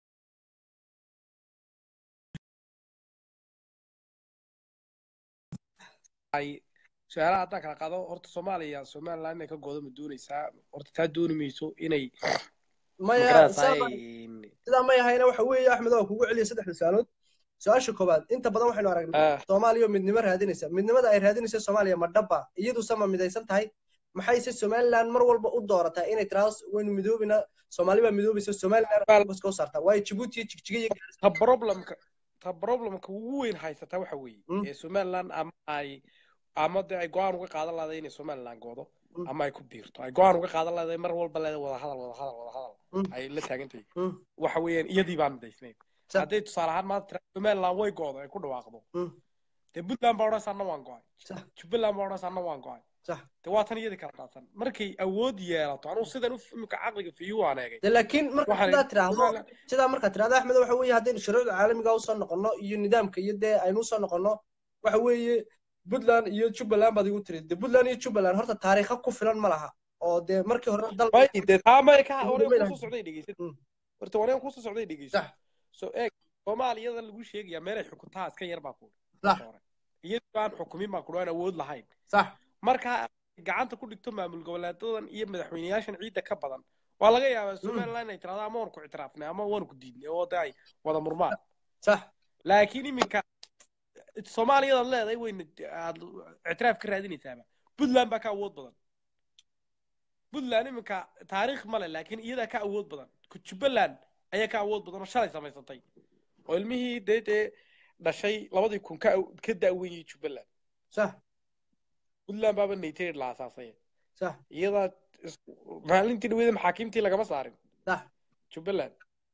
ay su-aalaha haddaan kala qaado horta soomaaliya somaliland inay ka goodo ma doonaysaa horta taa dooni mayso inay maya sidaa may ahayna waxa weeye axmed waa kugu celiya saddexda su-aalood su-aasha koowaad inta badan waxaynu aragnay soomaaliya oo midnimo raadinaysa midnimada ay raadinaysa soomaaliya ma dhaba iyaduse ma midaysan tahay maxayse somaliland mar walba u doorataa inay tiraado waynu midoobina soomaali baa midoobaysa somaliland soo saartaa waayo jibuuti iyo jigjiga iyo ta problemka ta problemka ugu weyn haysataa waxa weeye ee somaliland ama ay ama de ay go-aan uga qaadan lahday inay somaliland goodo ama ay ku biirto ay go-aan uga qaadan lahday mar walba leeda wada hadal wada hadal wada hadal ay la taagantahay waxa weeyaan iyadii baan midaysnayn hadday tusaale ahaan maanta tira somaliland way goodo ay ku dhawaaqdo dee puntland baa odhanaysa anna waan go-ay jubbaland baa odhanaysa anna waan go-ay dee waa tan iyadii kala qaadsan markay awood yeelato anugu sidan imika caqliga fiyu waan eegay laakiin marka sidaa tiraahdo sidaa markaa tirahdo axmed waxa weeye haddaynu shuruucda caalamiga usoo noqono iyo nidaamka iyo dee aynu usoo noqono waxa weeye puntland iyo jubbaland baad igu tiri de puntland iyo jubbaland horta taariikha ku filan ma laha oo dee markii hore dal de taamay ka wareen kusoo socday dhegeysan horta wareen kusoo socday dhegeysan so eeg soomaaliyada lagu sheegaya meelay xukuntaa iska yar baa ku iyadoo aan xukumin baa ku aan awood lahayn sax markaa gacanta ku dhigto maamul goboleedadan iyo madaxweyneyaashan ciidda ka badan waa laga yaabaa somaliland inay tirahdo ama waan ku ictiraafnay ama waan ku diidnay oo de ay wada murmaan sax laakiin iminka soomaaliyadaad leedahay wayna aad ictiraaf ka raadinaysaaba puntland baa ka awood badan puntland iminka taariikh male laakiin iyadaa ka awood badan jubbaland ayaa ka awood badan oo shalay samaysatay oo ilmihii dee dee dhashay labadii kun ka ka da'weeyey jubbaland sax puntland baaba nayterid la asaasay sax iyadaa maalintii dhaweeda maxaakiimtii lagama saarin sax jubbaland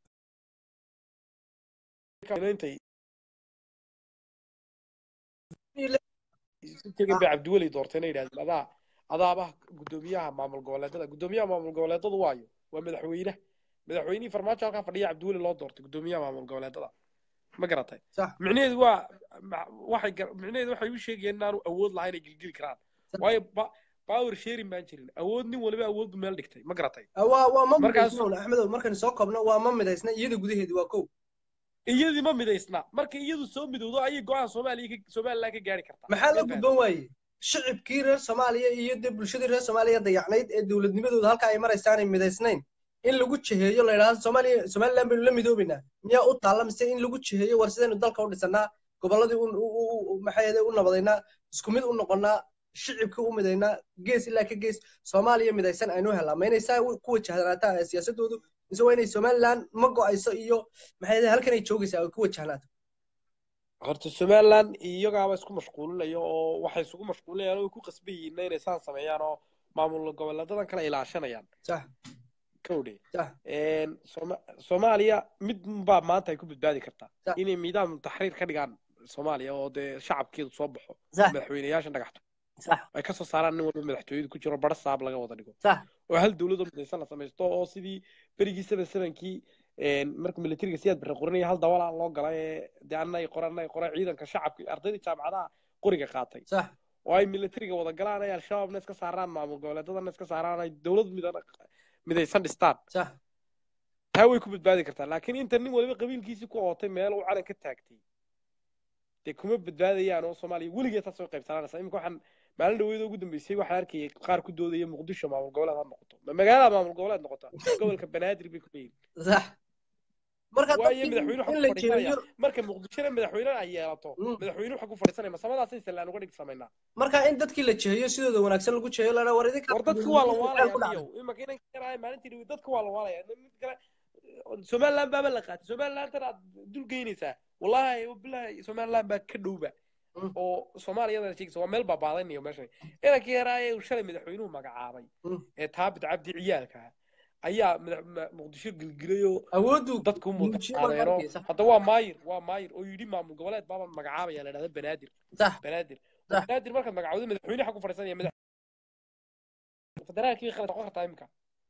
intay tegin bay cabdiweli doortay inay yidhahdeen adaa adaaba guddoomiyaha maamul goboleedada guddoomiyaha maamul goboleedadu waayo waa madaxweynaha madaxweynihii farmaajo halkaa fadhiya cabdiweli loo doortay guddoomiyaha maamul goboleedada ma garatay micnaheedu waa waxay micnaheedu waxay u sheegayeen inaanu awood lahayn ay gilgili karaan waayo power sharing baan jirin awood nin waliba awood bu meel dhigtay ma garatay waa waa ma midaysna axmedow markaynu soo koobno waa ma midaysna iyada gudaheedi waa kow iyadii ma midaysna marka iyadu soo midowdo ayay go-aan soomaaliya somaliland ka gaari kartaa maxaa la gudban waaye shicibkii reer soomaaliya iyo dee bulshadii reer soomaaliya dayacnayd ee dowladnimadooda halka ay maraysaanay midaysnayn in lagu jiheeyo la yidhahdo soomaaliya somaliland baynu la midoobaynaa miyaa u taalla mise in lagu jiheeyo war sidaynu dalka u dhisanaa gobolladii maxay u nabadaynaa isku mid u noqonnaa shicibkii u midaynaa gees ilaa ka gees soomaaliya midaysan aynu helaa ma inay saa ku wajahnaataa siyaasadoodu mise waa inay somaliland ma go'ayso iyo maxay halkan ay joogaysaa ay ku wajahnaato horta somaliland iyagaaba isku mashquulinayo oo waxay isugu mashquulinayaan oo ku qasban yihiin inay saan sameeyaan oo maamul goboleedadan kale ilaashanayaan sax kowdhe soomaaliya mid baa maanta ay ku badbaadi kartaa inay nidaam taxriir ka dhigaan soomaaliya oo dee shacabkeedu soo baxo Sax. madaxweyneyaasha dhagaxto sax ay ka soo saaraan nin walba madaxtooyadu ku jiro bara saab laga wada dhigo sax oo hal dowlad oo midaysan la samaysto oo sidii berigii seven sevenkii marka militariga siyaad bixi qoranaya hal dawala loo gala ee dee anay qoran anay qoran ciidanka shacabka iyo ardayda jaamacadaha qoriga qaatay sax oo ay militariga wada galaan ay al-shabaabna iska saaraan maamul goboleedadana iska saaraan ay dowlad midan midaysan dhistaan sax taa way ku badbaadi kartaa laakiin inta nin waliba qabiilkiisii ku ootay meel uu calan ka taagtay dee kuma badbaadayaan oo soomaaliya weligeed taas way qaybsananaysaa iminka waxaan maalin dhaweeda ugu dambeysay waxaan arkayay qaar ku doodaya muqdisho maamul goboleed ha noqoto ma magaalada maamul goboleed noqota gobolka banaadir bay ku leeyihin sax marka waayo dadkii madaxweyne waxa in ku la fadhiisanaya jeediyo marka muqdishona madaxweyne ay yeelato madaxweyne waxa ku fadhiisanaya masamadaasay sallaan uga dhig samaynaa marka in dadkii la jeeyo sidooda wanaagsan lagu jeeyo lana war idinka war dadka waa la ku waalaya dhacday niyow imaka inan karaaya maalintii dhawe dadka waa la waalaya mid kale somaliland baaba la qaatay somaliland tan aad dul geynaysaa wallahi bilahi somaliland baa ka dhowba oo soomaaliyada sheegaysa waa meel baabaadanaya meeshan inankii yaraaye uu shalay madaxweynuhu magacaabay ee taabit cabdi ciyaalka ayaa madax- ma- muqdisho gilgilayoo awoodu dadku muujiyo baa mutaqaadeeno arkaysa. hadda waa maayir waa maayir oo yidhi maamul goboleed baaba magacaabaya la dhahda banaadir sax banaadir sax banaadir markaad magacawdo madaxweyne waxa ku fadhiisanaya madax federaalkii khalad noqon kartaa imika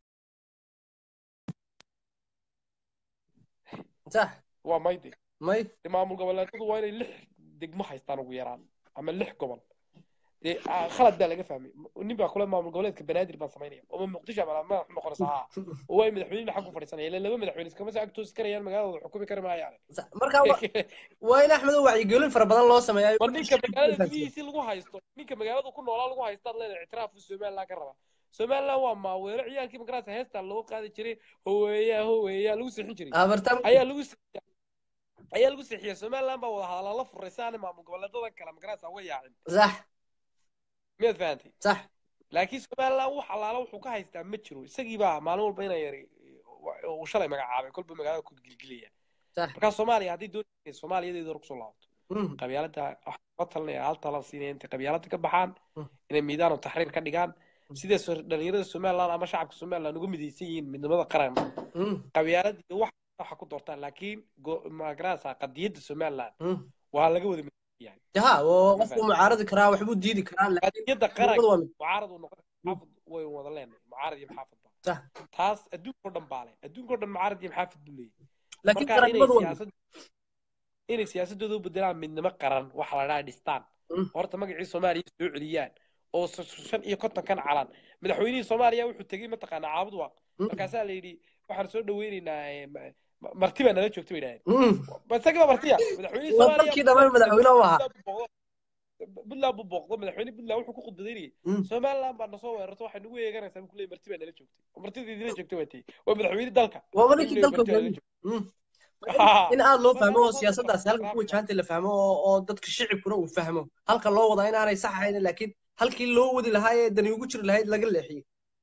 sax waa mayde may dee maamul goboleedadu waa inay lix degmo haystaan ugu yaraan ama lix gobol dee ah, khalad baa laga fahmay nin baa kule maamul goboleedka banaadir baan samaynaya oo muqdisho ama madax noqonaysa haa oo waa madaxweyne xag ku fadhiisanaya ilaa laba madaxweyne iskama soo agtoosi karayaan magaaladooda xukumi kari maayaan marka wa- waa in axmed wacyigelin fara badan loo sameeyaa war ninka magaalada gudihiisii lagu haysto ninka magaalada ku noolaa lagu haysto ad leedahay ictiraafku somaliland ka raba somaliland waa maaweelo ciyaalkii magarasa heestaa loo qaadi jiray howeeyaa howeeyaa lagu sixin jiray abartam ayaa lagu sixiya ayaa lagu sixiya somaliland baa wada hadalaa la furay si aanay maamul goboleedada kale magarasa uga yaacin sax miyaad fahantay sax laakiin somaliland wax allaala wuxuu ka haystaa ma jiro isagii baa maalin walba inay yari uu shalay magacaabay kolba magaalada ku gilgilaya sax markaa soomaaliya haddii doonaysa soomaaliyadeeda hore kusoo laabato Mm. qabyaalada waxaa la talinaya hal talan siinaya intay qabyaalada ka baxaan inay miidaan oo taxriir ka dhigaan sidee soo- dhalinyarada somaliland ama shacabka somaliland uga midaysan yihiin midnimada qaran Mm. qabyaalada iyo wax waxa ku doortaan laakiin go- magarasa qadiyadda somaliland Mm. waa laga wada midaysan yahay yaha oo qofku mucaaradi karaa waxbuu diidi karaa laakiin qadiyadda qaran midnimadu waa mid mucaarad uu noqon xaafid way wada leenahay mucaarad iyo maxaafid ba sax taas adduunkao dhan baa leh adduunkao dhan mucaarad iyo maxaafid buu leeyahay laakiin marka inay qarannimadu waa mid siyaasad inay siyaasadooda u bedelaan midnimo qaran waxa la dhaha dhistaan Mm. horta magacii soomaaliya soo celiyaan oo s- shan iyo kontonkan calan madaxweynihii soomaaliya wuxuu tegey mataqaanaa caabud waaq Mm. markaasaa la yidhi waxaan soo dhaweynaynaa eh, ma- ma- marti baa nala joogta bay idhahdeen Mm. ba isagii baa martiya madaxweynihii waa soomaaliya dalkii dhammaan madaxweyne u ahaa puntland buu booqdo madaxweyne puntland wuxuu ku khudbadaynayay Mm. somaliland baa nasoo weerarto waxay nagu eeganaysaa buu kuleeyay marti baa nala joogtay martidii idila joogtay waa tey waa madaxweyne dalka waaba ayuu ninkii leeyay dalka marti baa nala hogaamiye joogtay Mm. Ah. in aad loo marka fahmo oo saas siyaasaddaasi halka ku wajahanta la fahmo oo oo dadka shicibkuna uu fahmo halka loo wadaa inaanay sax ahayn laakiin halkii loo wadi lahaa ee dani ugu jiri lahayd laga leexiyey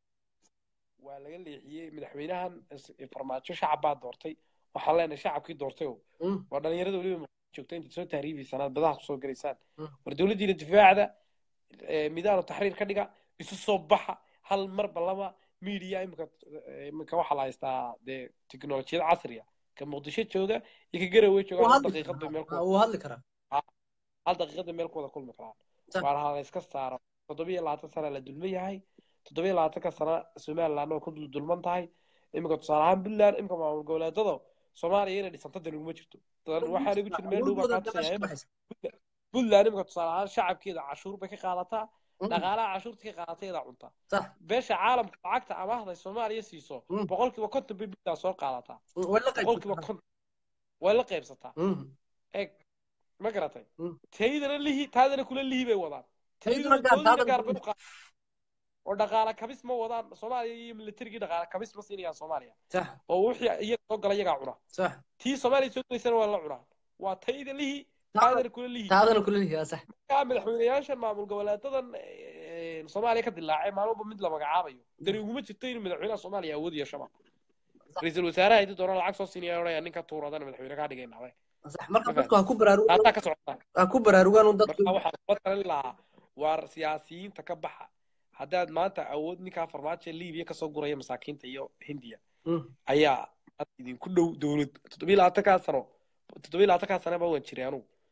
waa laga leexiyey madaxweynahan is- farmaajo shacab baa doortay waxaan leenahay shacabkii doortay oo Mm. waa dhalinyarada weliba muqdisho joogta intaad soo tahriibaysaan aad badaha kusoo gelaysaan Mm. war dowladdiina difaacda eh, midaanu taxriir ka dhiga isu soo baxa hal marba lama media imika imika waxaa la haystaa dee tiknolojiyad casriya ka muqdisho jooga iyo ka garowe jooga wuu hal hadli daqiiqad bay meel ku karaa wuu hadli karaa hal daqiiqada meel ku wada kulmi karaan Sax. waana ha la iska saaro toddobiyo labaatan sana la dulman yahay toddobiyo labaatanka sana somaliland oo ku dul dulman tahay iminka tusaale ahaan puntland iminka maamul goboleedada soomaaliya inay dhisanta dan uguma jirto Dan waxaa igu jira meel dhow baa awoodooda kaa tusaya dabasha ka baxaysa puntland iminka tusaale ahaan shacabkeeda cashuur bay ka qaadataa Mm. dhaqaalaha cashuurta ka qaadatay iyadaa cunta sax beesha caalamka lacagta amaahday soomaaliya siiso Mm. boqolkiiba konton bay puntland soo qaadataa Mm, way la boqolkiiba qaybsataa konton way la qaybsataa Mm. eeg ma garatay Mm. taydana lihi taadana kula lihi bay wadaan tayduna tayduna gaar toodina gaar taadana bay u qaadaan oo dhaqaala kabis ma wadaan soomaaliya iyo militarigii dhaqaala kabis ma siinayaan soomaaliya sax oo wixii iyaga soo gala iyagaa cuna sax tii soomaaliya soo gelaysana waa la cunaa waa tayda lihi Taada- taadana kula lihi taadana kula lihiyaa sax markaa madaxweynayaashan maamul goboleedadan eh, soomaaliya ka dilaacay maalmoba mid la magacaabayo dani uguma jirto inuu madaxweynaha soomaaliya awood yeeshaba ra-iisul wasaaraha inta doona lacag soo siinaya odhaya ninka tuuradana madaxweyne kaa dhigaynaa sax marka Ma dadku ha ku baraarugaan taasaa ka socota ha ku baraarugaan un dadku marka waxaan kula talin lahaa waar siyaasiyiinta ka baxa haddaad maanta awood ninkaa farmaajo liibiya kasoo guraya masaakiinta iyo hindiya Mm. ayaa maanta idinku dhow dowlad toddobiyo labaatankaa sano toddobiyo labaatankaa sanaba waan jiray anugu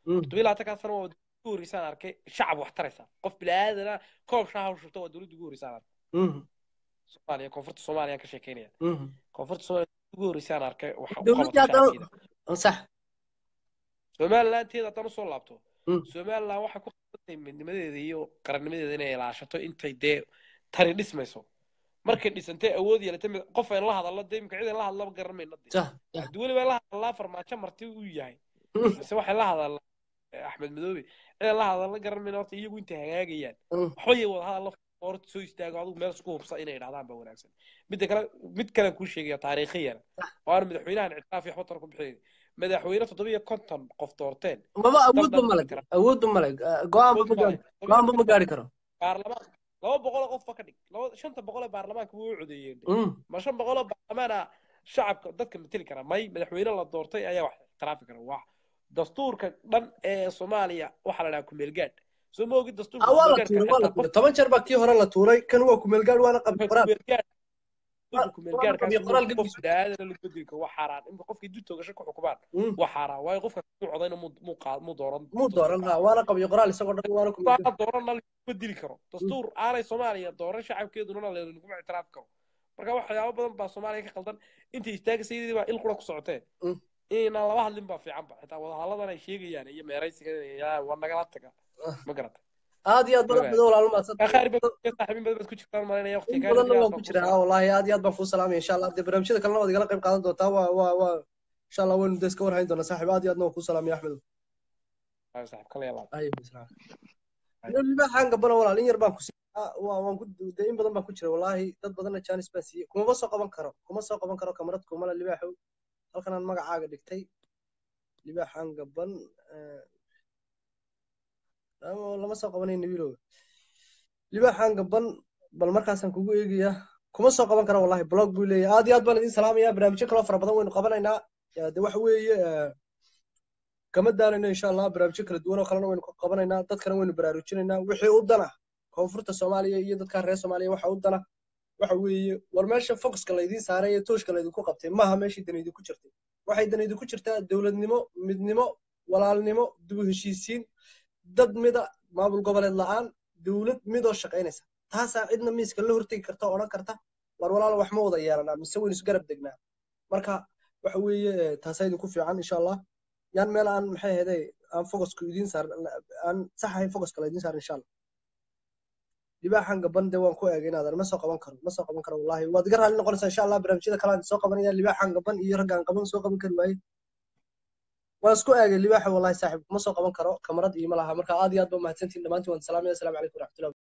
toddobiyo labaatankaa sano waa dowladda ugu horreysaan arkay shacab wax taraysa qof bilaaadana koob shaaha u shubta waa dowladda ugu horreysaan arkay soomaaliya koonfurta soomaaliya ka sheekeynaya koonfurta soomaaliya ugu horreysaan arkay wax u dowladdii qabata haddana shacabkeeda sax somalilanteeda haddaan usoo laabto somaliland waxay ku qabtay midnimadeeda iyo qarannimadeeda inay ilaashato intay dee tani dhismayso markay dhisantay awood yeelatay mid- qof ay la hadallo dee imika cid ay la hadlaba garan mayno dee sax haddii weliba la hadallaa farmaajo marti uu yahay mise waxay la hadallaa eh, axmed madoobe cid ay la hadalla garan mayno horta iyagu intay hagaagayaan waxba yay wada hadalla horta soo istaago adigu meel isku hubsa inay idhahdaan baa wanaagsan midda kale mid kale kuu sheegaya taariikhiyana oo aan madaxweynahan ictiraaf iyo waxba tar ku bixin madaxweyne toddobiyo konton qof doorteen maba dal awoodba dhan male kara awoodba male go-aanba ma gaari go-aanba ma gaari karo baarlamaan laba boqol oo qof ba ka dhig laba shanta boqol ee baarlamaanka wuu u codeeyeen Mm. ma shan boqol oo baarlamaana shacabka dadka mateli kara may madaxweyne la doortay ayaa wax ixtiraafi kara waa dastuurka dhan ee soomaaliya waxaa la dhahaa kumeelgaadh soo ma ogid dastuurka Ah, waa la kumeelgaadhka tuuray waa la xitaa qof tuuray toban jeer baa kii hore la tuuray kan waa kumeelgaad waana qabyo qoraal kumeelgaadh Waa- dastuurka kumeelgaadhkaas qabyo qoraal qof bini'aadana la bedeli karo waa xaaraan imka qofkii dib toogasho ku xukumaan waa xaaraan waayo qofka muu codayna muu muu qaad- muu dooran muu dooran ha waana qabyo qoraal isagoo dhan waana kumeelgaad baa dooranna laguma dili karo dastuur aanay soomaaliya dooran shacabkeeduna laguma ictiraafi karo marka waxyaabo badan baa soomaaliya ka qaldan intay istaagaysa iyadii baa il qura ku socotee inaan laba hadlin baa fiicanba xitaa wadahadalladan ay sheegayaan iyo meeraysiga yaa waa nagala taga ma garata aad iyo aad badan badan walaalo maadsan khayr baad saaxiibin badan baad ku jirtaan malinaya in waqtiga badanna waan ku jiraa wallaahi aad iyo aad baan kuu salaamaya insha allah dee barnaamijyada kalena waad igala qayb qaadan doontaa waa waa waa insha allah waynu dee iska warhayn doonaa saaxiib aad iyo aadna waan kuu salaamaya axmed saaxiib kale yalaab libaaxaan gabana walaal in yar baan ku siiyaa waa waan ku dee in badan baan ku jira wallaahi dad badanna jaanis baan siiyey kumaba soo qaban karo kuma soo qaban karo kamarad kumala libaaxow halkan aan magacaaga dhigtay libaaxaan gaban eh, ama lama soo qabanay nabiilow libaaxaan gaban bal markaasaan kugu eegayaa kuma soo qaban karo wallahi blog buu leeyahay aad iyo aad baan idin salaamayaa barnaamijyo kaloo fara badan waynu qabanaynaa Eh, de waxa weeye eh, kama daalayno insha allah barnaamijyo kala duwan oo kalena waynu ka qabanaynaa dadkana waynu baraarujinaynaa wixii u dana koonfurta soomaaliya iyo dadka reer soomaaliya waxa u dana waxa weeye war meesha focuska laydiin saaray ee tooshka laydinku qabtay maaha meeshii dan idinku jirtay waxay dan idinku jirtaa dowladnimo midnimo walaalnimo dib u heshiisiin dad mida maamul goboleed la'aan dowlad midoo shaqaynaysa taasaa cidna miiska la hortegi karta oo odhan karta war walaal wax ma wada yeelanaa mise waynu isgarab degnaa marka waxa weeye eh, taasaa idinku fiican insha allah yaan meel aan maxay ahayday aan focusku idiin saar aan sax ahayn focuska laydin saar insha allah libaaxan gaban de waan ku eegay inaadan ma soo qaban karo ma soo qaban karo wallahi waad iga raalli noqonaysaa insha allah barnaamijyada kale aan soo qabanaya libaaxan gaban iyo raggaan qaban soo qaban kari waaye waan isku eegay libaaxa wallahi saaxiib ma soo qaban karo kamarad iyo ma laha marka aad iyo aad ba mahadsantiin dhammaantiin waan salaamaya asalaamu calaykum waraxmatullahi